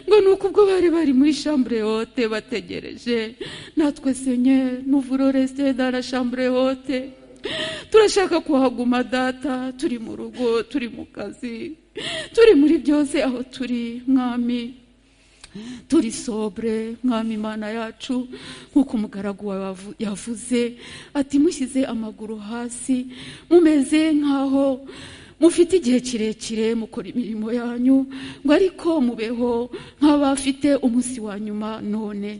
ngo ni uko ubwo bari bari muri shambure hote bategereje natwe senyeri nuvuro resite dana shambure hote turashaka kuhaguma data turi mu rugo turi mu kazi turi muri byose aho turi mwami turi sobre mwami imana yacu nk'uko umugaragu wawe yavuze ati mushyize amaguru hasi mumeze nk'aho mufite igihe kirekire mukora imirimo yanyu ngo ariko mubeho nk'abafite umunsi wa nyuma none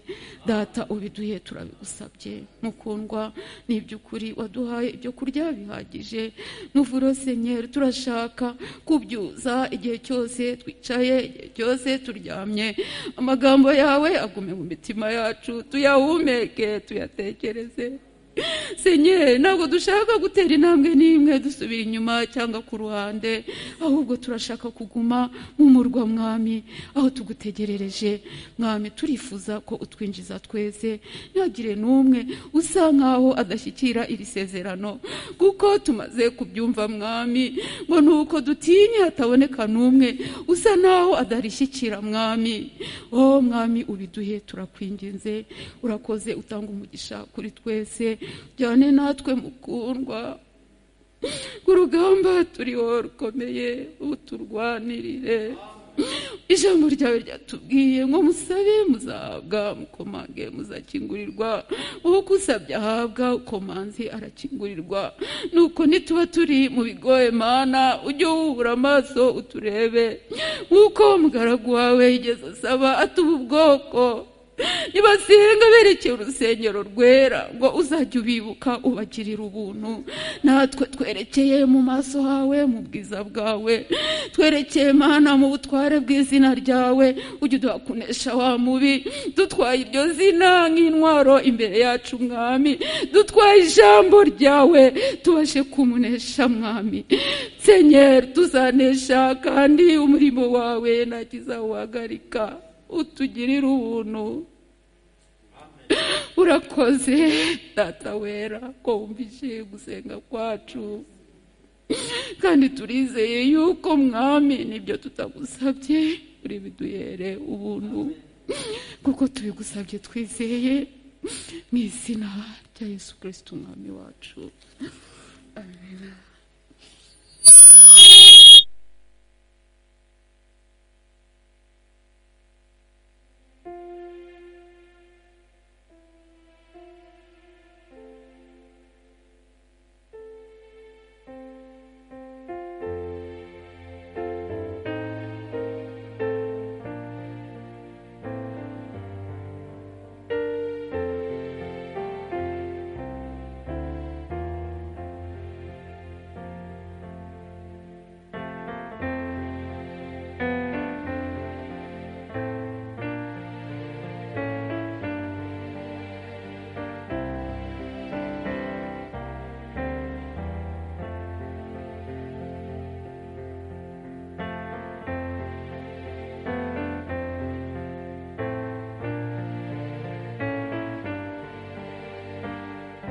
data ubiduhe turabigusabye mukundwa ni iby'ukuri waduhaye ibyo kurya bihagije nuvuro senyeri turashaka kubyuza igihe cyose twicaye igihe cyose turyamye amagambo yawe agume mu mitima yacu tuyahumeke tuyatekereze senyeri ntabwo dushaka gutera intambwe n'imwe dusubira inyuma cyangwa ku ruhande ahubwo turashaka kuguma mu murwa mwami aho tugutegerereje mwami turifuza ko utwinjiza twese ntihagire n'umwe usa nk'aho adashyikira iri sezerano kuko tumaze kubyumva mwami ngo ni uko dutinye hataboneka n'umwe usa n'aho adarishyikira mwami oh mwami ubiduhe turakwinginze urakoze utanga umugisha kuri twese jyane natwe mukundwa urugamba turiho rukomeye uturwanirire ijambo ryawe ryatubwiye ngo musabe muzahabwa mukomange muzakingurirwa uko usabye ahabwa ukomanzi arakingurirwa nuko nituba turi mu bigoye mana ujye wubura amaso uturebe nk'uko umugaragu wawe yigeze asaba atuba ubwoko nibasenga berekeye urusengero rwera ngo uzajye ubibuka ubagirira ubuntu natwe twerekeye mu maso hawe mu bwiza bwawe twerekeye mana mu butware bw'izina ryawe ujye uduha kunesha wa mubi dutwaye iryo zina nk'intwaro imbere yacu mwami dutwaye ijambo ryawe tubashe kumunesha mwami senyeri tuzanesha kandi umurimo wawe ntakizawuhagarika utugirira ubuntu urakoze data wera ko wumvise gusenga kwacu kandi turizeye yuko mwami nibyo tutagusabye uri biduhere ubuntu kuko tubigusabye twizeye mu izina rya yesu kirisiti umwami wacu amen